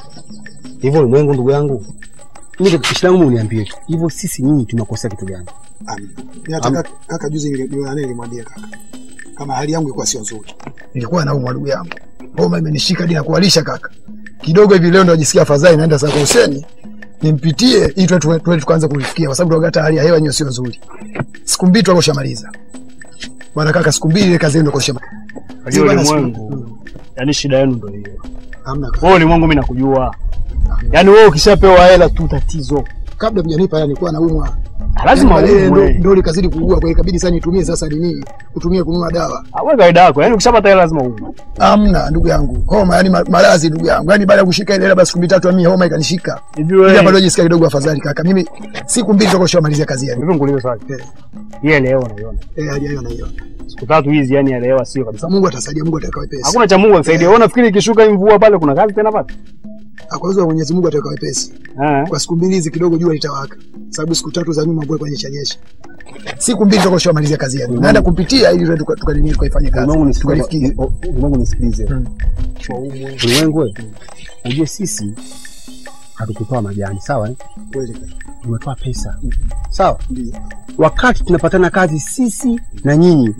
Hivyo ulimwengu ndugu yangu. Mimi kitu langu uniambie tu. Hivyo sisi nyinyi tumekosea kitu gani? Amina. Mimi hata kaka, kaka juzi niliona naye nilimwambia kaka. Kama hali yangu ilikuwa sio nzuri. Nilikuwa naumwa ndugu yangu. Homa imenishika hadi na kuwalisha kaka. Kidogo hivi leo ndo najisikia afadhali naenda sasa kwa Huseni. Nimpitie ili tuwe tuwe- tuwe tukaanza kufikia kwa sababu hata hali ya hewa yenyewe sio nzuri. Siku mbili tu akoshamaliza. Bwana kaka siku mbili ile kazi ndio koshamaliza. Unajua ulimwengu, yaani shida yenu ndio hiyo. Hamna kaka. Wewe ulimwengu mimi nakujua. Yaani wewe ukishapewa hela tu tatizo. Kabla mjanipa hela nilikuwa naumwa. Lazima Yaani baadaye uumwe. ndo- ndo likazidi kuugua kwa ikabidi sasa nitumie sasa nini? Kutumia kununua dawa. Wewe kawaida yako, yaani ukishapata hela lazima uumwe. Amna ndugu yangu, homa yani ma- maradhi ndugu yangu, yani baada ya kushika ile labda siku mbili tatu, mimi homa ikanishika Hivi ili hapa wewe ndio jisikia kidogo afadhali kaka. Mimi siku mbili toka shamalizia kazi yangu. hivi nikuulize swali. Eh, Hii leo unaiona. eh, hali hiyo naiona. Siku tatu hizi yani ya leo sio kabisa. Sasa Mungu atasaidia, Mungu ataweka wepesi. Hakuna cha Mungu anisaidia. Wewe unafikiri ikishuka hii mvua pale kuna kazi tena pale? Kwa hiyo Mwenyezi Mungu ataweka wepesi. Eh. Kwa siku mbili hizi kidogo jua litawaka. Sababu siku tatu za nyuma mvua ilikuwa nyesha nyesha. Siku mbili toka shamalizia kazi yangu. Naenda kumpitia ili tuka tuka nini tukaifanye kazi. Ulimwengu Tukalifikia. nisikilize. Ulimwengu nisikilize. Mm. Ulimwengu wewe. Ujue sisi hatukutoa majani, sawa eh? Kweli kaka. Tumetoa pesa. Sawa? Ndio. Wakati tunapatana kazi sisi na nyinyi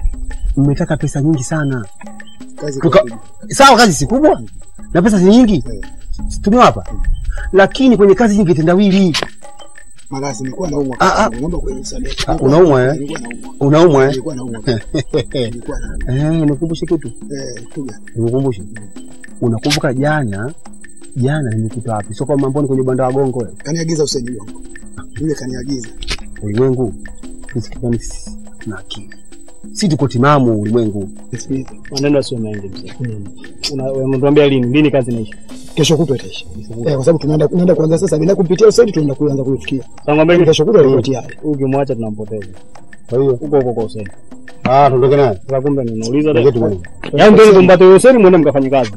mmetaka pesa nyingi sana. Kazi Tuka, kwa sawa kazi si kubwa na pesa si nyingi. Si Tumewapa. Lakini kwenye kazi nyingi tendawili. maradhi nilikuwa naumwa. Ah, ah. Naomba kuenisamehe. Ah, unaumwa, eh? Nilikuwa naumwa. Unaumwa eh? Nilikuwa naumwa. Nilikuwa naumwa. Eh, nikukumbushe kitu. Eh, tuga. Nikukumbushe. Unakumbuka jana jana nimekuta wapi? Sio kama mambo kwenye banda wa gongo wewe. Kaniagiza Hussein Gongo. Yule kaniagiza. Ulimwengu sisi kijana sisi tuna akili. Si tuko timamu ulimwengu. Maneno sio mengi mzee. Una- Unatuambia lini? Lini kazi inaisha? Kesho kutwa itaisha. Eh, kwa sababu tunaenda tunaenda kuanza sasa bila kupitia Hussein tunaenda kuanza kuifikia. Sasa ngombe Kesho kutwa itakuwa tayari. ukimwacha tunampoteza. Kwa hiyo Huko huko kwa Hussein. ah tuondoke naye. Sasa kumbe ninauliza Ndio kitu bwana. Yaani ndio kumpata Hussein mwende mkafanye kazi.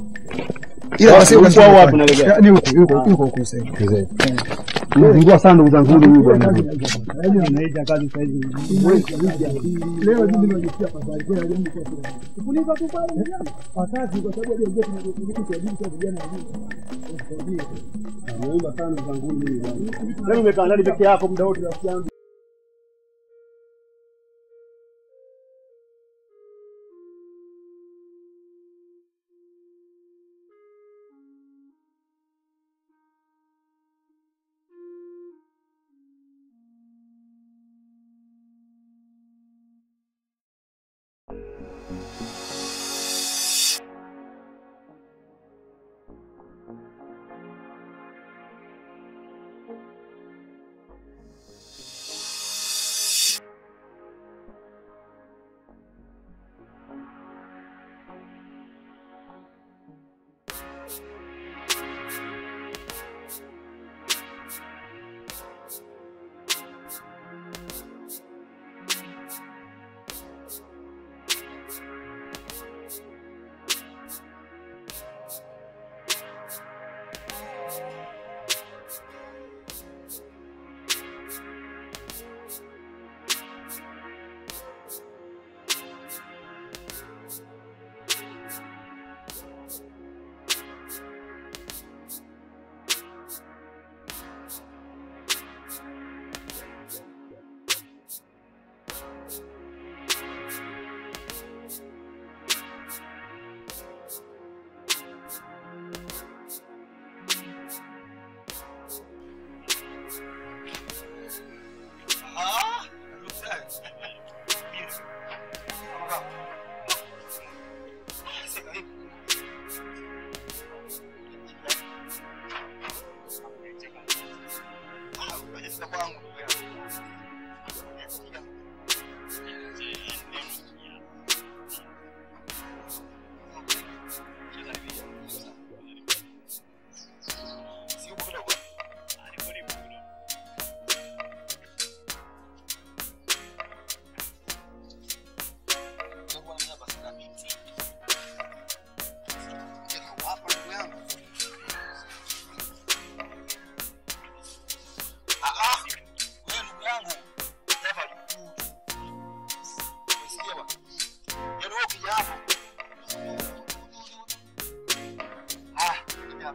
Ila basi Huko huko au wapi unaelekea? Ni huko huko huko huko Hussein. Mzee. Mzingua sana ndugu zangu huyu bwana. Leo mimi nimejisikia afadhali kwa yangu kwa sababu. Kulipa tu pale. Wakati kwa sababu ya joto tunajua tunajua kwa vijana wengine. Naomba sana ndugu zangu huyu bwana. Yaani umekaa ndani peke yako muda wote rafiki yangu.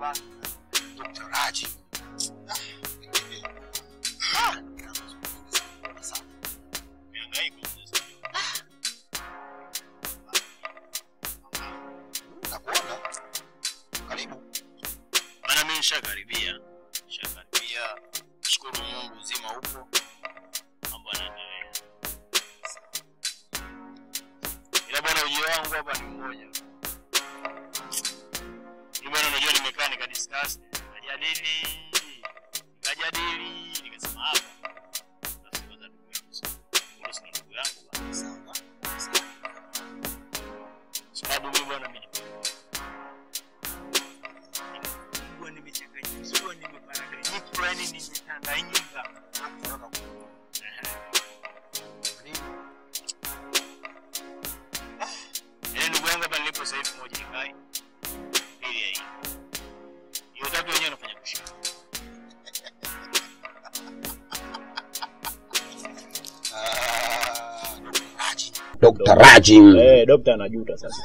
bana. Dr. Raji. Ah, Sasa, nakuona. Karibu. Bana, mimi nishakaribia, nishakaribia. Shukuru Mungu uzima upo, mambo yanaendelea. Ila bwana, ujio wangu hapa ni mmoja. Mimi bwana, unajua nimekaa nikadiscuss, nikajadili, nikajadili, nikasema hapa sasa kwanza ndugu yangu sasa. Kumbe sina ndugu yangu bwana. Sawa. Sababu mimi bwana mimi nimekuwa nimechanganyikiwa, nimeparaganyika, yani nimetanganyika. Yaani ndugu yangu hapa nilipo sasa hivi moja ikai. Pili ya hii. Hiyo tatu wenyewe anafanya kushika. Ah, Dr. Raji. Dr. Raji. Eh, dokta anajuta sasa.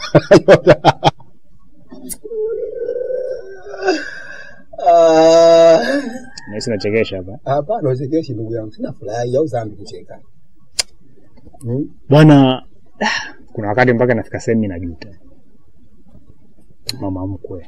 Ah, Nahisi nachekesha hapa. Hapana, usichekeshi ndugu yangu, sina furahi au zambi kucheka. Hmm? Bwana, ah, kuna wakati mpaka nafika sehemu mimi najuta. Mama mkwe.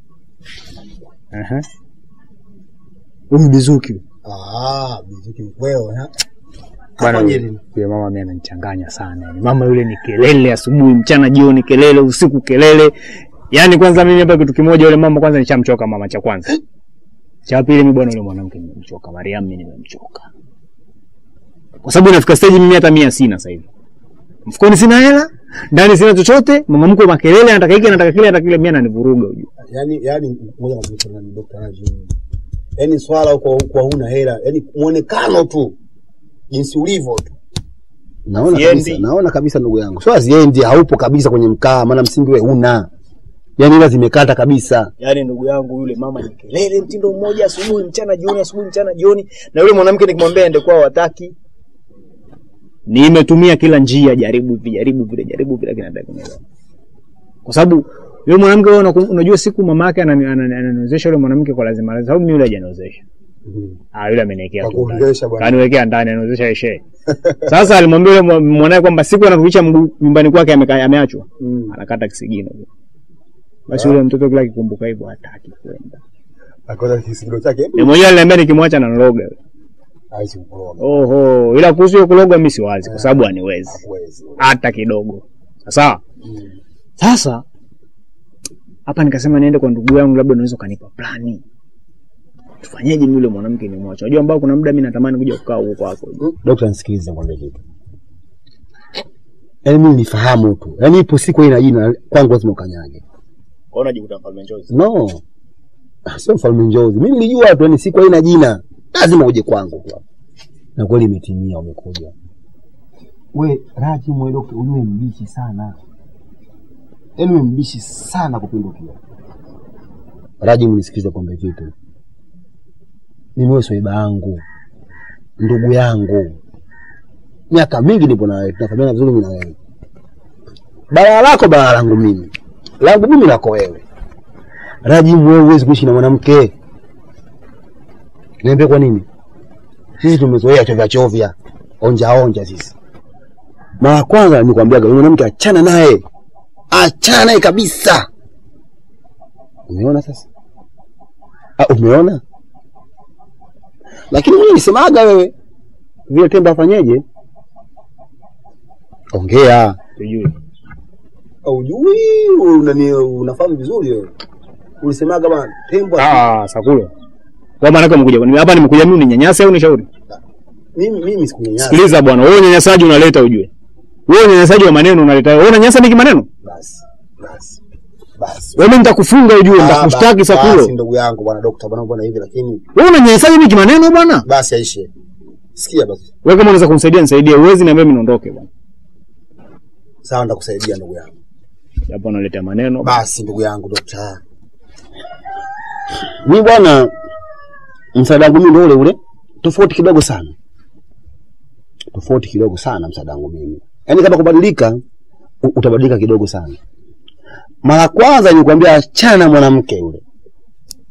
Aha. Huyu Bizuki. Ah, bizuki mkweo na Bwana Afanye yule nini? yule mama mimi ananichanganya sana. Yani mama yule ni kelele asubuhi, mchana, jioni kelele, usiku kelele. Yaani kwanza mimi hapa kitu kimoja yule mama kwanza nishamchoka mama cha kwanza. Cha pili mimi bwana yule mwanamke nimemchoka, Mariam mimi nimemchoka. Kwa sababu inafika stage mimi hata mia sina sasa hivi. Mfukoni sina hela, ndani sina chochote, mama mkwe makelele, anataka hiki, anataka kile, anataka kile, mimi ananivuruga hujua. yani yani moja kwa moja na Dr. Raji. Yaani swala huko kwa huna hela, yani muonekano tu jinsi ulivyo tu. Naona Siendi. kabisa, naona kabisa ndugu yangu. Sio aziendi, haupo kabisa kwenye mkaa, maana msingi wewe huna. Yaani ila zimekata kabisa. Yaani ndugu yangu yule mama ni kelele mtindo mmoja, asubuhi mchana jioni, asubuhi mchana jioni, na yule mwanamke nikimwambia ende kwao hataki. Nimetumia kila njia, jaribu hivi, jaribu vile, jaribu vile, lakini hataki kunielewa. Kwa sababu yule mwanamke wewe unaku- unajua siku mama yake anani- anani- ananiozesha yule mwanamke kwa lazima lazima, sababu mimi yule hajaniozesha. Ah, yule ameniwekea tu ndani. Kakuongesha bwana. Kaniwekea ndani, aniozesha yeye. Sasa alimwambia yule mwa- mwanae kwamba siku anavyoisha mguu nyumbani kwake amekaa ameachwa. Mm. Anakata kisigino. Basi yule mtoto kila kikumbuka hivyo hataki kwenda. Akona kisigino chake. Ni mwenyewe aliniambia nikimwacha na nroga. Aishi kuroga. Oho, ila kuhusu hiyo kuloga mimi siwazi kwa sababu aniwezi Hakuwezi. hata kidogo. Sawa? Mm. Sasa hapa nikasema niende kwa ndugu yangu, labda unaweza ukanipa plani. Tufanyeje mimi yule mwanamke nimwache? Unajua ambao kuna muda mimi natamani kuja kukaa huko kwako. Dokta, nisikilize nikwambie kitu. Yaani mimi nifahamu tu. Yaani ipo siku ina jina kwangu lazima ukanyage. Kwa unajikuta mfalme njozi. No. Ah, Sio mfalme njozi. Mimi nilijua tu yani siku haina jina. Lazima uje kwangu tu. Na kweli imetimia umekuja. We Raji mwe dokta, ujue mbishi sana. Yaani wewe mbishi sana kupindukia. Raji, mnisikize kwamba kitu. Mimi wewe swaiba yangu. Ndugu yangu. Miaka mingi nipo na wewe, tunafahamiana vizuri mimi na wewe. Balaa lako balaa langu mimi. Langu mimi lako wewe. Rajimu, wewe huwezi kuishi na mwanamke. Niambie kwa nini? Sisi tumezoea chovya chovya, onja onja sisi. Mara kwanza nikwambiaga yule mwanamke achana naye, achana naye kabisa. Umeona sasa? Ah, umeona? Lakini mwenye nisemaga wewe vile tembo afanyeje? Ongea. Sijui. Haujui unani unafahamu vizuri wewe. Ulisemaga bwana tembo Ah, Sakulo. Kwa maana kama umekuja hapa nimekuja mimi uninyanyase au nishauri? mimi mimi sikunyanyasa. Sikiliza bwana, wewe unyanyasaji unaleta ujue. Wewe unyanyasaji wa maneno unaleta. Wewe unanyanyasa mimi kimaneno? Basi. Basi. Basi. Wewe mimi nitakufunga ujue, Ah, nitakushtaki basi, Sakulo. Basi ndugu yangu bwana dokta bwana bwana hivi lakini Wewe unanyanyasaji mimi kimaneno bwana? basi aishe. Sikia basi. Wewe kama unaweza kumsaidia nisaidie, uwezi niambia mimi niondoke bwana. Sawa nitakusaidia ndugu yangu. Hapo unaleta maneno. Basi ndugu yangu dokta. Mimi bwana, msaada wangu mimi ndio ule ule, tofauti kidogo sana, tofauti kidogo sana msaada wangu mimi. Yaani kama kubadilika, u- utabadilika kidogo sana. Mara kwanza nilikwambia achana na mwanamke yule,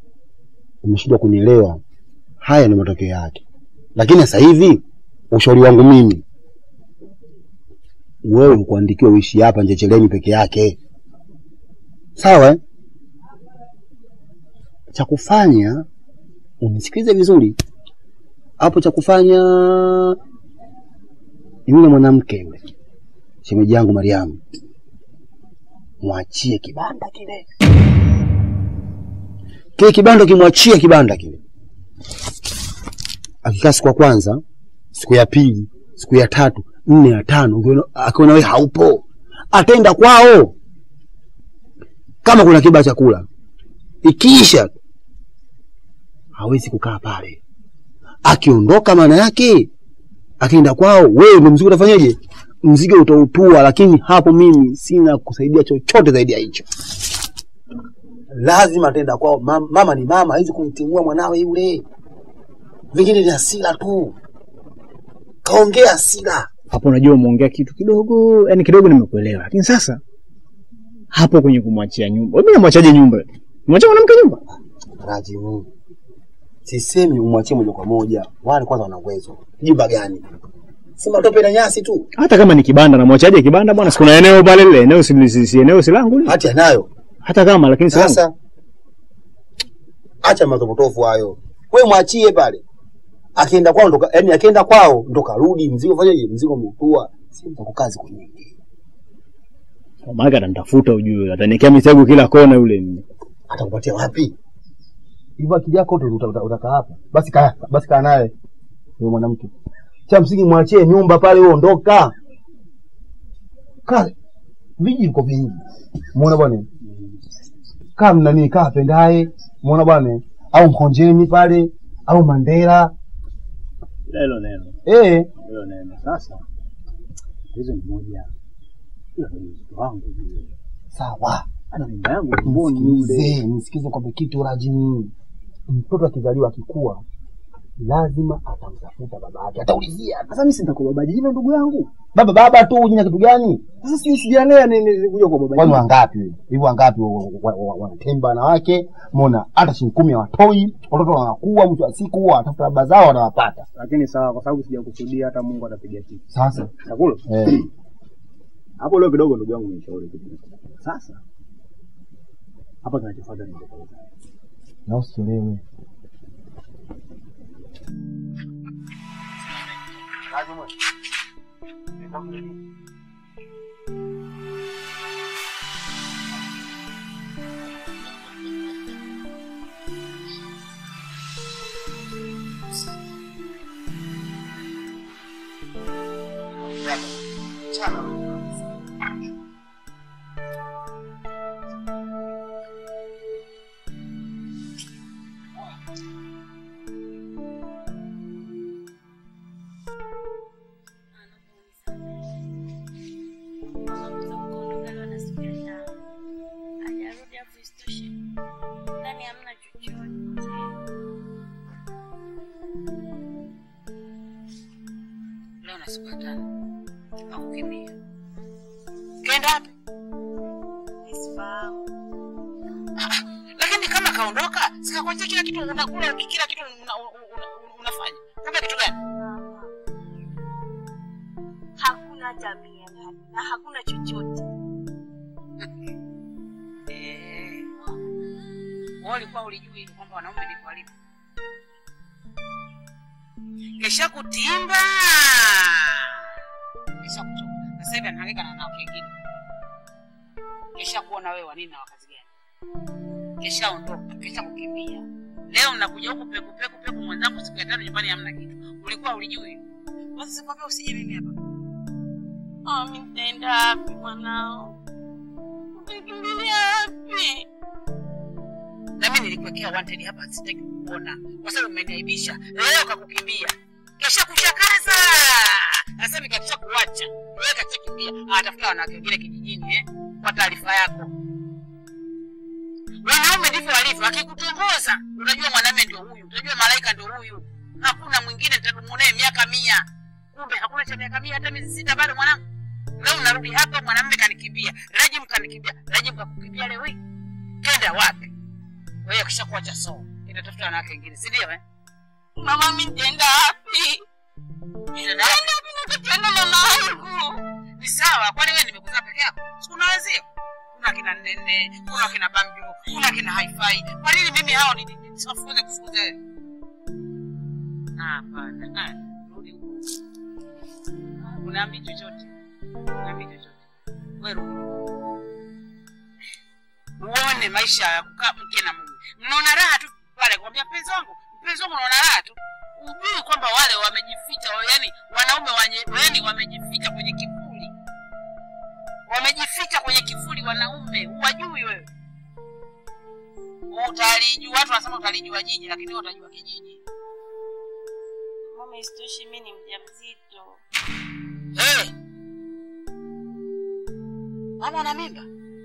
umeshindwa kunielewa. Haya ndio matokeo yake. Lakini sasa hivi ushauri wangu mimi, wewe ukuandikiwa uishi hapa Njecheleni peke yake, sawa eh? Cha kufanya unisikilize vizuri hapo, cha kufanya yule mwanamke yule shemeji yangu Mariamu, mwachie kibanda kile kile kibanda, kimwachie kibanda kile. Akikaa siku ya kwanza, siku ya pili, siku ya tatu, nne, ya tano, ukiona- akiona wewe haupo, ataenda kwao kama kuna kiba chakula. Ikiisha hawezi kukaa pale. Akiondoka, maana yake akienda kwao, wewe ndio mzigo utafanyaje? Mzigo utautua, lakini hapo mimi sina kusaidia chochote zaidi ya hicho. Lazima ataenda kwao. Mama, mama ni mama, hawezi kumtimua mwanawe yule. Vingine ni hasira tu, kaongea hasira. hapo unajua umeongea kitu kidogo, yani kidogo nimekuelewa, lakini sasa hapo kwenye kumwachia nyumba, mimi namwachaje nyumba? Mwachia mwanamke nyumba? Rajimu, sisemi umwachie moja kwa moja, wale kwanza wana uwezo. Jumba gani? Si matope na nyasi tu, Hata kama ni kibanda, namwachaje kibanda bwana? Si kuna eneo pale, lile eneo si, si, si eneo si langu lile? hati anayo. hata kama lakini si langu. Sasa acha mazopotofu hayo, we mwachie pale. Akienda kwao ndo, yani akienda kwao ndo karudi, mzigo fanyaje? Mzigo umeutua, si mtakukazi kwenye Maana atanitafuta ujue, ataniwekea mitego kila kona yule. atakupatia wapi? Hivyo akili yako yote uta- uta- utakaa hapa. Basi kaa, basi kaa naye huyo mwanamke. Cha msingi mwachie nyumba pale, wewe ondoka. Kaa viji viko vingi. Muona bwana? Kaa mnani, kaa pendaye. Muona bwana? Au Mkonjeni pale au Mandela. Hilo neno, Eh, hilo neno. Sasa hizo ni moja, ila ni mtoto wangu yule. sawa. ana mimba yangu tumboni yule. Nisikize, nisikize kwamba kitu rajini. Mtoto akizaliwa akikua, lazima atamtafuta baba yake, ataulizia. Sasa mimi si nitakuwa baba jina ndugu yangu. Baba baba tu, jina kitu gani? Sasa sijui sijalea nini kuja kwa baba Kwani jina. wangapi hivyo? Wangapi wa- wa- wa- wanatemba wanawake? Mona hata shilingi kumi hawatoi, watoto wanakuwa, mwisho wa siku watafuta baba zao wanawapata. Lakini sawa, kwa sababu sijakusudia, hata Mungu atapiga kitu. Sasa Chakula eh, hapo leo kidogo, ndugu yangu, nishauri kitu. Sasa hapa kinachofuata ni kutekeleza. na usichelewe. Leo na siku ya tano akukimbia. Kaenda wapi? Lakini kama kaondoka, sikakwachia kila kitu unakula, kila kitu una, una, una, unafanya. Kumbe kitu gani? Hakuna tabia gani na hakuna chochote. Eh. Wewe ulikuwa ulijui kwamba wanaume ndivyo walivyo. Kesha kutimba. Kesha kuchoka. Na Sasa hivi anahangaika na nao kingine. Kesha kuona wewe wa nini na wakazi gani. Kesha ondoka, kesha kukimbia. Leo mnakuja huku peku peku peku mwenzangu siku ya tano nyumbani hamna kitu. Ulikuwa ulijui. Basi sikwambia usije mimi hapa. Ah, mimi nitaenda wapi mwanao? Utakimbilia wapi? na mimi nilikuwekea wanted hapa, sitaki kuona kwa sababu umeniaibisha. Leo kakukimbia, kesha kuchakaza, sasa hivi kakisha kuacha wewe, kakisha kimbia, anatafuta wanawake wengine kijijini eh, kwa taarifa yako. Wanaume ndivyo walivyo, akikutongoza unajua mwanamume ndio huyu, unajua malaika ndio huyu, hakuna mwingine nitadumu naye miaka mia. Kumbe hakuna cha miaka mia, hata miezi sita bado mwanangu. Leo unarudi hapa, mwanamume kanikimbia, Rajim kanikimbia, Rajim kakukimbia leo hii, kenda wapi? wewe kisha kuacha so nitatafuta wanawake wengine, si ndio? Eh, Mama, mimi nitaenda wapi? Nitaenda wapi? Nenda mimi nakupenda mama wangu. Ni sawa, kwani wewe nimekuzaa peke yako? Si kuna wenzio? Kuna kina Nene, kuna kina Bambio, kuna kina Hi-Fi. Kwa nini mimi hao ni- ni- nisiwafunze kufunza wewe? Ah, Hapana. Ah, Rudi huko. Unaambi chochote? Unaambi chochote? Wewe rudi. Uone maisha ya kukaa mke na mume. Mnaona raha tu pale kwambia mpenzi wangu, mpenzi wangu unaona raha tu. Ujui kwamba wale wamejificha, yani wanaume wanye, yani wamejificha kwenye kivuli. Wamejificha kwenye kivuli wanaume, huwajui wewe. Utalijua, watu wanasema utalijua jiji, lakini wewe utajua kijiji. Mama, isitoshe mimi ni mjamzito. Hey! Mama ana mimba?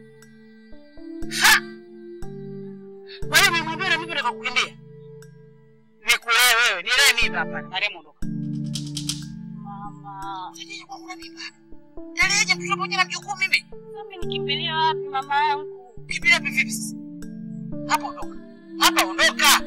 Ha! Kwa hiyo umemwambia na mimba ndio kukimbia? Nikulee wewe, nilee mimba hapa. Mariamu ondoka. Mama, Sije kwa una mimba. Taleje mtoto mmoja na mjukuu mimi? mimi nikimbilia wapi mama yangu? Kimbia vipi vipi sasa? Hapa ondoka. Hapa ondoka.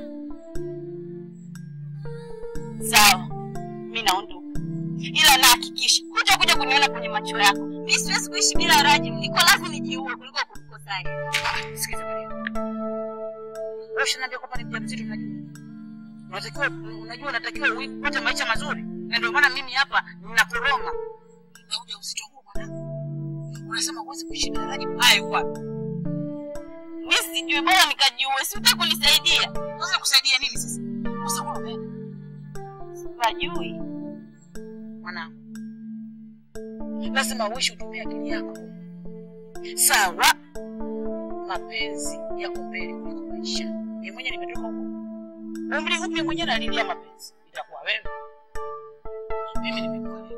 Sawa, mimi naondoka, ila nahakikisha kuja kuja kuniona kwenye macho yako. Mimi siwezi kuishi bila Rajim, niko lazima nijiue kuliko kumkosa yeye. Ah, Sikiza Mariamu. Wewe ushaniambia kwamba ni mjamzito unajua. Unatakiwa unajua unatakiwa upate maisha mazuri. Na ndio maana mimi hapa ninakoroma. Na ujauzito huu mwanangu. Unasema huwezi kuishi bila Rajab. Haya yuko wapi? Mimi sijui, bora nikajiue, si utaki kunisaidia? Sasa kusaidia nini sasa? Sasa kwa umeenda Sijui. mwanangu. Lazima uishi utumie akili yako. Sawa. Mapenzi yako mbele kuliko maisha. Mimi mwenyewe nimetoka huko. Umri upi mwenyewe nalilia mapenzi? Itakuwa wewe. Mimi nimekuelewa.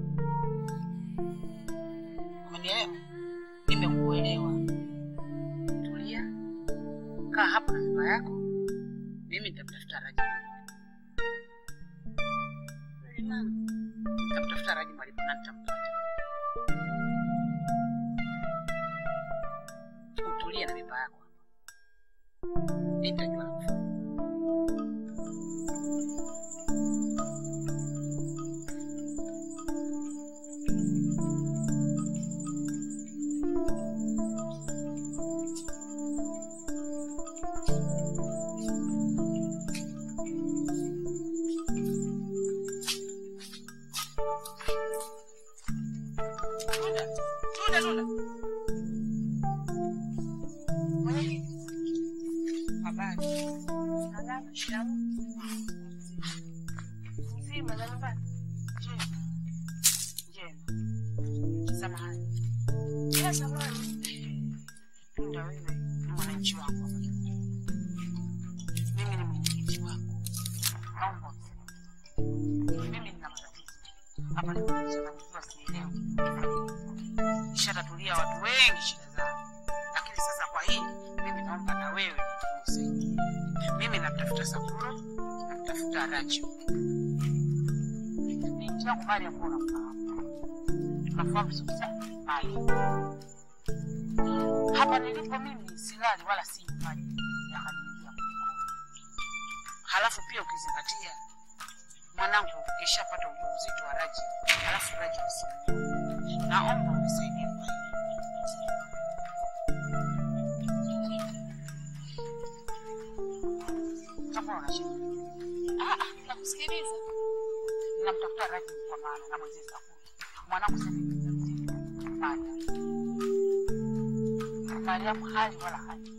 Umenielewa? Nimekuelewa. Tulia. Kaa hapo na mimba yako. Mimi nitamtafuta Rajab. Nitamtafuta Rajab alipo na nitampata. Utulie na mimba yako hapa. Nitajua la kufanya. Tunda, tunda, tunda. Mwenyekiti. Habari. Salama, shikamoo. Mzima na nyumbani? Njema. Njema. Samahani. Bila samani. Tunda wewe ni mwananchi wangu hapa kijijini. Mimi ni mwenyekiti wako. Naomba unisaidie. Mimi nina matatizo. Hapa nimechanganyikiwa sielewi. Nishatatulia watu wengi shida zao. Lakini sasa kwa hili mimi naomba na wewe unisaidie. Mimi namtafuta Safuro, namtafuta Rachel. Binti yangu Mariam huwa unamfahamu. Tunafahamu vizuri sana Mariam. Hapa nilipo mimi silali wala si maji yakaniingia kwenye koo. Halafu pia ukizingatia mwanangu kishapata ujauzito wa Raji, halafu Raji msimu. Naomba unisaidie kwa hili. Kama una shida. Ah, ah, nakusikiliza. Namtafuta Raji kwa maana na mwezi Safuri. Mwanangu sasa hivi ni mjamzito. Mariam. Mariam hali wala hali.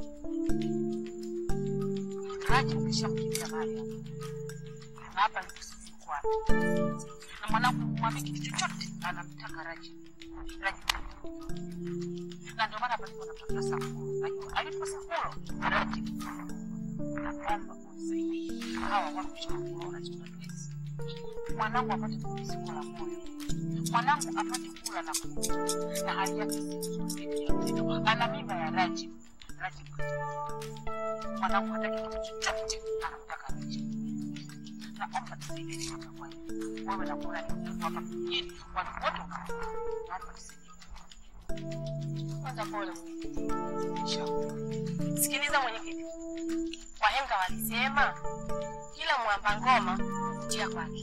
Raji ukishamkimbia Mariam. Na hapa ndipo sisi kwa. Na mwanangu mwambie kitu chochote anamtaka Raji. Raji. Na ndio maana hapa ndipo namtafuta Safuro. Najua alipo Safuro Raji. Naomba unisaidie. Hawa watu shakuona chakatuezi. Mwanangu apate pumziko la moyo. Mwanangu apate kula na kunywa na hali yake si nzuri ya mzito. Ana mimba ya Rajib. Rajib mwanangu hataki kitu chochote, anamtaka Rajib. Naomba tusaidie hapa kwa hiyo. Wewe na kuona ni mtoto hapa kijijini, watu wote unaona. Naomba tusaidie. Kwanza pole. Inshallah. Sikiliza mwenyekiti, Kwa wahenga walisema kila mwamba ngoma huvutia kwake.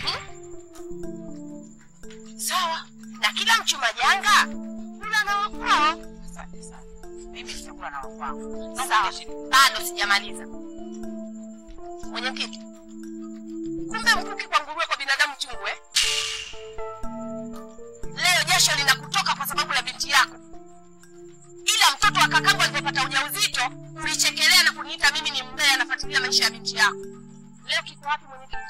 Sawa, na kila mchuma janga kula na wakwao. Asante sana. Mimi sitakula na wakwangu. Sawa, bado sijamaliza. Mwenyekiti, kumbe mkuki kwa nguruwe kwa binadamu chungu eh? Leo jasho linakutoka kwa sababu la binti yako, ila mtoto wa kakangu alipopata ujauzito ulichekelea na kuniita mimi ni mbea, nafuatilia maisha ya binti yako. Leo kiko wapi mwenyekiti?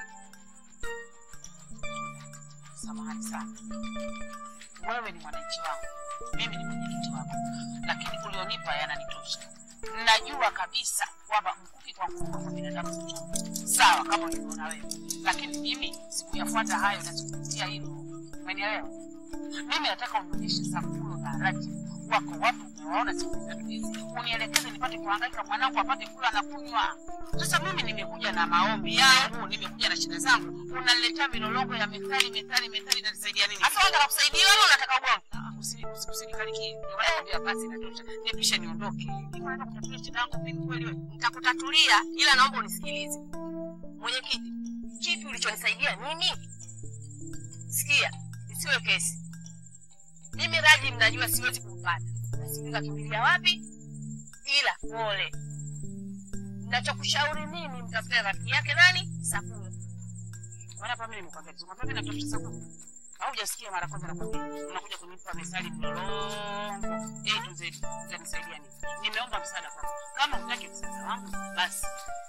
Samahani sana. Wewe ni mwananchi wangu, mimi ni mwenyekiti wako, lakini ulionipa yananitosha. Najua kabisa kwamba mkuki kwa nguruwe kwa binadamu si chungu. Sawa, kama ulivyoona wewe, lakini mimi sikuyafuata hayo na sikupitia hilo. Umenielewa? Mimi nataka unionyeshe Sakulo na Raji wako wapi, umewaona siku tatu hizi, unielekeze nipate kuhangaika, mwanangu apate kula na kunywa. Sasa mimi nimekuja na maombi yangu, nimekuja na shida zangu, unaniletea milolongo ya methali methali methali, inanisaidia nini? Sasa unataka kusaidia wewe, unataka ugomvi? Usi- usi- Usinikalikie, ndio maana nakwambia basi inatosha, nipishe niondoke. Niko naenda kutatua shida yangu mimi kweli wewe. Nitakutatulia, ila naomba unisikilize. Mwenyekiti, kipi ulichonisaidia mimi? Sikia, isiwe kesi. Mimi Raji mnajua siwezi kumpata, na sijui kakimbilia wapi, ila pole. Nachokushauri mimi, mtafute rafiki yake nani, Sakura. Maana hapa mimi nimekwambia, nimekwambia mimi natafuta sababu. Au hujasikia mara kwanza nakwambia, unakuja kunipa methali mlolongo. Eh, tu zetu, utanisaidia nini? Nimeomba msaada kwako. Kama hutaki msaada wangu, basi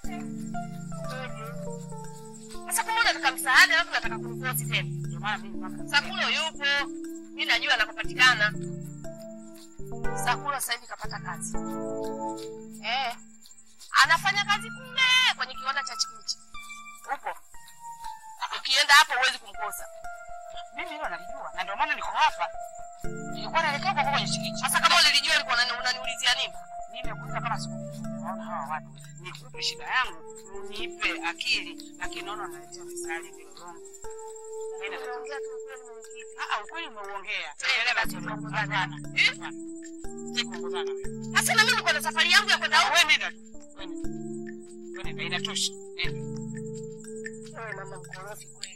Sasa kama unataka msaada, alafu nataka kunifosi tena. ndio maana mimi mpaka Sakulo yupo, mi najua anakopatikana. Sakulo sasa hivi kapata kazi eh, anafanya kazi kule kwenye kiwanda cha chikichi huko. Ukienda hapo huwezi kumkosa. mimi hilo nalijua na ndio maana niko hapa. Nilikuwa naelekea huko kwenye chikichi. Sasa kama ulilijua ulikuwa unani- unaniulizia nini? nimekuja kama siku naona hawa watu nikupe shida yangu unipe akili lakini naona unaletea misali milolongo Mimi nataka- Unaongea tu ukweli mwenyekiti. Ah, ah, ukweli umeuongea Eh, Endelea basi. tunaongozana. Hapana. Hapana. Sitaki kuongozana wewe. Sasa na mimi niko na safari yangu ya kwenda huko. Wewe nenda tu. Wewe nenda. Wewe nenda inatosha nenda Wewe mama mkorofi kweli.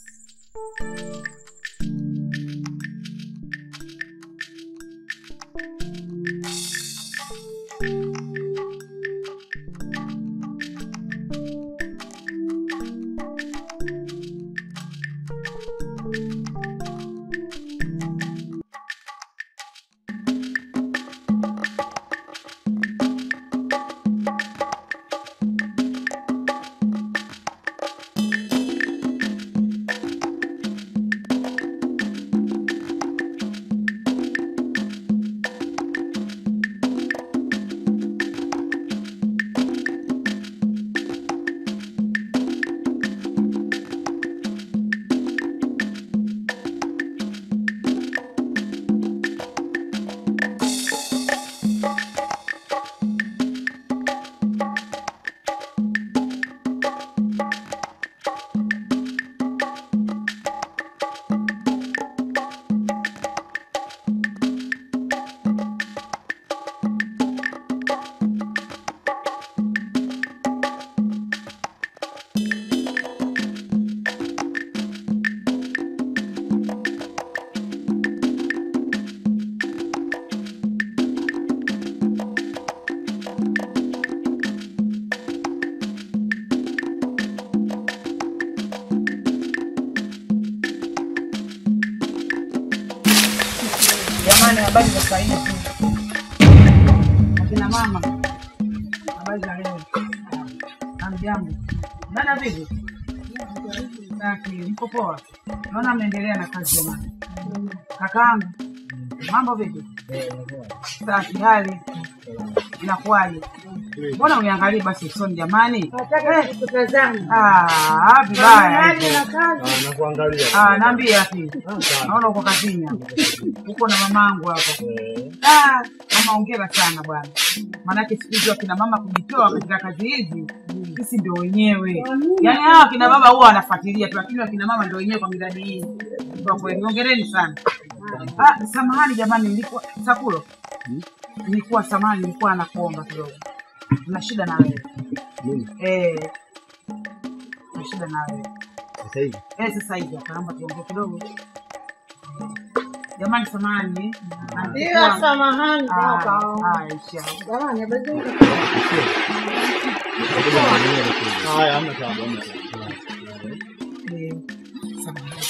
Jamani, habari za saa hizi? Akina mama, habari za leo? Hamjambo? Dada vipi? Safi, mko poa? Naona mnaendelea na kazi jamani. Kakaangu, mambo vipi? Safi, hali inakuwaje? Mbona uniangalie basi usoni jamani? Ah, vibaya hivyo. Ah, naambia ati. Naona uko kazini hapa. Uko na mamangu hapa. Ah, mama hongera sana bwana. Maanake siku hizi wakina mama kujitoa katika kazi hizi sisi ndio wenyewe. Yaani hawa wakina baba huwa wanafuatilia tu, lakini wakina mama ndio wenyewe kwa miradi hii. Kwa kweli hongereni sana. Ah, samahani jamani, nilikuwa Sakulo. Nilikuwa samahani, nilikuwa nakuomba kidogo. Tuna shida na wewe. Eh. Na shida na wewe. Sasa hivi Eh, sasa hivi hapa naomba tuongee kidogo. Jamani samahani. Bila samahani baba. Aisha. Jamani, habari zenu? haya, hamna tabu, hamna tabu. Eh, samahani.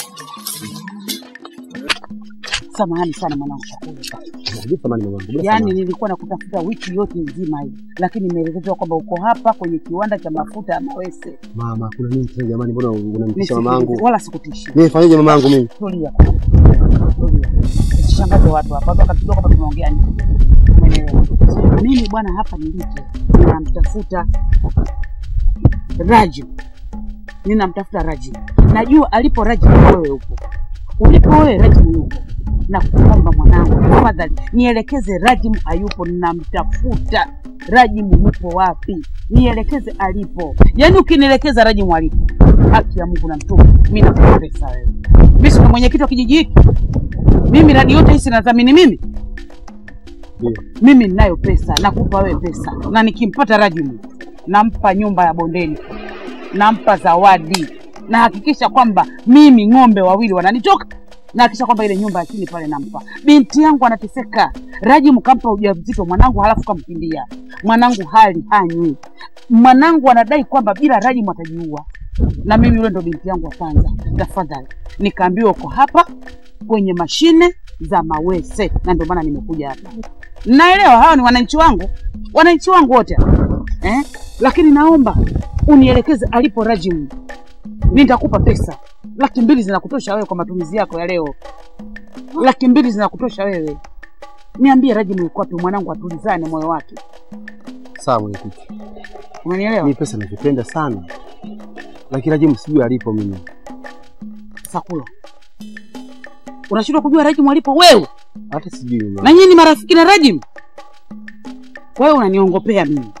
Samahani sana mwanangu Shakuru. Kabisa mali mwanangu. bila Yaani samani. nilikuwa nakutafuta wiki yote nzima hii, lakini nimeelekezwa kwamba uko hapa kwenye kiwanda cha mafuta ya Mawese. Mama, kuna nini tena jamani? Mbona unamtisha Nisikize, mamangu? Wala sikutishi. Mimi fanyeje mamangu mimi? Tulia. Tulia. Usishangaze watu hapa. Watu wakatujua kwamba tunaongea nini. Umeelewa? Mimi bwana hapa nilipo ninamtafuta Rajib. Ninamtafuta Rajib. Najua alipo Rajib wewe upo. Ulipo wewe Rajib yupo. Na kuomba mwanangu, tafadhali nielekeze Rajim ayupo, ninamtafuta Rajim yupo wapi? Nielekeze alipo. Yaani ukinielekeza Rajim alipo, haki ya Mungu na mtume, mimi nakupa pesa wewe. Mimi si mwenyekiti wa kijiji hiki. Mimi radi yote hii sinadhamini mimi. Mimi ninayo pesa, nakupa wewe pesa, na nikimpata Rajim nampa nyumba ya bondeni, nampa zawadi, na hakikisha kwamba mimi ng'ombe wawili wananitoka na hakikisha kwamba ile nyumba ya chini pale nampa. Binti yangu anateseka, Rajim kampa ujauzito mwanangu, halafu kamkimbia mwanangu, hali hanywi. Mwanangu anadai kwamba bila Rajim atajiua, na mimi yule ndo binti yangu wa kwanza. Tafadhali, nikaambiwa uko hapa kwenye mashine za Mawese, na ndio maana nimekuja hapa. Naelewa hawa ni wananchi wangu, wananchi wangu wote hapa eh? Lakini naomba unielekeze alipo Rajim, mi nitakupa pesa laki mbili zinakutosha wewe kwa matumizi yako ya leo. Laki mbili zinakutosha wewe. Niambie Rajim yuko wapi, mwanangu atulizane moyo wake. Sawa mwenyekiti. Umenielewa? Mimi pesa nazipenda sana. Lakini Rajimu sijui alipo mimi. Sakula, unashindwa kujua Rajim alipo wewe? Hata sijui mama. Na nyinyi ni marafiki na Rajim? Kwa hiyo unaniongopea mimi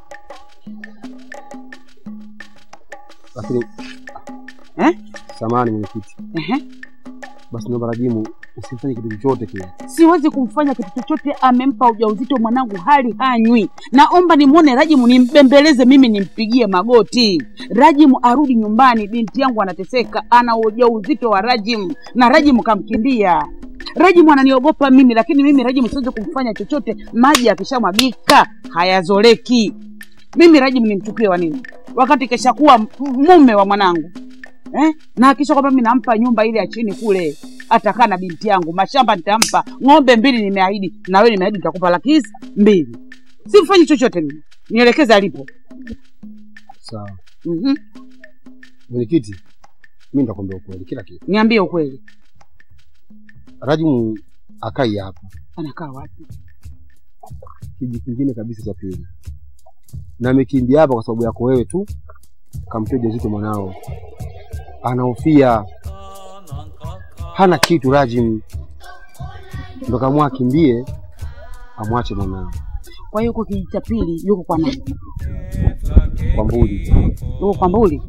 Lakini eh? samahani mwenyekiti. Ehe. Basi naomba Rajimu usifanye kitu chochote kile. Siwezi kumfanya kitu chochote, amempa ujauzito mwanangu, hali hanywi. Naomba nimwone Rajimu, nimbembeleze mimi, nimpigie magoti. Rajimu arudi nyumbani, binti yangu anateseka, ana ujauzito wa Rajimu na Rajimu kamkimbia. Rajimu ananiogopa mimi, lakini mimi Rajimu siwezi kumfanya chochote. Maji akishamwagika hayazoleki. Mimi Rajimu nimchukie wa nini, wakati keshakuwa m- mume wa mwanangu eh? na hakisha kwamba mimi nampa nyumba ile ya chini kule, atakaa na binti yangu, mashamba nitampa, ng'ombe mbili nimeahidi, na wewe nimeahidi nitakupa laki hizi mbili. Simfanyi chochote mimi, nielekeze alipo. Sawa. Mhm. Mwenyekiti, mimi nitakwambia ukweli kila kitu. Niambie ukweli, Rajimu akai hapa. anakaa wapi? Kijiji kingine kabisa cha pili. Na amekimbia hapa kwa sababu yako wewe tu. Kamtia ujauzito mwanao. Anahofia. Hana kitu Rajim. Ndo kamua akimbie amwache mwanao Kwa hiyo huko kijiji cha pili yuko kwa nani? kwa mbuli. Yuko kwa Mbuli?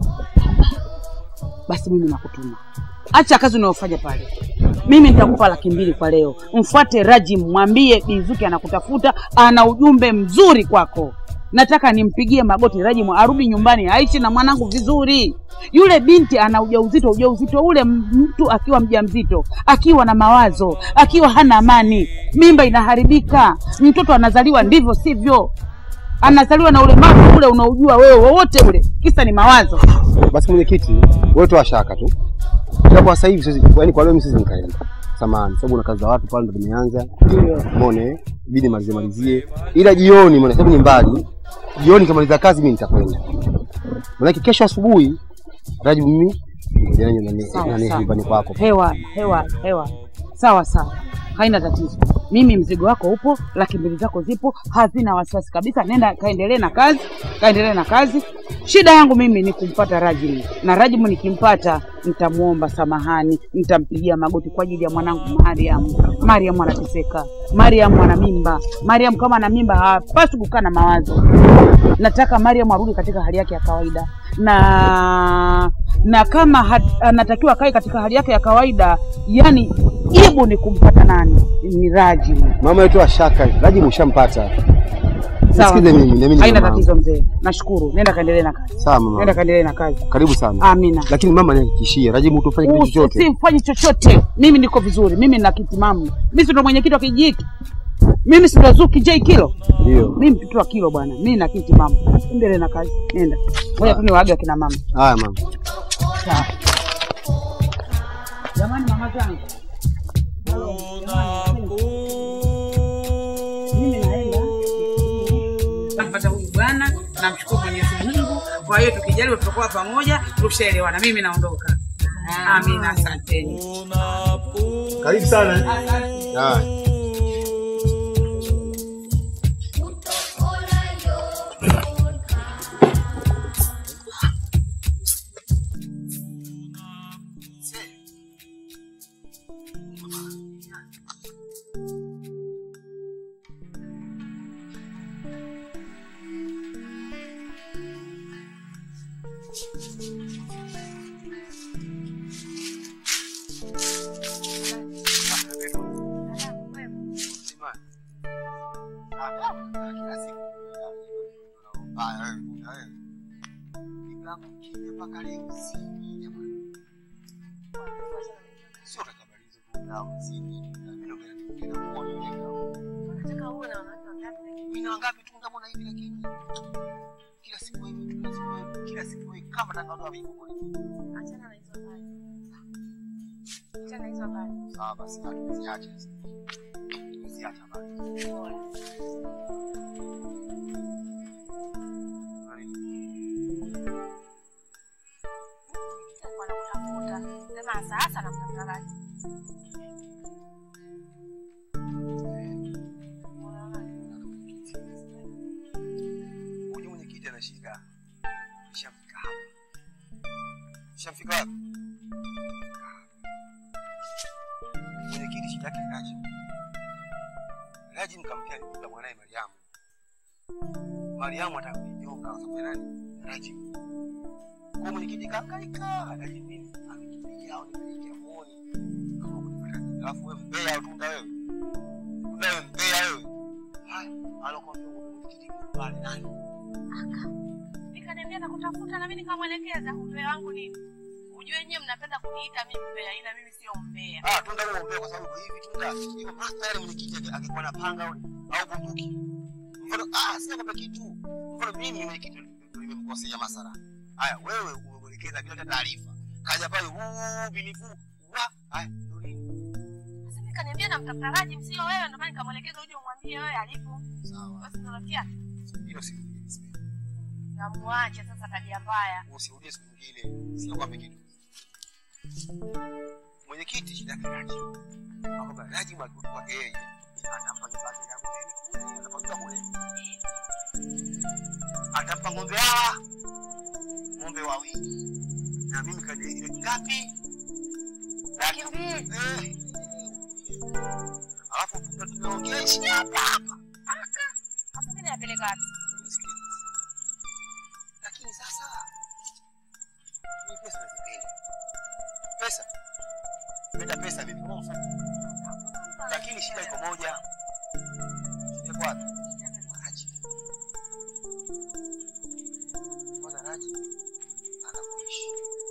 Basi mimi nakutuma, acha kazi unayofanya pale. Mimi nitakupa laki mbili kwa leo. Mfuate Rajim, mwambie Bizuki anakutafuta, ana ujumbe mzuri kwako. Nataka nimpigie magoti Rajim arudi nyumbani aishi na mwanangu vizuri. Yule binti ana ujauzito, ujauzito ule m- mtu akiwa mjamzito, akiwa na mawazo, akiwa hana amani, mimba inaharibika, mtoto anazaliwa ndivyo sivyo, anazaliwa na ulemavu ule unaojua wewe wowote ule, kisa ni mawazo. Basi mwenyekiti, wewe toa shaka tu. Ila kwa sasa hivi siwezi, yaani kwa leo mimi siwezi nikaenda. Samahani, sababu na kazi za watu pale ndo nimeanza. Umeona? Ibidi malizie malizie. Ila jioni maana sababu ni mbali. Jioni kamaliza kazi mimi nitakwenda. Maana kesho asubuhi Rajibu mimi ngoja nani nani Sawa, nani sawa. nyumbani kwako. Hewa, hewa, hewa. Sawa sawa, haina tatizo. Mimi mzigo wako upo, laki mbili zako zipo, hazina wasiwasi kabisa. Nenda kaendelee na kazi, kaendelee na kazi. Shida yangu mimi ni kumpata Rajimu, na Rajimu nikimpata nitamwomba samahani, nitampigia magoti kwa ajili ya mwanangu Mariam. Mariam anateseka, Mariam ana mimba. Mariam kama ana mimba hapaswi kukaa na mawazo. Nataka Mariam arudi katika hali yake ya kawaida na na kama hat- anatakiwa akae katika hali yake ya kawaida, yani jibu ni kumpata nani? Ni Rajimu. Mama yetu ashaka, Rajibu ushampata. Sawa. Nisikize mimi, na mimi ni Haina mama tatizo mzee. Nashukuru. Nenda kaendelee na kazi. Sawa mama. Nenda kaendelee na kazi. Karibu sana. Amina. Lakini mama nihakikishie, Rajibu utofanye kitu chochote. Usimfanye chochote. Mimi niko vizuri. Mimi nina kitimamu. Mimi si ndo mwenyekiti wa kijiji hiki. Mimi si ndo Zuki J Kilo. Ndio. Mimi mtoto wa Kilo bwana. Mimi na kitimamu. Endelee na kazi. Nenda. Ngoja tu niwaage akina mama. Haya mama. Sawa. Jamani mama zangu. Mimi naenda. Nampata huyu bwana, namshukuru Mwenyezi Mungu. Kwa hiyo tukijaliwa tutakuwa pamoja, tushaelewana. Mimi naondoka. Amina, asanteni. Karibu sana. Haya. Sawa basi, tuziache. Tuziache habari. Sema sasa namtafuta Raji. Huyu mwenyekiti ana shida. Shamfika hapa. Shamfika wapi? Mwenyekiti shida yake ni Raji. Raji mkamkia alikuta mwanaye Mariamu. Mariamu atakunyonga kwa sababu ya nani? Raji. Kwa mwenyekiti kaangaika, Raji mimi amekimbia au nimeingia muone. Kama kunipata. Alafu wewe mbea utunda wewe. Tunda wewe mbea wewe. Haya, alokuambia mwenyekiti pale nani? Nikaniambia nakutafuta na mimi nikamwelekeza umbea wangu nini. Ujue nyewe mnapenda kuniita mimi mbea ila mimi sio mbea. Ah, tunda wewe mbea kwa sababu hivi tunda hiyo master yale mwenyekiti ake- akikuwa na panga au au bunduki. Mfano ah, sina kwamba kitu. Mfano mimi mwenyekiti ndio nimemkosea masara. Haya, wewe umemwelekeza bila hata taarifa. Kaja pale huu binifu. Wa, haya, ndio nini? Sasa mimi kaniambia namtafuta Raji sio wewe ndio maana nikamwelekeza uje umwambie wewe alipo. Sawa. Basi ndio natia. Hilo si Namuache sasa tabia mbaya. usirudie siku nyingine. Sio kwamba kitu. Mwenyekiti shida yake Raji. Akwamba Raji mwalimu wake yeye atampa kibali ya kule. Atapata kule. Atampa ng'ombe hawa. Ng'ombe wawili. Na mimi kaniahidi ngapi? Laki mbili. Eh. Alafu tunaongea ishi hapa hapa. Sasa mimi napeleka wapi? Lakini sasa mimi pesa nazipenda. Pesa. Penda pesa mimi kama mfuko. Lakini shida iko moja. Shida iko wapi? Raji. Mwana Raji anakuishi.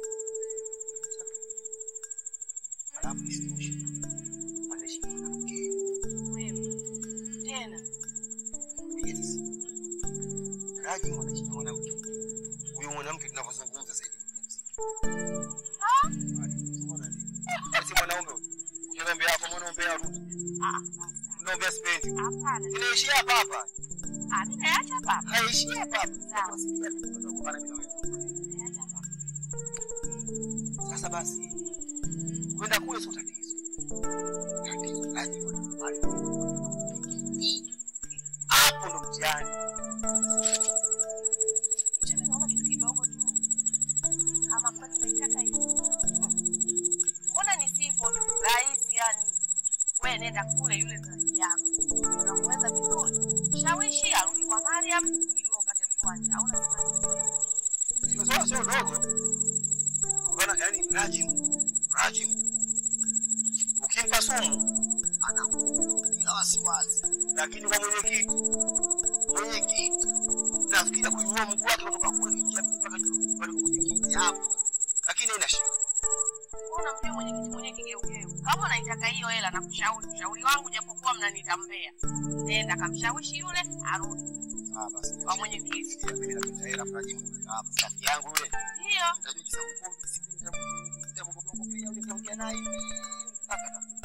Alafu isitoshe. Anaishi na mwanamke. Wewe. Tena. Yes. Raji mwanaishi na mwanamke. Huyo mwanamke tunavyozungumza sasa hivi. Si mwanaume huyo. Ukiambia hapo mwanaume yako. Unaombea sipendi. Hapana. Inaishi hapa hapa. Ah, mimi naacha hapa. hapa. Haishi hapa hapa. Sawa. Sasa basi kwenda kule sio tatizo. Tatizo lazima tupate. Hapo ndo mtihani. Mimi naona kitu kidogo tu. Kama kwani unaitaka hivi. Mbona ni simple tu, rahisi yani. Wewe nenda kule yule zaidi yako. Unamweza vizuri. Shawishi arudi kwa Mariam ili upate mkwanja. Au unasema Sio sio sio dogo. Bwana yani Rajim. Rajim. Ukimpa sumu anakuwa wasiwasi. Lakini kwa mwenyekiti mwenyekiti kunyanyua mguu wake kutoka kule kuingia mpaka nyumbani kwa mwenyekiti hapo. Lakini haina shida. unamjua mwenyekiti mwenye kigeugeu. Kama unaitaka hiyo hela, nakushauri ushauri wangu, japokuwa mnaniita mbea, nenda kamshawishi yule arudi Ah, basi. kwa mwenyekiti. Mimi napenda hela mnajimu nimeweka hapa safi yangu yule. Ndio Nitajua jinsi ya kukombi siku nitamkopia yule nitaongea naye hivi mpaka atakuja.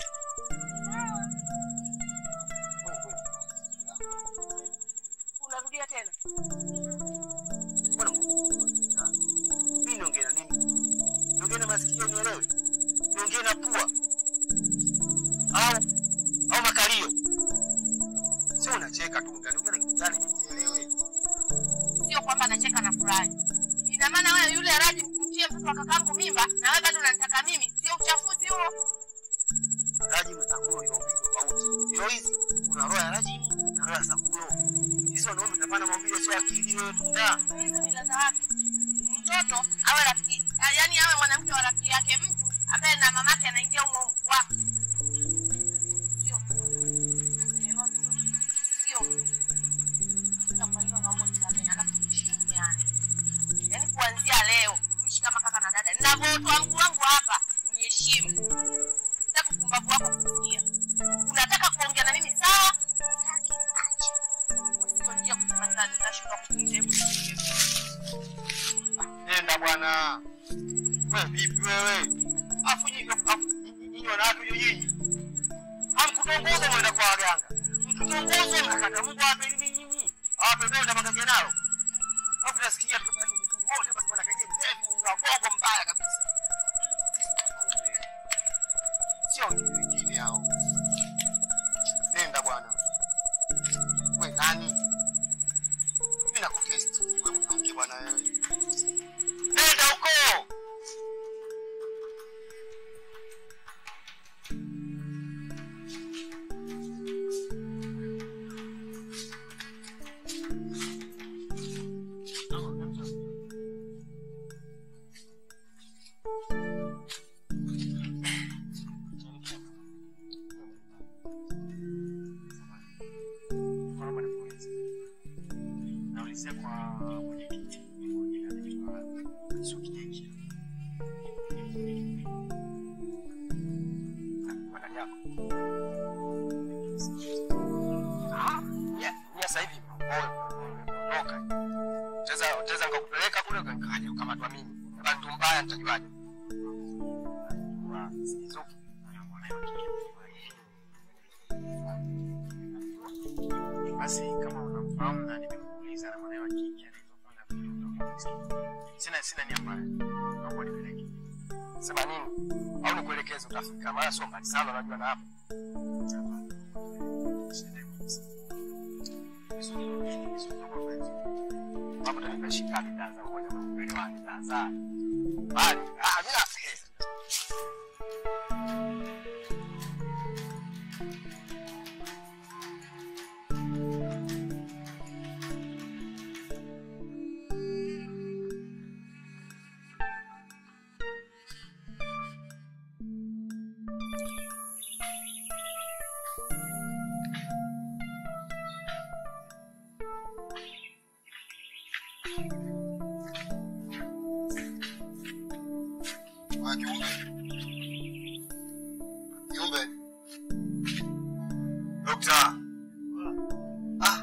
unarudia tena. Mbona mimi niongee na nini? Niongee na masikio nielewe. Niongee na pua. Au au makalio. Sio unacheka tu, niongee na kitu gani mimi nielewe. Sio kwamba nacheka na furahi. Ina maana wewe yule Raji mkumtie mtoto wa kakangu mimba na wewe bado unanitaka mimi, sio uchafuzi huo? Raji mtakuwa ni maumbile tofauti. Ndio hizi kuna roho ya Raji na roho ya Sakulo. Hizo wanaume tunafanya maumbile sio akili wewe tunda. Hizo ni za wapi? Mtoto awe rafiki, yaani awe mwanamke wa rafiki yake mtu ambaye na mamake anaingia humo humo. Wapi? Sio. Unaelewa vizuri? Sio. Sasa kwa hiyo naomba unisamehe, alafu tuheshimiane. Yaani kuanzia leo tuishi kama kaka na dada. Ninavyotoa mguu wangu hapa, uniheshimu. Sitaki upumbavu wako kusikia. Unataka kuongea na mimi sawa? Sitaki acha. Sio njia kusema nita- nitashindwa kukuita. Hebu nisikilize. Nenda bwana. Wewe vipi wewe? Afu nyinyi afu nyinyi wanawake hiyo nyinyi. Hamkutongoza mwenda kwa waganga. Mkitongoza mnakata Mungu awape nini nyinyi? Awape donda makake nalo. Afu nasikia tu bali mtu wote basi bwana kaje mrefu na bongo mbaya kabisa. Sio wengine hao. Nenda bwana. Wewe nani? Mimi nakutest wewe mwanamke bwana wewe. Nenda huko. Naulizia kwa mwenyekiti mmoja anaitwa Sukijeki. Madani yako. Ah, ya, ya sasa hivi ondoka. Teza teza ngakupeleka kule ukaja ukamatwa mimi. Bantu mbaya nitajuaje? Wa Sizuki na mwanae Basi kama unamfahamu na nimekuuliza na mwanae wa kike anaitwa Fanga Pili utakuwa Sina sina nia mbaya. Naomba nipeleke. Sema nini? Au nikuelekeze utafika. Maana sio mbali sana unajua na hapo. Hapo tanipa shika bidhaa za moja kwa moja wa bidhaa za. Bali, ah bila Ah, kiumbe. Kiumbe. Dokta. Ah.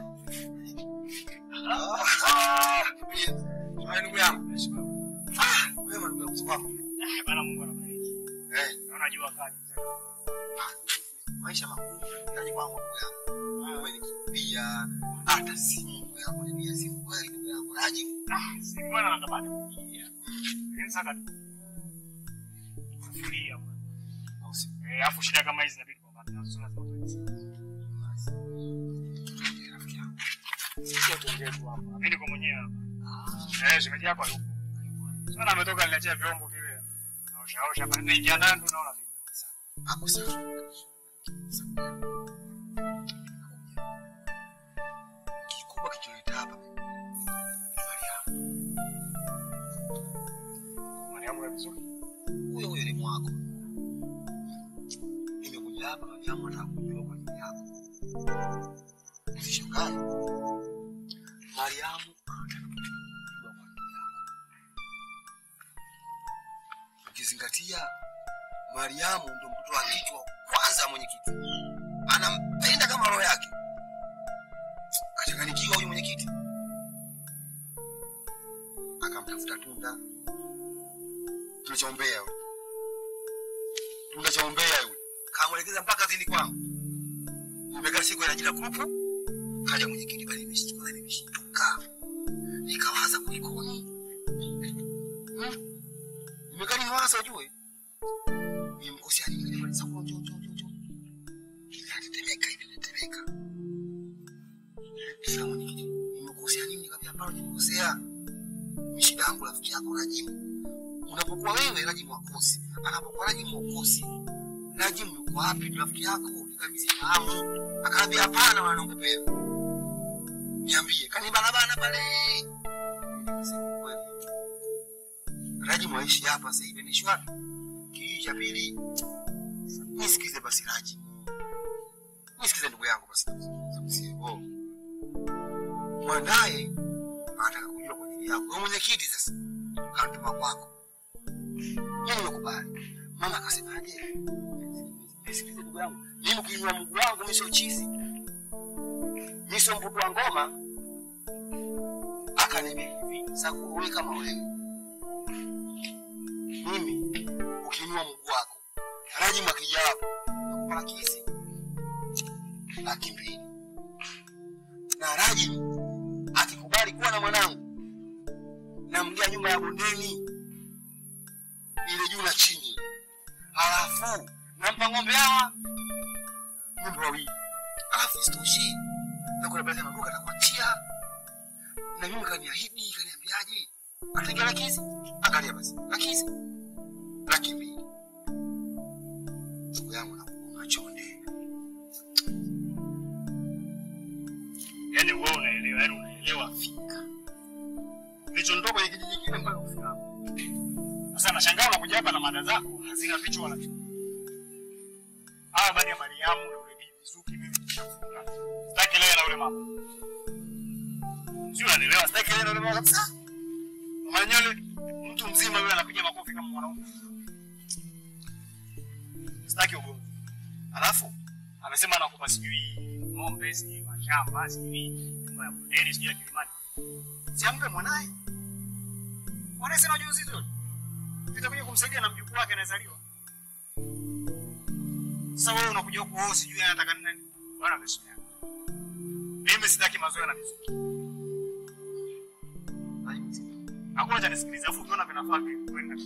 Ah. Wewe ndugu yangu. Ah, wewe ndugu yangu wako. Bana Mungu anabariki. Eh, Naona jua kali. maisha magumu. Yaani kwangu ndugu yangu. Wewe nikimbia hata simu yako ni simu kweli ndugu yangu. Raji. Ah, si bwana natabani kuingia. Lakini sasa kufuria bwana. Eh, afu shida kama hizi inabidi kwamba tunasoma Sio tuongee tu hapa. Mimi niko mwenyewe hapa. Eh, shemeji yako yupo. Sana ametoka niletea vyombo vile. Naosha osha hapa. Naingia ndani tu naona vipi. Hapo sawa. Kikubwa kicholeta hapa ni Mariamu. Mariamu ya vizuri. Huyo huyo ni mwako. Nimekuja hapa Mariamu anataka kujua kwa nini yako. Usishangae. Mariamu anataka ukizingatia Mariamu ndo mtoto wa kike wa kwanza mwenyekiti, anampenda kama roho yake. Kachanganikiwa huyu mwenyekiti, akamtafuta Tunda, Tunda cha umbea huyu, Tunda cha umbea huyu, kamwelekeza mpaka zini kwangu. Imekaa siku ya jina grupu, kaja mwenyekiti pale, nimeshtuka nimeshtuka, nikawaza kulikoni, hmm? nimekaa niwaza ujue nimemkosea nini kile pale sababu njoo njoo njoo njoo inatetemeka inatetemeka sasa mwenyekiti nimekosea nini nikamwambia hapana nimekosea ni shida yangu rafiki yako Rajimu unapokuwa wewe Rajimu wakosi anapokuwa Rajimu wakosi Rajimu yuko wapi rafiki yako nikabisi fahamu akaambia hapana wanaombe pepo niambie kani barabara pale Nikasema, kweli. Rajimu aishi hapa sasa hivi anaishi wapi kijiji cha pili. Nisikize basi Raji, nisikize ndugu yangu basi, sivyo mwandaye anataka kujua kwa ajili yako. Wewe mwenyekiti sasa kantuma kwako, mimi nimekubali. Mama akasemaje? Nisikize ndugu yangu, mimi ukiinua mguu wangu mimi sio chizi, mimi sio mpupu wa ngoma. Akaniambia hivi, sasa wewe kama wewe mimi ukiinua mguu wako Rajimu akija hapo nakupa laki hizi laki mbili na Rajimu akikubali kuwa na mwanangu namgia nyumba ya bondeni ile juu na chini, halafu nampa ng'ombe hawa ng'ombe wawili, halafu isitoshe na kuna baadhi ya maduka atakuachia na mimi kaniahidi, kaniambiaje, ataingia laki hizi. Angalia basi laki hizi laki mbili ndugu yangu nakuuma chonde Yaani wewe unaelewa, yaani unaelewa fika. Kilichonitoka kwenye kijiji kile mpaka kufika hapa. Sasa nashangaa unakuja hapa na mada zako hazina vichwa wala vichwa. Hawa baada ya Mariamu na ule bibi Zuki mimi nishafunga. Sitaki leo na ule mama. Sio unanielewa, sitaki leo na ule mama kabisa. Mama nyole mtu mzima yule anapiga makofi kama mwanaume. Sitaki ugomvi. Alafu amesema anakupa sijui ng'ombe, sijui mashamba, sijui nyumba ya bondeni, sijui ya kilimani. Siampe mwanaye. Mwanaye sina ujauzito. Nitakuja kumsaidia na mjukuu wake anayezaliwa. Sasa wewe unakuja huku wewe sijui anataka nini? Bwana amesema. Mimi sitaki mazoea na mizuki. Hakuna cha nisikiliza, afu ukiona vinafaa kwenda.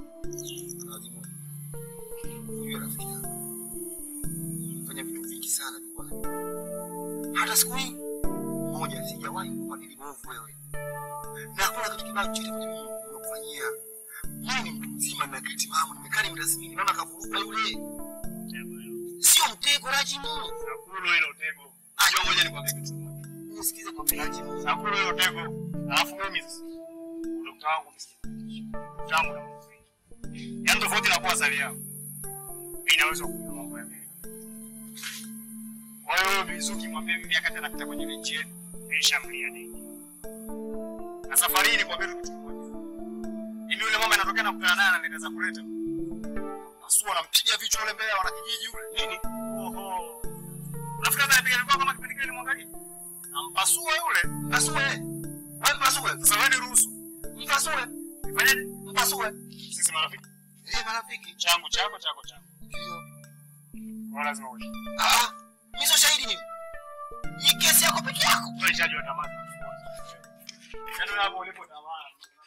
huyo rafiki yangu fanya vitu vingi sana nilikuwa najua. hata siku hii moja sijawahi kubadili mwovu wewe na hakuna kitu kibaya chochote kwenye mimi nimekufanyia mimi ni mtu mzima na akili timamu nimekaa nimetathmini mama kavuruga yule sio mtego rajimu Sakulo hilo tego. Acha ngoja nikwambie kitu kimoja. nisikize kwa rajimu Sakulo hilo tego. Alafu mimi sasa dokta wangu msikia. Dokta wangu na mzee. Yaani tofauti na kuwa sali yao. Mimi naweza kujua mambo ya mbele. Kwa hiyo wewe Mizuki mwambie mimi akati anapita kwenye benchi yetu. Nishamlia nini. Na safari hii nikwambie tu kitu kimoja. Mimi yule mama anatokea na kukutana naye ananieleza kuleta. Asua anampiga vichwa yule mbele wana kijiji yule. Nini? Oho. Unafikiri hata anapiga mikono kama kipindi kile nimwangalie? Nampasua yule. Mpasue. Wewe mpasue. Sasa wewe niruhusu. Mpasue. Nifanyaje? Mpasue. Sisi marafiki. eh marafiki Changu chako chako changu. ndio Kwa lazima uishi. ah mimi sio shahidi mimi hii kesi yako peke yako Wewe chaji wa tamaa tunafuata. Yaani hapo ulipo tamaa.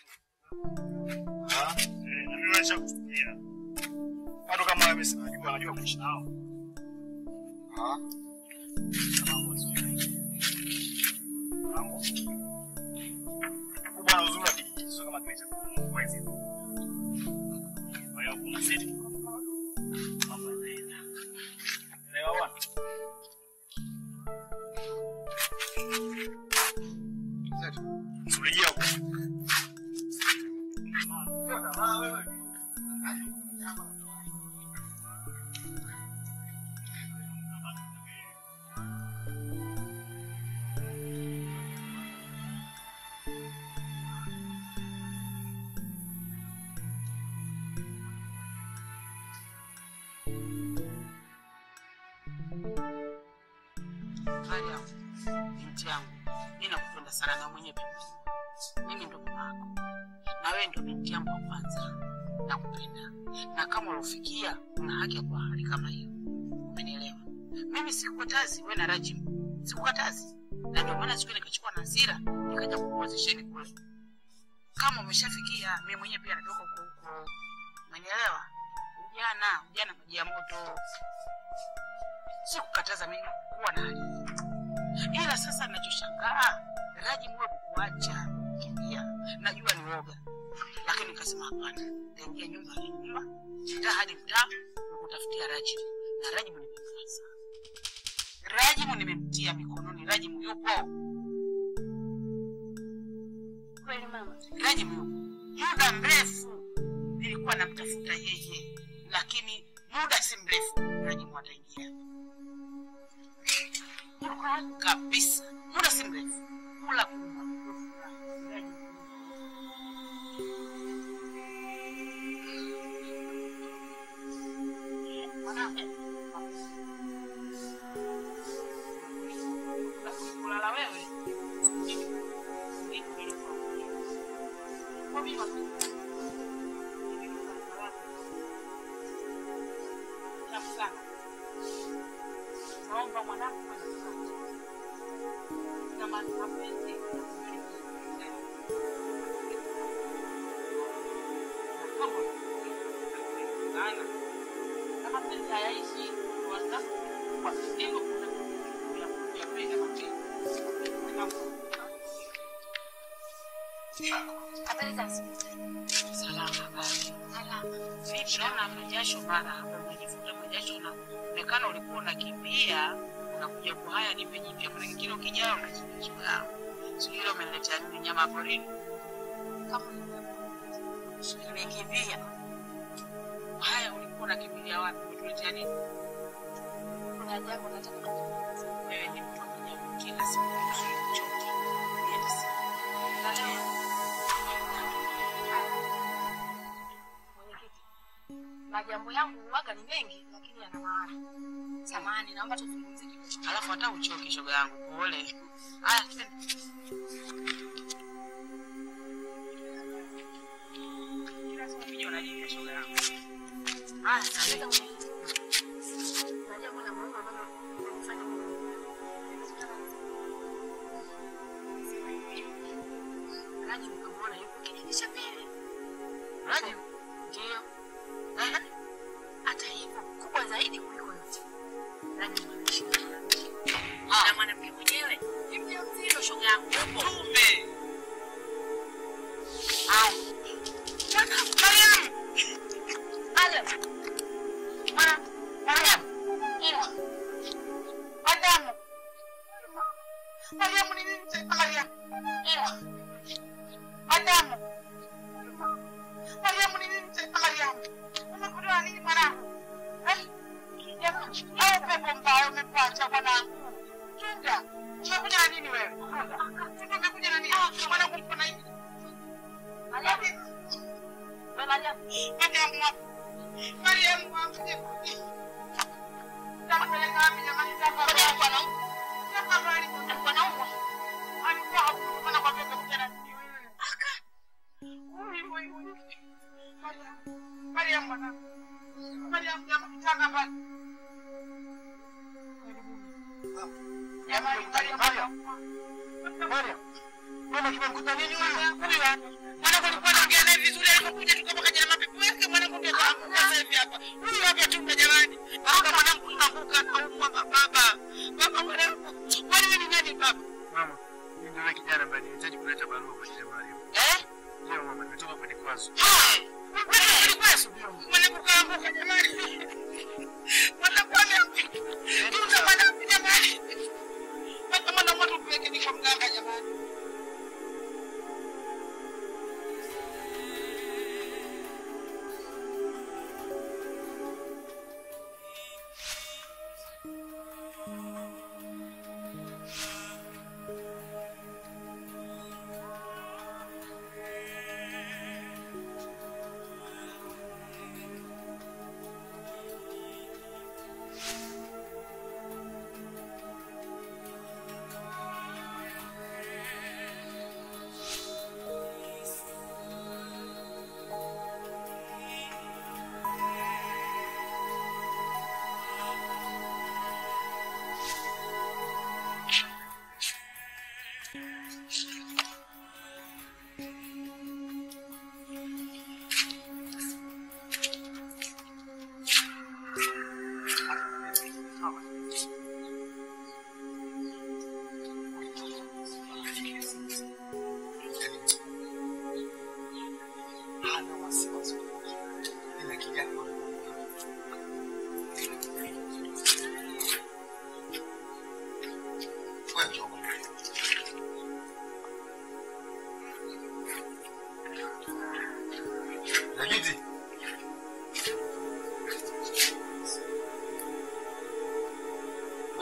Ah, eh, na mimi wacha kusikia. Watu kama wewe sina najua najua kuishi nao. ah Mambo sio. Mambo. Kubwa na uzuri wa kijiji sio kama kile cha kwa hizi. Kwa hiyo kuna sisi. Mambo yanaenda. Elewa bwana. Surejea huko. binti yangu, mi nakupenda sana na mwenye pia. Mimi ndo mama yako na wewe ndo binti yangu wa kwanza, nakupenda na kama ulofikia una haki ya kuwa hali kama hiyo, umenielewa? Mimi sikukatazi wewe na Rajim, sikukatazi, na ndio maana siku ile nikachukua na hasira nikaja kukuozesheni kule. Kama umeshafikia, mimi mwenyewe pia natoka huko huko, umenielewa? Ujana, ujana maji ya moto, sikukataza mimi kuwa na hali hii. ila sasa ninachoshangaa Rajim wewe kukuacha kimbia, najua ni woga, lakini nikasema hapana, nitaingia nyumba hadi nyumba, mtaa hadi mtaa, kukutafutia Rajim na Rajim nimemkaza. Rajimu nimemtia mikononi, Rajimu yupo Kweli mama. Rajimu yupo muda mrefu, nilikuwa namtafuta yeye, lakini muda si mrefu Rajimu ataingia kabisa, muda si mrefu, kula kunywa Rajimu kulala wewe naomba mwanangu na mapenzi na mapenzi hayaishi kwa ndio kuna ya pesa mapenzi Habari za asubuhi. Salama basi. Salama. Vipi naona majasho mara hapo umejifuta majasho na onekana ulikuwa unakimbia unakuja kwa haya nipe jipya kuna kingine ukijao unachukua. Sio ile umeniletea nini nyama ya porini? Kama nimekimbia. Haya ulikuwa unakimbilia wapi? Umetuletea nini? kuna jambo nataka kukuuliza. Wewe ni mtu wa kujibu kila siku usichoke. Yes. Na leo Mwenyekiti, majambo yangu huwaga ni mengi lakini yana maana. Samahani, naomba tuzungumze kidogo. alafu hata uchoke shoga yangu. Pole. Haya, twende. Kila siku ukija unajibu shoga yangu. Haya, twende. Na jambo la muhimu ambalo linanifanya Raji mkamwona yuko kijiji cha pili. Raji? Ndio. Hata hivyo kubwa zaidi kuliko yote. Raji anaishi na mwanamke. Na mwanamke mwenyewe ni mjamzito shoga yangu. Kumbe. Au. Bwana Mariam. Mariam. Mwana Mariam. Ewa. Adamu. Mariam ni nini tena Mariam? Ewa. Adamu. Mariam ni nini tena Mariam? Umekutoa nini mwanangu? Eh? Jamani, au pepo mbaya umepata mwanangu? Chunga. Umekuja na nini wewe? Chunga umekuja na nini? Mwanangu uko na hivi. Mariam. Wewe Mariam. Mariam wapi? Mariam wapi? Tampeleka wapi jamani? Ngoja alikuwa anaumwa. Tafadhali. Alikuwa anaumwa. Alikuwa hakuna kwa pepo kuja na nini wewe? Ui, ui, ui. Mariam. Mariam mwanangu. Mariam jamani, kitanda pale. Jamani, Mariam. Mariam. Mama kimemkuta nini huyu? Huyu hapa. Mwanangu alikuwa anaongea naye vizuri alipokuja tukapakaja na mapepo yake mwanangu ndio kaanguka sasa hivi hapa. Huyu hapa tu jamani. Baba mwanangu kaanguka anaumwa baba. Baba mwanangu. Kwani wewe ni nani baba? Mama, mimi ndio yule kijana ambaye nilihitaji kuleta barua kwa Sheikh Mariam. Eh? Leo mama, nimetoka kwenye kwazo. Wewe ulikuwa mwanangu kaanguka jamani. Mwanangu ameanguka. Tunza mwanangu jamani. Baba mwanangu tupeleke ni kwa mganga jamani.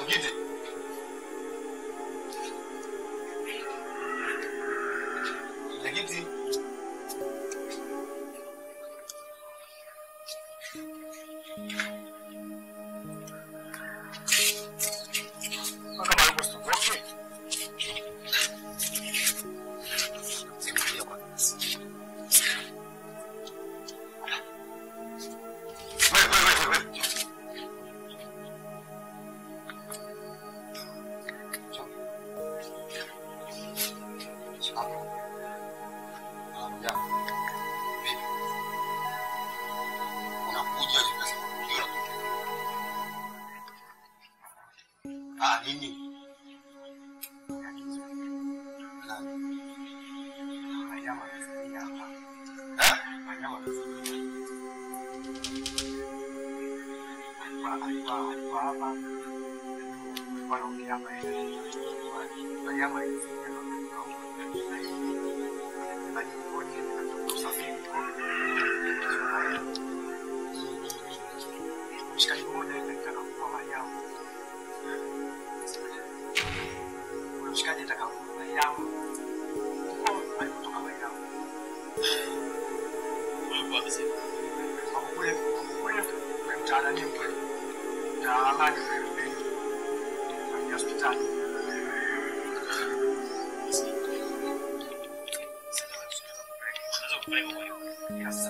Mwenyekiti. Mwenyekiti. Kama yuko sitoke. Sikulia kwanza. Wewe wewe wewe wewe. Mshikaji mmoja alitaka kuwa Mariamu. Ule mshikaji alitaka kuwa Mariamu. Huko alipotoka Mariamu. Hapo kule kule kule mtaani kule. Na amani kule kule. Kwenye hospitali. Yes.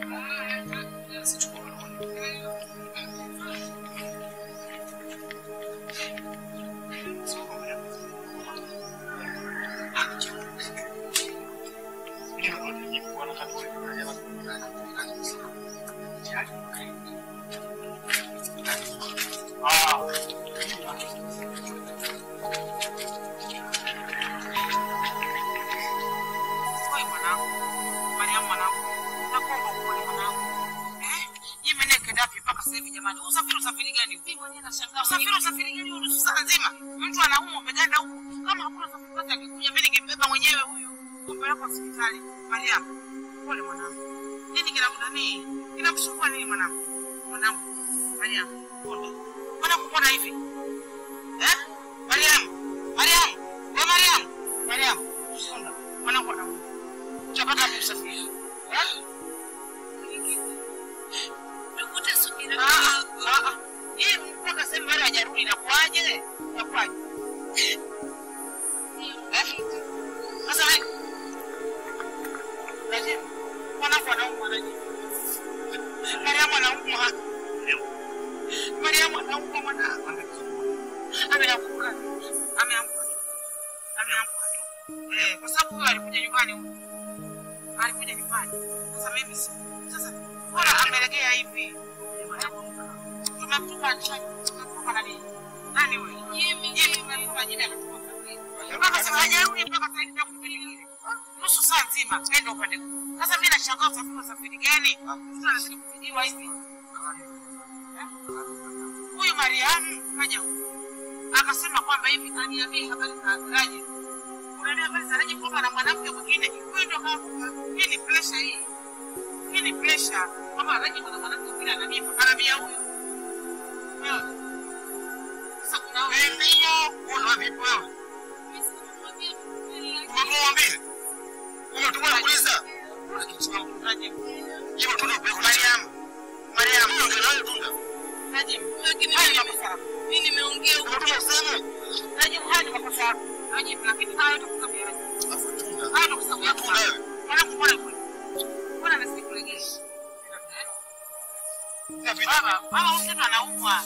Oi mwanangu, Mariamu mwanangu, nakuomba upole mwanangu. Eh? Hii meneke dapi mpaka sasa hivi jamani? Usafiri usafiri gani? Mimi mwenyewe nashangaa. Usafiri usafiri gani huyu nusu saa nzima? Mtu anaumwa umeganda huko. Kama hakuna usafiri wake angekuja mimi ningembeba mwenyewe huyu. Kumpeleka hospitali. Mariamu, pole mwanangu. Nini kina nani? Kinamsumbua nini mwanangu? Mwanangu, Mariamu, pole. Mwanangu mbona hivi? Eh? Mariamu, Mariamu, wewe Mariamu, Mariamu, sonda. Mwanangu anaumwa. Utapata wapi usafiri? Eh? Ukute subira. Ah, ah, ah. Hii mpaka sasa bado hajarudi inakuaje? Inakuaje? Eh? Sasa wewe Lazima mwanangu anaumwa anaje? Mariamu anaumwa. Mariamu anaumwa mwanangu. Ameanguka. Ameanguka. Ameanguka tu. Eh, kwa sababu huyo alikuja nyumbani huyo. Alikuja nyumbani. Sasa mimi si sasa bora amelegea hivi. Tumemtuma tumemtuma nani? Nani huyo? Jimmy. Jimmy tumemtuma Jimmy akatuma. Mpaka sasa hajarudi mpaka sasa hivi nakupelekea. Nusu saa nzima nenda upande huu. Sasa mimi nashangaa usafiri usafiri gani? Mtu anazidi kupigiwa hivi. Huyu Mariamu kaja huku. akasema kwamba hivi kaniambia habari za Raji. Unaniambia habari za Raji kwamba na mwanamke mwingine. Huyu ndio kaanguka. Hii ni pressure hii. Hii ni pressure. Kwamba Raji kuna mwanamke mwingine ananipa. Anambia huyu. Wewe. Sasa kuna wewe. Ndio. Una vipi wewe? Umemwambia? Umetumwa kuuliza? Hiyo tuna upeko Mariam. Mariam. Hiyo ndio nayo tunda. Najim, lakini mimi nimeongea huko. Unataka useme? Najim, haya ni makosa yako. Najim, lakini hayo tukusamia. Afu tunda. Hayo tukusamia. Tunda wewe. Mwanangu mbona kule? Mbona nasikulegesha? Baba, baba huyu mtoto anaumwa.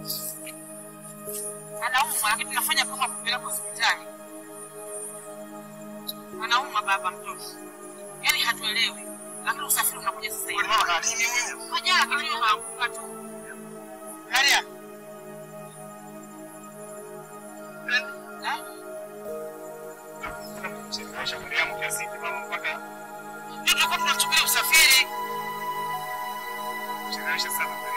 Anaumwa, lakini tunafanya kama kupeleka hospitali. Anaumwa baba mtoto. Yaani hatuelewi. Lakini usafiri unakuja sasa hivi. Mama na nini huyu? Hajala kama hiyo kaanguka tu. Maria. Chelewesha Mariamu kiasi hiki mama mpaka Ndio tulikuwa tunasubiri usafiri. chelewesha sana Mariamu.